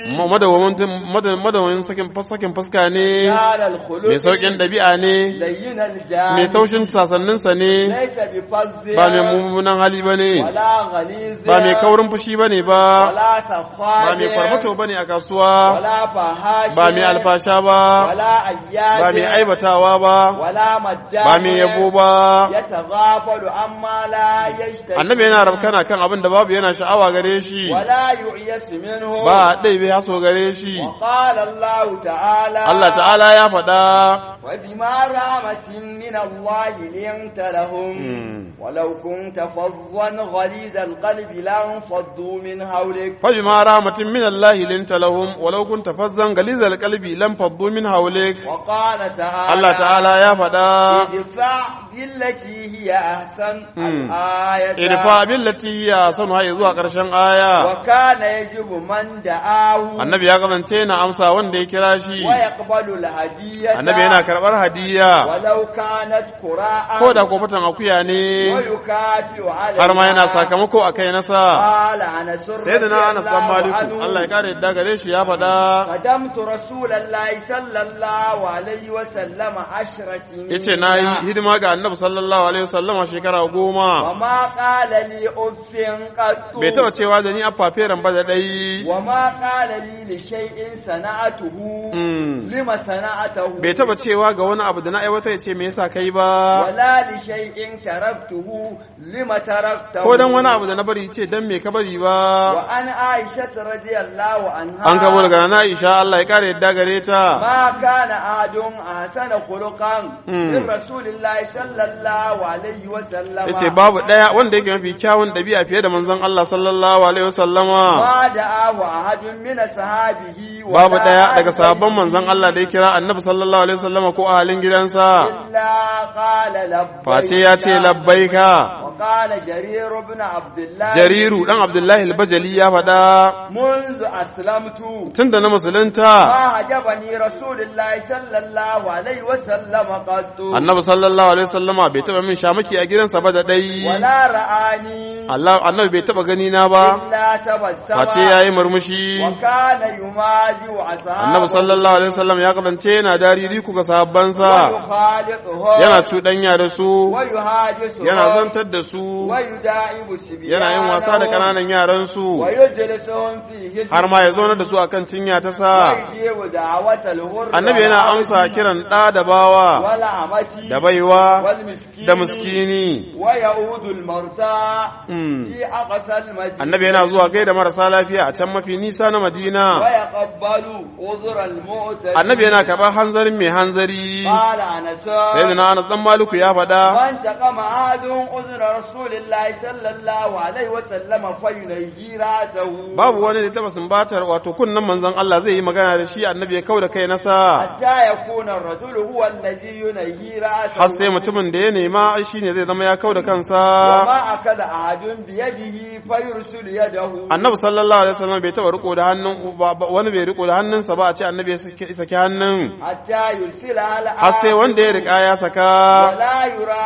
madawamin sakin sakin fuska ne قال الخلق mai saukin ɗabi'a ne لين الجانب mai taushin sasanninsa ne ليس بفظ ba mai mummunan hali ba ne ولا غليظ ba mai kaurin fushi ba ne ba ولا سخاء ba mai kwarmato ba ne a kasuwa ولا فحاش ba mai alfasha ba ولا أياد ba mai aibatawa ba ولا مجاش ba mai yabo ba يتغافل عما لا يشتهي annabi yana rafkana kan abin da babu yana sha'awa gare shi ولا يعيس منه ba ɗai bai haso gare shi وقال الله تعالى Allah ta'ala ya faɗa وبما رحمة من الله لنت لهم Mm. ولو كنت فظا غليظ القلب لانفضوا من حولك فبما رحمة من الله لنت لهم ولو كنت فظا غليظ القلب لم فضوا من حولك وقال تعالى Allah ta'ala ya faɗa ادفع بالتي هي أحسن Mm. الآية irfa billati ya sanu hayi zuwa ƙarshen aya وكان يجب من دعاه annabi ya kasance na amsa wanda ya kira shi ويقبل الهدية annabi yana karɓar hadiya ولو كانت قراء ko da kofatan akuya ne ويكافئ عليها har ma yana sakamako a kai nasa قال أنس sai da na anas dan maliku عنه Allah ya kare yadda gare shi ya faɗa قدمت رسول الله صلى الله عليه وسلم عشر سنين yace na yi hidima ga annabi sallallahu alaihi wasallama shekara goma وما قال لي أف قط bai taɓa cewa da ni a faferen ba da ɗai وما قال لي لشيء صنعته Mm. لما صنعته bai taɓa cewa ga wani abu da na aiwata ya ce me yasa kai ba ولا لشيء تركته لما تركته ko dan wani abu da na bari ce dan me ka bari ba وعن عائشة رضي الله عنها an kabo daga na Aisha Allah ya kare yadda gare ta ما كان أحد أحسن خلقا Mm. من رسول الله صلى الله عليه وسلم yace babu ɗaya wanda yake mafi kyawun ɗabi'a fiye da manzon Allah sallallahu alaihi wasallama ما دعاه أحد من أصحابه ولا babu ɗaya daga أهل sabon بيته manzon Allah da ya kira annabi sallallahu alaihi wasallama ko ahalin gidansa إلا قال لبيك face ya ce labbaika وقال جرير بن عبد الله jariru dan abdullahi al-bajali ya faɗa منذ أسلمت tun da na musulunta ما عجبني رسول الله صلى الله عليه وسلم قط annabi sallallahu alaihi wasallama bai taba min shamaki a gidansa ba da dai ولا رآني Allah annabi bai taba gani na ba إلا تبسم face yayi murmushi وكان يماجي أصحابه annabi sallallahu alaihi wasallam ya kasance yana dariri ku ga sahabbansa ويخالطهم yana cuɗanya da su ويهاجسهم yana zantar da su ويداعب سبيانهم yana yin wasa da ƙananan yaran su ويجلسهم فيه har ma ya zauna da su akan cinya ta sa ويجيب دعوة الغر annabi yana amsa kiran ɗa da bawa والعمة da baiwa والمسكين da miskini ويعود المرتى Mm. في أقصى المدينة annabi yana zuwa gaida marasa lafiya a can mafi nisa na madina ويقبل عذر المعتد annabi yana karɓar hanzarin mai hanzari قال أنس sai da na anas dan maluku ya faɗa فانتقم عاد عذر رسول الله صلى الله عليه وسلم فينهي رأسه babu wani da taba sumbatar wato kunnan manzon Allah zai yi magana da shi annabi ya kauda kai nasa حتى يكون الرجل هو الذي ينهي رأسه har sai mutumin da ya nema shine zai zama ya kauda kansa وما أكد أحد بيده فيرسل يده annabi sallallahu alaihi wasallam bai taba riko da hannun ba- ba- wani bai riko da hannunsa ba a ce annabi ya saki saki hannun حتى يرسلها har sai wanda ya rika ya saka ولا يرى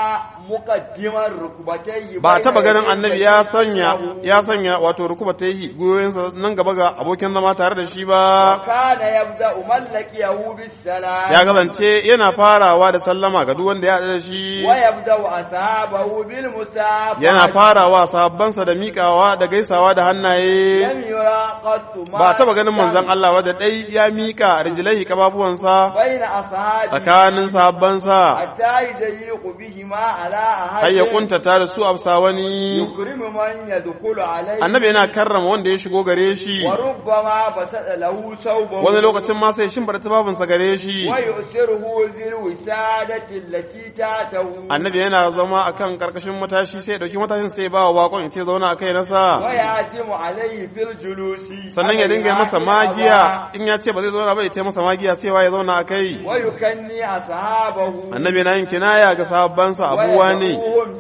muqaddiman rukbatayhi ba taba ganin annabi ya sanya ya sanya wato rukuba ta yi goyoyinsa nan gaba ga abokin zama tare da shi ba kana yabda umallakiyahu bis salam ya gazance yana farawa da sallama ga duk wanda ya haɗu da shi wa yabda ashabahu bil musafa yana farawa sahabbansa da miƙawa da gaisawa da hannaye lam yura qattu ma ba taba ganin manzon Allah wadda dai ya miƙa rijlaihi kababuwansa baina ashabi tsakanin sahabbansa hatta yadyiqu bihima ala ahad har ya kuntata da su afsa wani yukrimu man yadkhulu alayhi annabi yana karrama wanda ya shigo gare shi wa rubbama basada lahu thawbahu wani lokacin ma sai shimbar tufafinsa gare shi wa yusiruhu dhil wisadati allati tatahu annabi yana zama akan karkashin matashi sai ya dauki matashin sai ya ba wa bakon ya ce zauna a kai nasa wa yatimu alayhi fil julusi sannan ya dinga yi masa magiya in ya ce ba zai zauna ba ya ce masa magiya cewa ya zauna a kai wa yukanni ashabahu annabi yana yin kinaya ga sahabbansa abuwa ne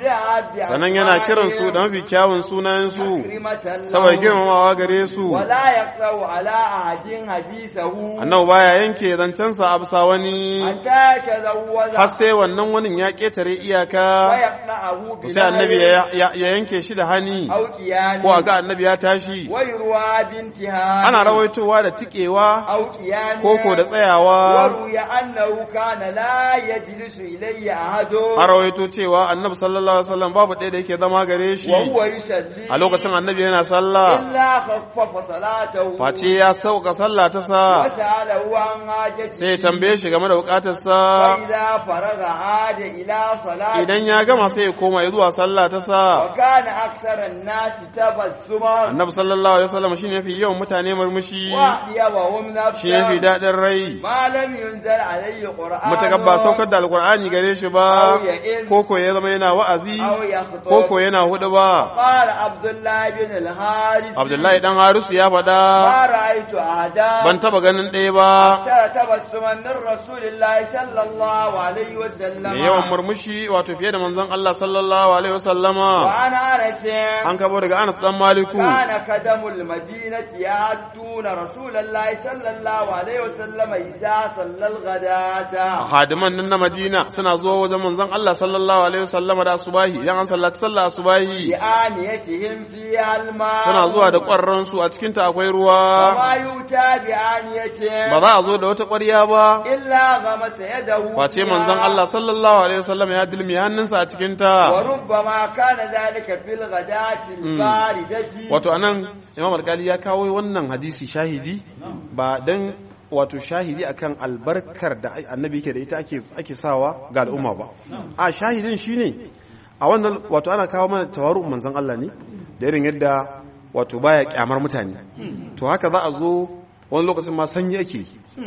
sannan yana kiran su da mafi kyawun sunayensu saboda girmamawa gare su wala yaqra'u ala ahadin hadithahu annabi baya yanke zancensa a bisa wani hatta tazawwaza har sai wannan wani ya ketare wa iyaka yaqna'ahu bi sai annabi ya ya- ya yanke shi da hani aw qiyami ko a ga annabi ya tashi wa yurwa bintiha ana rawaitowa da tikewa aw qiyami koko da tsayawa وروي أنه كان لا يجلس إلي أحد a rawaito cewa annabi sallallahu alaihi wasallam babu ɗaya da yake zama gare shi وهو يصلي a lokacin annabi yana sallah إلا خفف صلاته face ya sauka sallah ta sa وسأله عن حاجته sai ya tambaye shi game da bukatarsa فإذا فرغ عاد إلى صلاته idan ya gama sai ya koma ya zuwa sallah ta sa وكان أكثر الناس تبسما annabi sallallahu alaihi wasallam shine yafi yawan mutane murmushi وأطيبهم shi yafi نفسا daɗin rai ما لم ينزل عليه قرآن mutakar ba saukar da alkur'ani gare shi ba koko ya zama yana wa'azi أو يخطب koko yana hudu ba قال عبد الله بن الحارث abdullahi dan harisu ya faɗa ما رأيت أحدا ban taba ganin ɗaya ba أكثر تبسما من رسول الله صلى الله عليه وسلم mai yawan murmushi wato fiye da manzon Allah sallallahu alaihi wasallama وعن أنس an kabo daga Anas dan Maliku كان قدم المدينة يأتون رسول الله صلى الله عليه وسلم إذا صلى الغداة hadiman nan na Madina suna zuwa wajen manzon Allah sallallahu alaihi wasallama da asubahi idan an sallaci sallah asubahi بآنيتهم فيها الماء suna zuwa da ƙwarran su a cikin ta akwai ruwa وما يؤتى بآنية ba za a zo da wata ƙwarya ba إلا غمس يده face فيها. manzon Allah sallallahu alaihi wasallama ya dilmi hannunsa a cikin ta وربما كان ذلك في الغداة الباردة wato anan Imam Al-Ghazali ya kawo wannan hadisi shahidi ba dan wato shahidi akan albarkar da annabi yake da ita ake ake sawa ga al'umma ba a shahidin shine a wannan wato ana kawo mana tawaru manzon Allah ne da irin yadda wato baya kyamar mutane to haka za a zo wani lokacin ma sanyi ake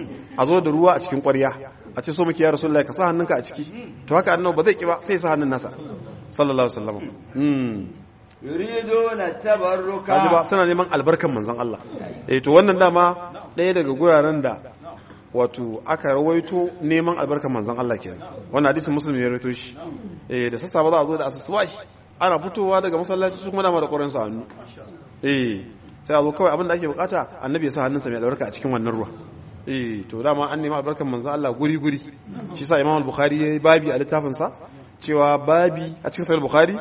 a zo da ruwa a cikin ƙwarya a ce so muke ya rasulullahi ka sa hannunka a ciki to haka annabi ba zai ki ba sai ya sa hannun nasa sallallahu alaihi wasallam mm. يريدون التبرك kaji ba suna neman albarkan manzon Allah eh to wannan dama ɗaya daga guraren da wato aka rawaito neman albarkan manzon Allah kenan wannan hadisin muslim ya rawaito shi eh da sassa ba za a zo da asusuwai ana fitowa daga masallaci su kuma dama da ƙoran sa hannu eh sai a zo kawai abin da ake bukata annabi ya sa hannunsa mai albarka a cikin wannan ruwa eh to dama an nemi albarkan manzon Allah guri guri shi sa Imam al-Bukhari yayi babi a littafinsa cewa babi a cikin sahih bukhari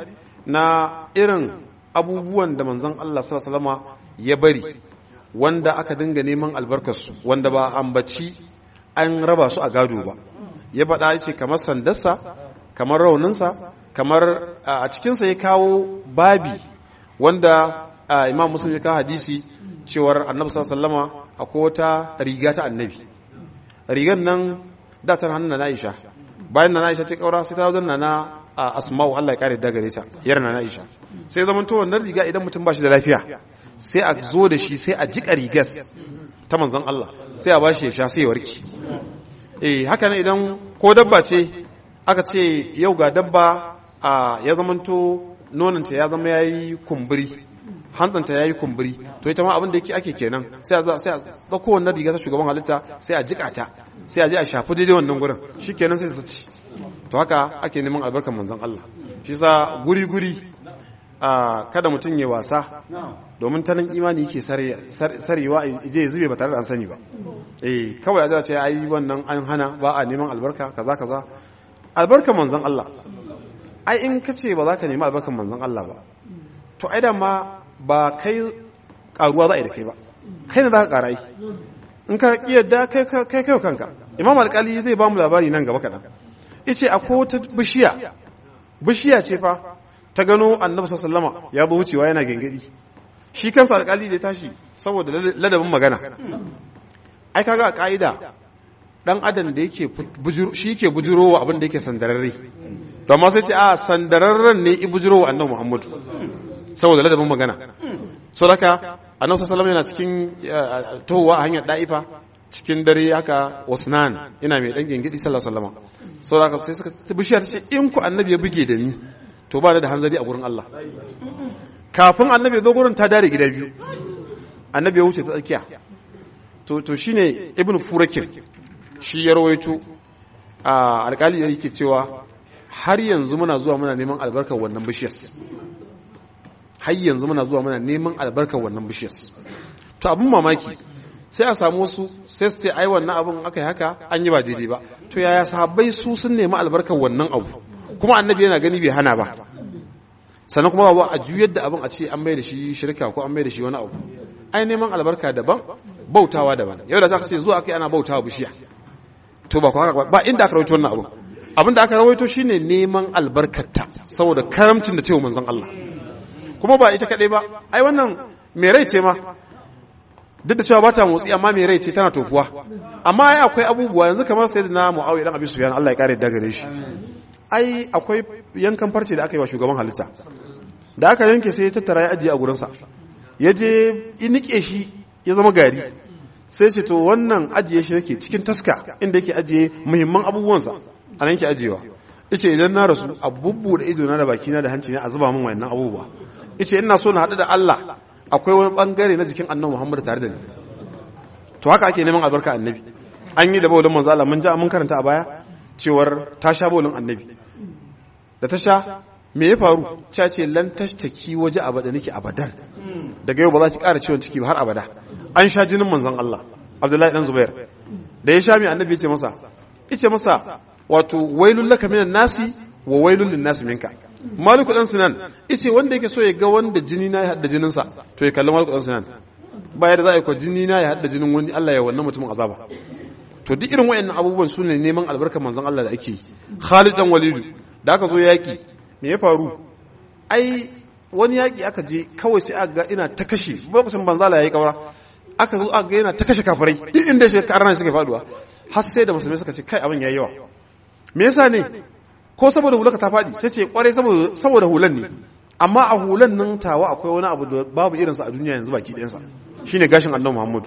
na irin abubuwan da manzon Allah sallallahu alaihi ya bari wanda aka dinga neman albarkarsu wanda ba ambaci an raba su a gado ba ya faɗa ce kamar sandarsa kamar rauninsa kamar a cikinsa ya kawo babi wanda imam muslim ya kawo hadisi cewar annabi sallallahu alaihi akwai wata riga ta annabi rigan nan da ta hannun na Aisha bayan na Aisha ta kaura sai ta wajen na a asma'u Allah ya kare da gare ta yar na Aisha sai zaman to wannan riga idan mutum ba shi da lafiya sai a zo da shi sai a jika rigas ta manzon Allah sai a bashi ya sha sai ya warke eh haka ne idan ko dabba ce aka ce yau ga dabba a ya zamanto nonanta ya zama yayi kumburi hantsanta yayi kumburi to ita ma abin da yake ake kenan sai a sai a dauko wannan riga ta shugaban halitta sai a jika ta sai a je a shafi daidai wannan gurin shikenan sai ta ci to haka ake neman albarkar manzon Allah shi sa guri guri a kada mutum ya wasa domin ta nan imani yake sarewa je ya zube ba tare da an sani ba eh kawai a ce ai wannan an hana ba a neman albarka kaza kaza albarkar manzon Allah ai in ka ce ba za ka nemi albarkan manzon Allah ba to ai da ma ba kai karuwa za a yi da kai ba kai ne za ka kara yi in ka yadda kai kai kai kanka imam alkali zai ba mu labari nan gaba kaɗan ice akwai wata bishiya bishiya ce fa ta gano annabi sallama ya zo wucewa yana gengedi shi kansa alkali da ya tashi saboda ladabin magana ai kaga a ka'ida dan adam da yake shi yake bujurowa abin da yake sandararre to amma sai ce a sandararren ne i bujurowa annabi muhammadu saboda ladabin magana so haka annabi sallallahu yana cikin tohuwa a hanyar da'ifa cikin dare haka wasnan ina mai dan gengidi sallallahu alaihi wasallam so haka sai suka bishiyar ce in ku annabi ya buge da ni to ba da hanzari a gurin Allah kafin annabi ya zo gurin ta dare gida biyu annabi ya wuce ta tsakiya to to shine ibnu furakin shi ya rawaito a alkali yake cewa har yanzu muna zuwa muna neman albarkar wannan bishiyar har yanzu muna zuwa muna neman albarkar wannan bishiyar to abin mamaki sai a samu wasu sai su ce ai wannan abin aka yi haka an yi ba daidai ba to yaya sahabbai su sun nemi albarkar wannan abu kuma annabi yana gani bai hana ba sannan kuma ba a juyar da abin a ce an mai da shi shirka ko an mai da shi wani abu ai neman albarka daban bautawa daban yau da za ka ce zuwa kai ana bautawa bishiya to ba haka ba inda aka rawaito wannan abu abin da aka rawaito shine neman albarkarta saboda karamcin da cewa manzon Allah kuma ba ita kaɗai ba ai wannan mai rai ce ma duk da cewa ba ta motsi amma mai rai ce tana tofuwa amma ai akwai abubuwa yanzu kamar sai na mu'awiya dan abi sufyan Allah ya kare da gare shi ai akwai yankan farce da aka yi wa shugaban halitta da aka yanke sai ya tattara ya ajiye a gurinsa ya je nike shi ya zama gari sai ce to wannan ajiye shi nake cikin taska inda yake ajiye muhimman abubuwansa a nan ke ajiyewa ice idan na rasu a bubbuɗe ido na da bakina da hanci ne a zuba min wayannan abubuwa ice ina so na haɗu da Allah akwai wani bangare na jikin annabi Muhammad tare da ni to haka ake neman albarka annabi an yi da bawulin manzo Allah mun ja mun karanta a baya cewar ta sha bawulin annabi da ta sha me ya faru cha ce lan tashtaki waje abada nake abadan daga yau ba za ki ƙara ciwon ciki ba har abada an sha jinin manzon Allah Abdullahi dan Zubair da ya sha mai annabi ya ce masa yace masa wato wailul laka minan nasi wa wailul lin nasi minka maliku dan sinan yace wanda yake so ya ga wanda jini na ya hadda jinin sa to ya kalli maliku dan sinan baya da za a yi ko jini na ya hadda jinin wani Allah ya wannan mutumin azaba to duk irin wayannan abubuwan su ne neman albarkar manzon Allah da ake yi Khalid dan Walidu da aka zo yaki me ya faru ai wani yaki aka je kawai sai aka ga ina ta kashe lokacin banzala yayi kaura aka zo aka ga yana ta kashe kafirai duk inda shi karnan suka faduwa har sai da musulmai suka ce kai abin yayi yawa me yasa ne ko saboda hulaka ta fadi sai ce kwarai saboda saboda hulan ne amma a hulan nan tawa akwai wani abu da babu irinsa a duniya yanzu baki ɗayansa shine gashin annabi Muhammad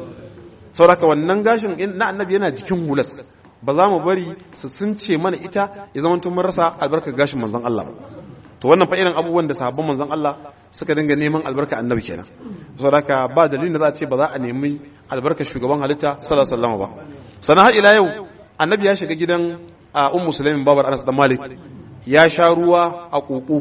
sauraka wannan gashin na annabi yana jikin hulas ba za mu bari su sunce mana ita ya zama mun rasa albarkar gashin manzon Allah to wannan fa irin abubuwan da sahabban manzon Allah suka dinga neman albarka annabi kenan saboda ba dalilin da za a ce ba za a nemi albarkar shugaban halitta sallallahu alaihi wasallam ba sannan har ila yau annabi ya shiga gidan a ummu sulaimin babar Anas da Malik ya sha ruwa a koko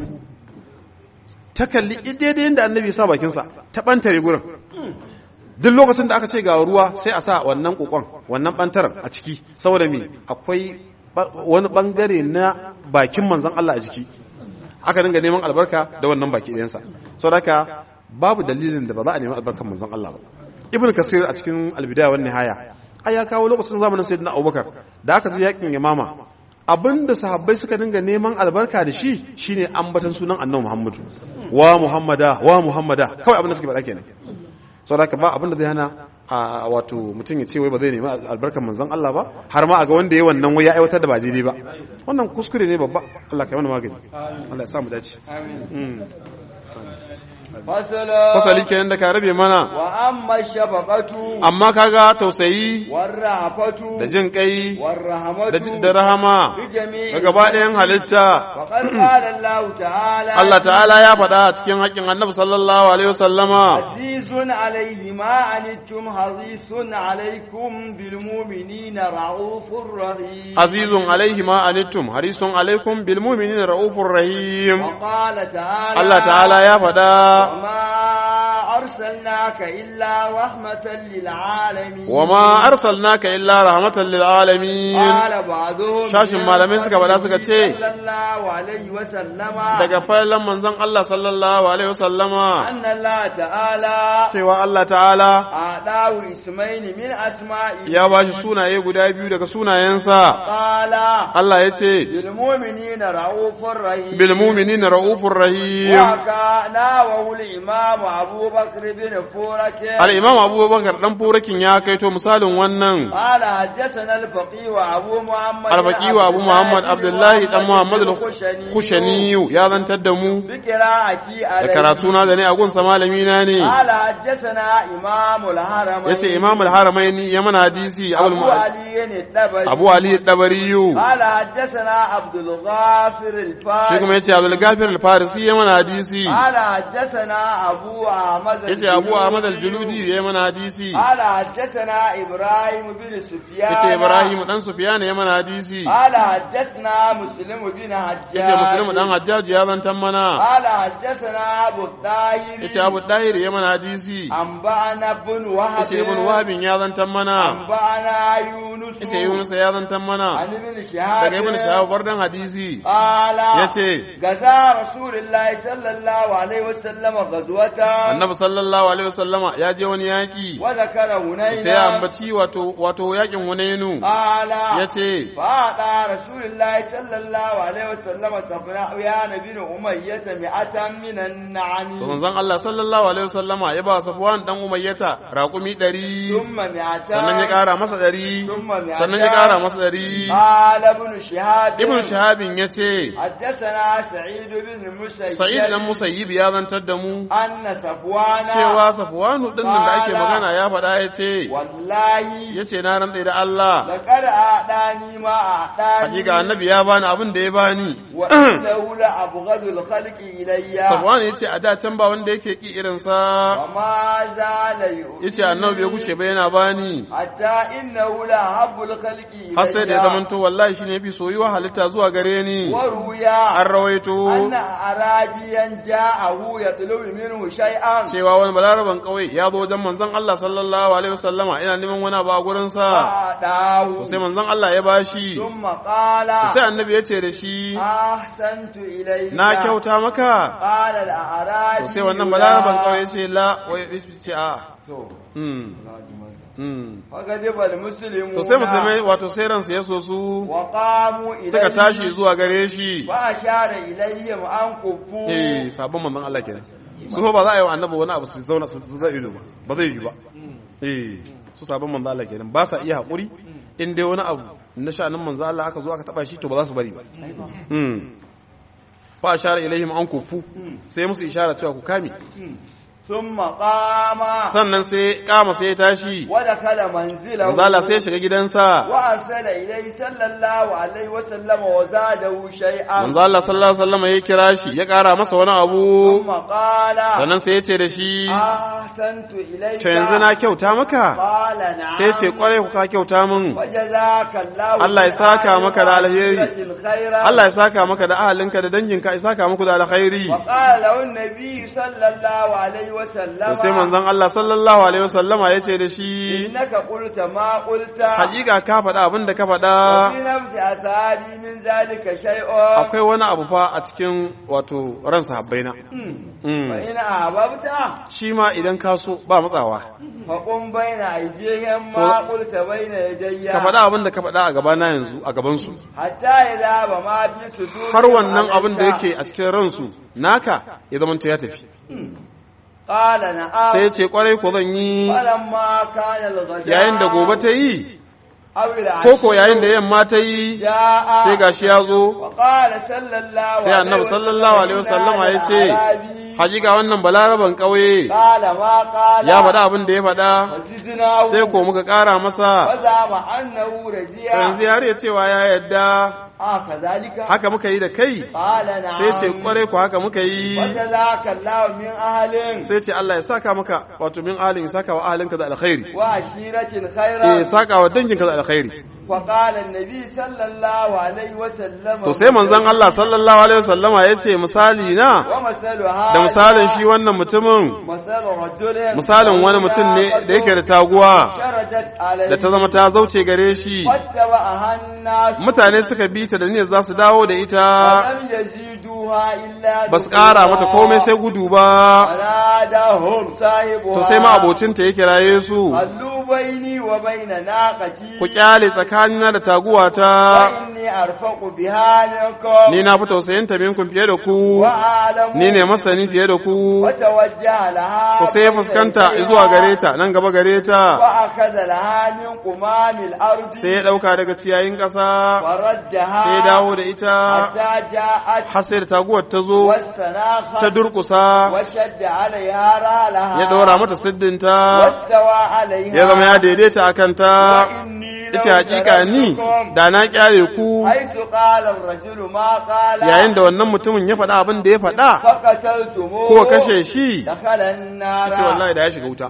ta kalli daidai yadda annabi ya sa bakinsa ta bantare gurin duk lokacin da aka ce ga ruwa sai a sa wannan kokon wannan bantaran a ciki saboda me akwai wani bangare na bakin manzon Allah a jiki aka dinga neman albarka da wannan baki ɗayansa saboda haka babu dalilin da ba za a nemi albarkar manzon Allah ba ibnu kasir a cikin albidaya wan nihaya ai ya kawo lokacin zamanin sayyidina abubakar da aka ji yakin yamama abinda sahabbai suka dinga neman albarka da shi shine ambatan sunan annabi muhammadu wa muhammada wa muhammada kawai abin da suke faɗa kenan sau da ba abin da zai hana a wato mutum ya ce wai ba zai nemi albarkar manzan Allah ba har ma a ga wanda ya wannan wai ya aiwatar da ba daidai ba wannan kuskure ne babba Allah kai mana magani Allah ya sa mu dace fasali kenan da ka rabe mana wa amma shafaqatu amma kaga tausayi warrafatu da jin kai warrahamatu da da rahama bi jami'i ga gaba ɗayan halitta faqad qala Allah ta'ala Allah ta'ala ya faɗa a cikin haƙƙin annabi sallallahu alaihi wasallama azizun alayhi ma anittum harisun alaykum bil mu'minina raufur rahim azizun alaihi ma anittum harisun alaikum bil mu'minina raufur rahim wa qala ta'ala Allah ta'ala ya faɗa وما أرسلناك إلا رحمة للعالمين وما أرسلناك إلا رحمة للعالمين قال بعضهم Shashin malamai suka faɗa suka ce, صلى الله عليه وسلم daga fallan manzon Allah sallallahu alaihi wasallama أن الله تعالى cewa Allah ta'ala أعطاه اسمين من أسمائه ya bashi sunaye guda biyu daga sunayensa قال Allah ya ce بالمؤمنين رؤوف رحيم bil mu'minina raufur rahim وكان وهو الإمام أبو بكر بن فورك al-imam Abubakar dan furakin ya kaito misalin wannan قال حدثنا الفقيه وأبو محمد al-faqi wa Abu Muhammad Abdullahi dan Muhammad al-Khushani ya zantar da mu بقراءتي da عليه karatu na da ne a gunsa malami na ne قال حدثنا إمام الحرمين yace imam al-haramaini ya mana hadisi abul أبو mu علي الدبري Abu Ali Dabariyu قال حدثنا عبد الغافر shi kuma الفارسي yace Abdul Gafir al-Farisi ya mana hadisi قال حدثنا أبو أحمد yace Abu Ahmad al-Juludi ya mana hadisi قال حدثنا إبراهيم بن سفيان yace Ibrahim dan Sufyan ya mana hadisi قال حدثنا مسلم بن حجاج yace Muslim dan Hajjaj ya zantan mana قال حدثنا أبو الطاهر yace Abu Dahir ya mana hadisi أنبأنا بن وهب yace Ibn Wahab ya zantan mana أنبأنا يونس yace Yunus ya zantan mana عن ابن شهاب daga Ibn Shahab bardan hadisi قال yace غزا رسول الله صلى الله عليه وسلم غزوة Annabi sallallahu alaihi wasallama ya je wani yaki وذكر هنينا sai ya ambaci wato wato yakin Hunainu قال yace فأعطى رسول الله صلى الله عليه وسلم صفوان بن أمية مئة من النعم to manzon Allah sallallahu alaihi wasallama ya ba Safwan dan Umayyata raƙumi 100 ثم مئتان sannan ya ƙara masa 100 ثم مئتان sannan ya ƙara masa 100 قال ابن شهاب Ibn Shahabin yace حدثنا سعيد بن المسيب Sa'id dan Musayyib ya zantar da mu أن صفوان cewa Safwanu din nan da ake magana ya faɗa yace والله yace na rantsa da Allah لقد أعطاني ما أعطاني hakika annabi ya bani abin da ya bani وإنه لأبغض الخلق إلي Safwan yace a da can ba wanda yake ki irin sa وما زال يؤذي yace annabi bai gushe ba yana bani حتى إنه لأحب الخلق إلي har sai da ya zamanto wallahi shine yafi soyuwa halitta zuwa gare ni ورويا an rawaito أن أعرابيا جاءه يطلب منه شيئا cewa wani balaraban kauye ya zo wajen manzon Allah sallallahu alaihi wasallama ina neman wani abu a gurin sa فأعطاه sai manzon Allah ya bashi ثم قال sai annabi ya ce da shi أحسنت إليك na kyauta maka قال الأعرابي to sai wannan balaraban kauye ya ce la wai ya ce a mm mm فغضب المسلمون to sai musulmai wato sai ransu ya so su وقاموا إليه suka tashi zuwa gare shi وأشار إليهم أن كفوا eh sabon manzon Allah kenan su fa ba za a yi wa annabi wani abu su zauna su zai ido ba ba zai yi ba eh su sabon manzon Allah kenan ba sa iya haƙuri in dai wani abu na sha'anin manzon Allah aka zo aka taba shi to ba za su bari ba hmm fa ashara ilaihim an kufu sai musu ishara cewa ku kame ثم قام sannan sai kama sai ya tashi ودخل منزله manzon Allah sai ya shiga gidansa وأرسل إليه صلى الله عليه وسلم وزاده شيئا manzon Allah sallallahu alaihi wasallam ya kira shi ya ƙara masa wani abu ثم قال sannan sai ya ce da shi أحسنت إليك to yanzu na kyauta maka قال نعم sai ce kwarai ku ka kyauta min وجزاك الله Allah ya saka maka da alheri. خيرا Allah ya saka maka da ahalinka da danginka ya saka muku da alkhairi وقال له النبي صلى الله عليه وسلم to sai manzon Allah sallallahu alaihi wasallama yace da shi إنك قلت ما قلت hakika ka faɗa abin da ka faɗa وفي نفس أصحابي من ذلك شيء akwai wani abu fa a cikin wato ran sahabbaina Mm. فإن أحببت shi ma idan ka so ba matsawa فقم بين أيديهم ما قلت بين يدي ka faɗa abin da ka faɗa a gabana yanzu a gabansu حتى إذا ما في صدورهم har wannan abin da عليك. yake a cikin ransu naka ya zama ya tafi قال نعم sai ya ce kwarai ko zan yi فلما كان الغداء yayin da gobe ta yi أو العشي ko ko yayin da yamma ta yi جاء sai gashi ya zo وقال صلى الله sai annabi sallallahu alaihi wasallama ya ce hakika wannan balaraban ƙauye قال ما قال ya faɗa abin da ya faɗa فزدناه sai ko muka ƙara masa وزعم أنه رجيع yanzu ya riya cewa ya yadda آه كذلك haka muka yi da kai قال نعم sai ce kwarai ko haka muka yi وجزاك الله من أهل sai ce Allah ya saka maka wato min ahalin ya saka wa ahalinka da alkhairi وعشيرة eh خيرا ya saka wa danginka da alkhairi فقال النبي صلى الله عليه وسلم to sai manzon Allah sallallahu alaihi wasallama ya ce misali na ومثل da هذا misalin shi wannan mutumin مثل رجل misalin wani mutum ne da yake da taguwa شردت عليه da ta zama ta zauce gare shi واتبعها الناس mutane suka bi ta da niyyar za su dawo da ita ولم يزيدوها إلا ba su ƙara mata komai sai gudu ba فناداهم صاحبها to sai ma abocinta ya kiraye su خلوا بيني وبين ناقتي ku kyale tsakanina da taguwata فإني أرفق بها منكم ni na fi tausayinta minkum fiye da ku وأعلم ni ne masani fiye da ku وتوجه لها ku sai ya fuskanta zuwa gare ta nan gaba gare ta وأخذ لها من قمام الأرض sai ya ɗauka daga ciyayin ƙasa فردها sai ya dawo da ita حتى جاءت har sai da taguwar ta zo واستناخت ta durƙusa وشد عليها رالها ya ɗora mata siddinta واستوى عليها ya zama ya daidaita a kanta وإني لو ita hakika ni تركتكم da na kyale ku حيث قال الرجل ما قال yayin da wannan mutumin ya faɗa abin da ya faɗa فقتلتموه ko kashe shi دخل النار ce wallahi da ya shiga wuta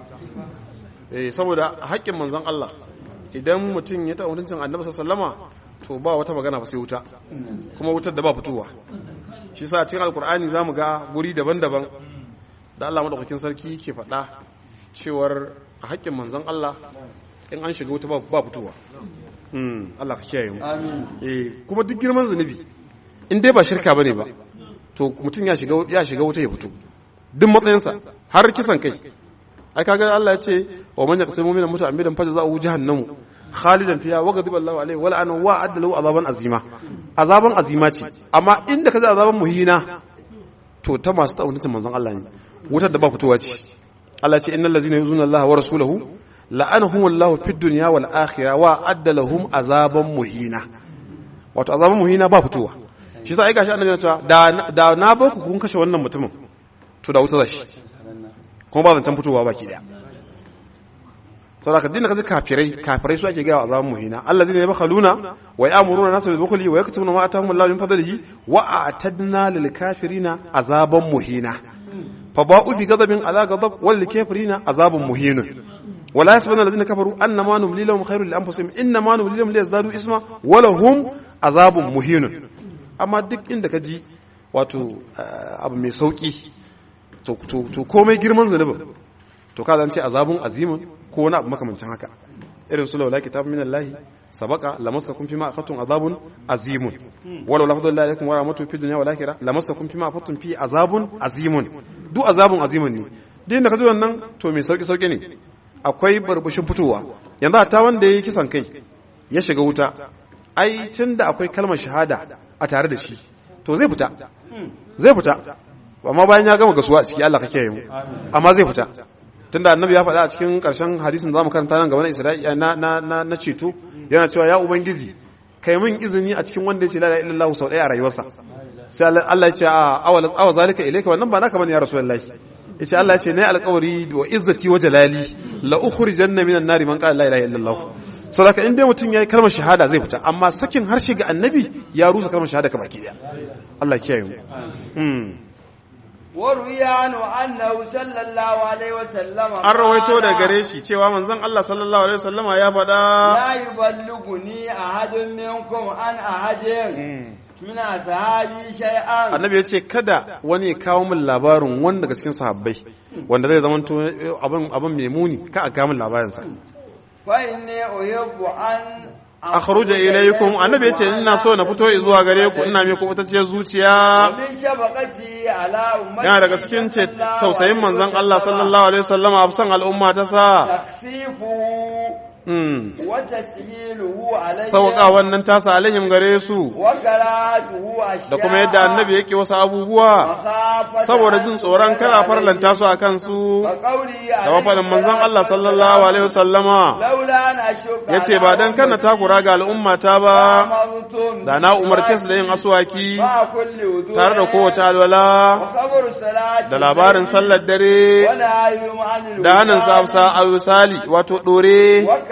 eh saboda haƙƙin manzon Allah idan mutum ya taɓa mutuncin annabi sallama to ba wata magana ba sai wuta kuma wutar da ba fitowa shi sa cikin alkur'ani zamu ga guri daban-daban da Allah madaukakin sarki ke faɗa cewar a haƙƙin manzon Allah in an shiga wuta ba ba fitowa Mm, Allah ka kiyaye mu آمين eh kuma duk girman zunubi in dai ba shirka bane ba to mutum ya shiga ya shiga wuta ya fito duk matsayinsa har kisan kai ai kaga Allah ya ce wa man yaqtul mu'mina muta'ammidan fajza'uhu jahannamu khalidan fiha wa ghadiba Allahu alayhi wa la'ana wa adda lahu azaban azima azaban azima ce amma inda kaza azaban muhina to ta masu ta'awuncin manzon Allah ne wutar da ba fitowa ce Allah ya ce innal ladzina yuzuna Allah wa rasulahu la'anahumullahu fid dunya wal akhirah wa adda lahum azaban muhina wato azaban muhina ba fitowa shi sa ai gashi annabi ya cewa da da na bar ku kun kashe wannan mutumin to da wuta zashi kuma ba zancen fitowa baki daya saboda ka dinga kaji kafirai kafirai su ake gaya wa azaban muhina allazina yabkhaluna wa ya'muruna nasa bil bukhli wa yaktubuna ma atahum Allahu min fadlihi wa a'tadna lil kafirina azaban muhina fa ba'u bi ghadabin ala ghadab wal kafirina azabun muhinun ولا يحسبن الذين كفروا ان ما نملي لهم خير لانفسهم انما نملي لهم ليزدادوا اسما ولهم عذاب مهين amma duk inda ka ji wato abu mai sauki to komai girman zunubin to ka zance azabun azimin ko wani abu makamancin haka irin su laula kitab min Allah sabaka lamassakum fima akhadtum azabun azimun walau lafdhu Allah alaikum wa rahmatu fi dunya wal akhirah lamassakum fima akhadtum fi azabun azimun duk azabun azimun ne din da ka ji wannan to mai sauki sauki ne akwai barbushin fitowa yanzu ta wanda yayi kisan kai ya shiga wuta ai tunda akwai kalmar shahada a tare da shi to zai fita zai fita amma bayan ya gama gasuwa a ciki Allah kake yi mu amma zai fita tunda annabi ya faɗa a cikin ƙarshen hadisin zamu karanta nan gaba na Isra'i na na na, na ceto yana cewa ya ubangiji kai min izini a cikin wanda ya ce la ilaha illallah sau ɗaya a rayuwarsa sai Allah ya ce a awala awa zalika ilayka wannan ba naka bane ya rasulullahi yace Allah ya ce ne alƙawari wa izzati wa jalali la ukhrijanna minan nari man qala la ilaha illallah saboda in dai mutum yayi kalmar shahada zai fita amma sakin harshe ga annabi ya rusa kalmar shahada ka baki daya Allah kiyaye mu وروي عنه أنه صلى الله عليه وسلم an rawaito da gare shi cewa manzon Allah sallallahu alaihi wasallama ya faɗa لا يبلغني أحد منكم عن أحد من أصحابي شيئا annabi ya ce kada wani ya kawo min labarin wani daga cikin sahabbai wanda zai zama abin abin mai muni ka a kawo min labarinsa فإني أحب أن akhruja ilaykum annabi yace ina so na fito zuwa gare ku ina mai kubutacciyar zuciya ومن شفقتي على أمتي yana daga cikin ce tausayin manzon Allah sallallahu alaihi wasallam a san al'umma ta sa تخفيفه mm وتسهيله علي sauka wannan tasa alaihim gare su وكراهته أشياء da kuma yadda annabi yake wasu abubuwa مخافة saboda jin tsoron kana farlanta su a kansu وقولي da mafaɗin manzon Allah sallallahu alaihi wasallama لولا أن أشك ya ce ba don kana takura ga al'ummata ba أمرتم da na umarce su da yin aswaki مع كل وضوء tare da kowace alwala وخبر الصلاة da labarin sallar dare ونهيهم عن da hannun sa a misali wato ɗore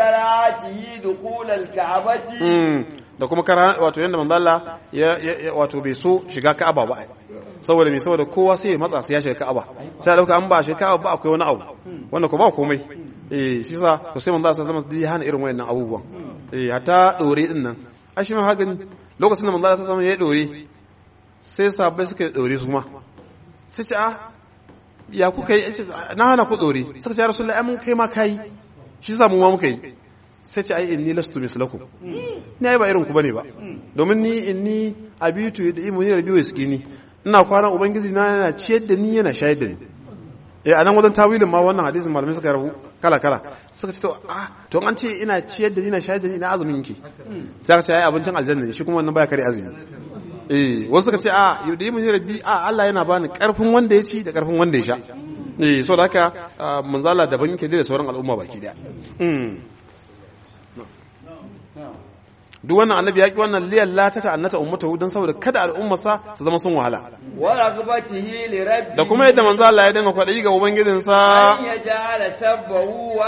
كراهته دخول الكعبة Mm, da kuma kara wato yanda manzo Allah ya ya- ya- wato bai so shiga Ka'aba ba ai. saboda me saboda kowa sai ya matsa sai ya shiga Ka'aba sai a dauka an ba shiga Ka'aba ba akwai wani abu wanda ko ba komai eh shi sa to sai manzo Allah sallallahu alaihi wasallam ya hana irin wayannan abubuwan eh hatta dore din nan a shi ma haka ne. lokacin da manzo Allah sallallahu alaihi wasallam ya dore sai sahabbai suka yi dore su ma sai ce a ya kuka yi Ya ce, na hana ku dore suka ce ya rasulullahi ai mun kai ma kai shi sa mu ma muka yi sai ce ai inni lastu mislakum ni ai ba irin ku bane ba domin ni inni abitu da imu ne rabi waskini ina kwana ubangiji na yana ciyar da ni yana shayar da ni eh anan wajen tawilin ma wannan hadisin malamai suka rabu kala kala suka ce to ah to an ce ina ciyar da ni na shayar da ni ina azumin yake sai aka ce ai abincin aljanna ne shi kuma wannan baya kare azumi eh wasu suka ce a yau da imu ne rabi a Allah yana bani karfin wanda ya ci da karfin wanda ya sha eh so da haka ah, manzala daban yake da sauran al'umma baki daya mm duk wannan annabi ya ki wannan liyan lata ta annata ummatahu don saboda kada al'ummarsa su zama sun wahala ورغبته لربه da kuma yadda manzo Allah ya dinga kwadayi ga ubangijinsa أن يجعل سبه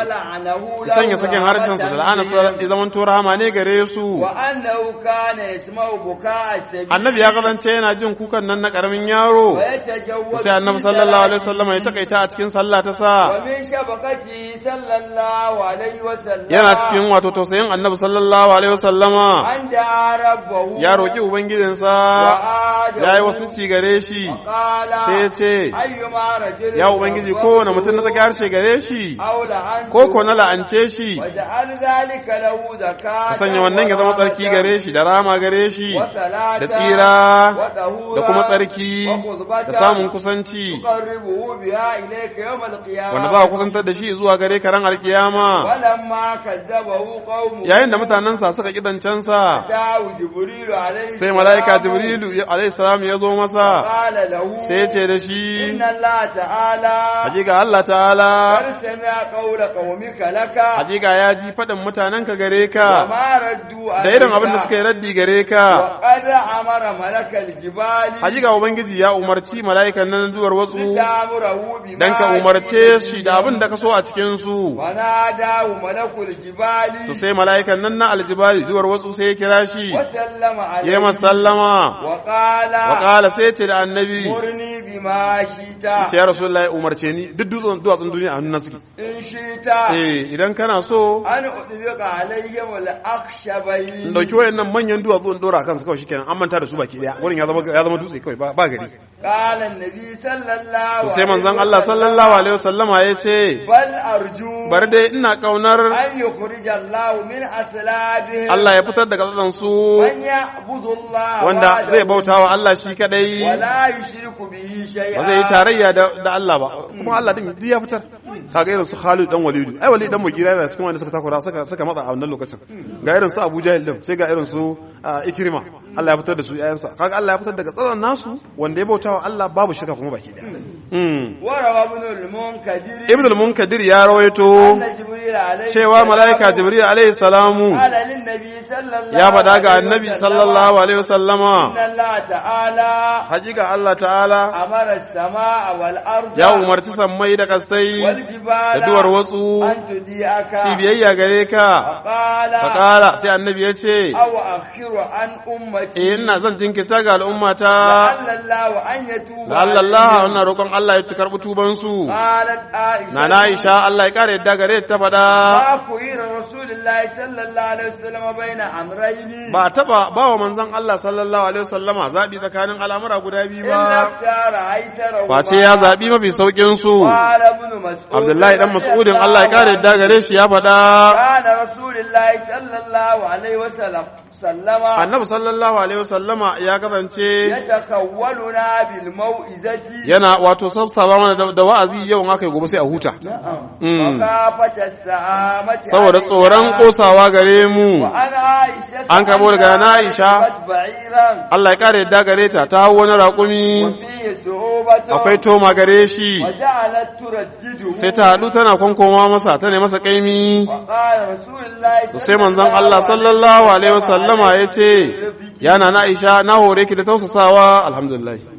ولعنه ya sanya sakin harshen sa da la'ana sa ya zaman to rahama ne gare su وأنه كان يسمع بكاء السبيل annabi ya kasance yana jin kukan nan na karamin yaro ويتجوز sai annabi في sallallahu alaihi صلاته. wasallam ya takaita a cikin sallah ta sa ومن شبكته صلى الله عليه وسلم yana cikin wato tausayin annabi sallallahu alaihi wasallama أن دعا ربه ya roki ubangijinsa وعاده ya yi wasu ci gare shi وقال sai ya ce أيما رجل ya ubangiji kowane mutum na tsaki harshe gare shi أو لعنته ko ko na la'ance shi وجعل ذلك له زكاة ka sanya wannan ya zama tsarki gare shi da rama gare shi وصلاة da tsira وطهورا da kuma tsarki وقربة da samun kusanci تقربه بها إليك يوم القيامة wanda za a kusantar da shi zuwa gare ka ran alkiyama ولما كذبه قومه yayin da mutanensa suka kidancensa جاءه جبريل عليه sai mala'ika jibrilu ya- alaihi salam ya zo masa قال له sai ya ce da shi إن الله تعالى hakika Allah ta'ala قد سمع قول قومك لك hakika ya ji faɗin mutanenka gare ka وما ردوا da irin abin da suka yi raddi gare ka وقد أمر ملك الجبال hakika ubangiji ya umarci mala'ikan nan duwar watsu لتأمره بما dan ka umarce shi da abin da ka so a cikin su وناداه ملك الجبال to sai mala'ikan nan na aljibali duwar watsu sai ya kira shi وسلم عليه ya masallama وقال wa qala sai ce da annabi مرني بما شئت ce ya rasulullahi umarce ni duk dutsen duwatsun duniya a hannun suke إن شئت eh idan kana so أن أطلق عليهم الأخشبين in dauki wayannan manyan duwatsu in dora kansu kawai shikenan an manta da su baki daya wurin ya zama ya zama dutse kawai ba ba gari قال النبي صلى الله to sai manzon Allah sallallahu alaihi wasallama ya ce بل أرجو bari dai ina kaunar أن يخرج الله من أسلابهم Allah ya fitar da katsan su من يعبد الله wanda وحده zai bauta wa Allah shi kadai ولا يشرك به شيئا ba zai yi tarayya da da Allah ba kuma Allah din duk ya fitar kaga irin su Khalid dan Walidu ai Walid dan Mugira yana cikin wanda suka takura suka suka matsa a wannan lokacin ga irin su Abu Jahil din sai ga irin su ah, Ikrima Allah ya fitar da su yayansa kaga Allah ya fitar daga tsaron nasu wanda ya bauta wa Allah babu shirka kuma baki daya mm. وروى ابن المنكدر Ibn al-Munkadir ya rawaito أن جبريل عليه cewa malaika Jibril alaihi salamu قال للنبي صلى الله ya faɗa ga عليه annabi وسلم sallallahu alaihi wasallama إن الله تعالى hakika Allah ta'ala أمر السماء والأرض ya umarci sammai da kasai والجبال da duwar wasu أن تديئك si biyayya gare ka فقال faƙala sai annabi ya ce أو أخر عن أمتي eh ina zan jinkirta ga al'ummata لعل الله أن يتوب da Allah Allah عليهم. wannan roƙon Allah ya ci karɓi tubansu قالت عائشة na na Aisha Allah ya ƙara yadda gare ta faɗa ما خير رسول الله صلى الله عليه وسلم بين أمرين ba taɓa ba wa manzon Allah sallallahu alaihi wasallama zaɓi tsakanin al'amura guda biyu إلا ba اختار أيسره face ya zaɓi mafi sauƙin su قال ابن مسعود Abdullahi dan رضي Mas'udin الله Allah ya ƙara عنه. yadda gare shi ya faɗa كان رسول الله صلى الله عليه وسلم سلم annabi sallallahu alaihi wasallama ya kasance يتخولنا بالموئزة yana wato sabsaba mana da- da wa'azi yau in aka yi gobe sai a huta نعم Mm. وكافة السعامة saboda علينا. tsoron kosawa gare mu وعن عائشة An karɓo daga na Aisha. ركبت بعيرا Allah ya kare yadda gare ta ta hau wani raƙumi وفيه صعوبة akwai toma gare shi وجعلت تردده sai ta haɗu tana kwankoma masa ta ne masa kaimi وقال رسول الله to sai manzon Allah sallallahu alaihi wasallama ya ce yana na Aisha na hore ki da tausasawa alhamdulillah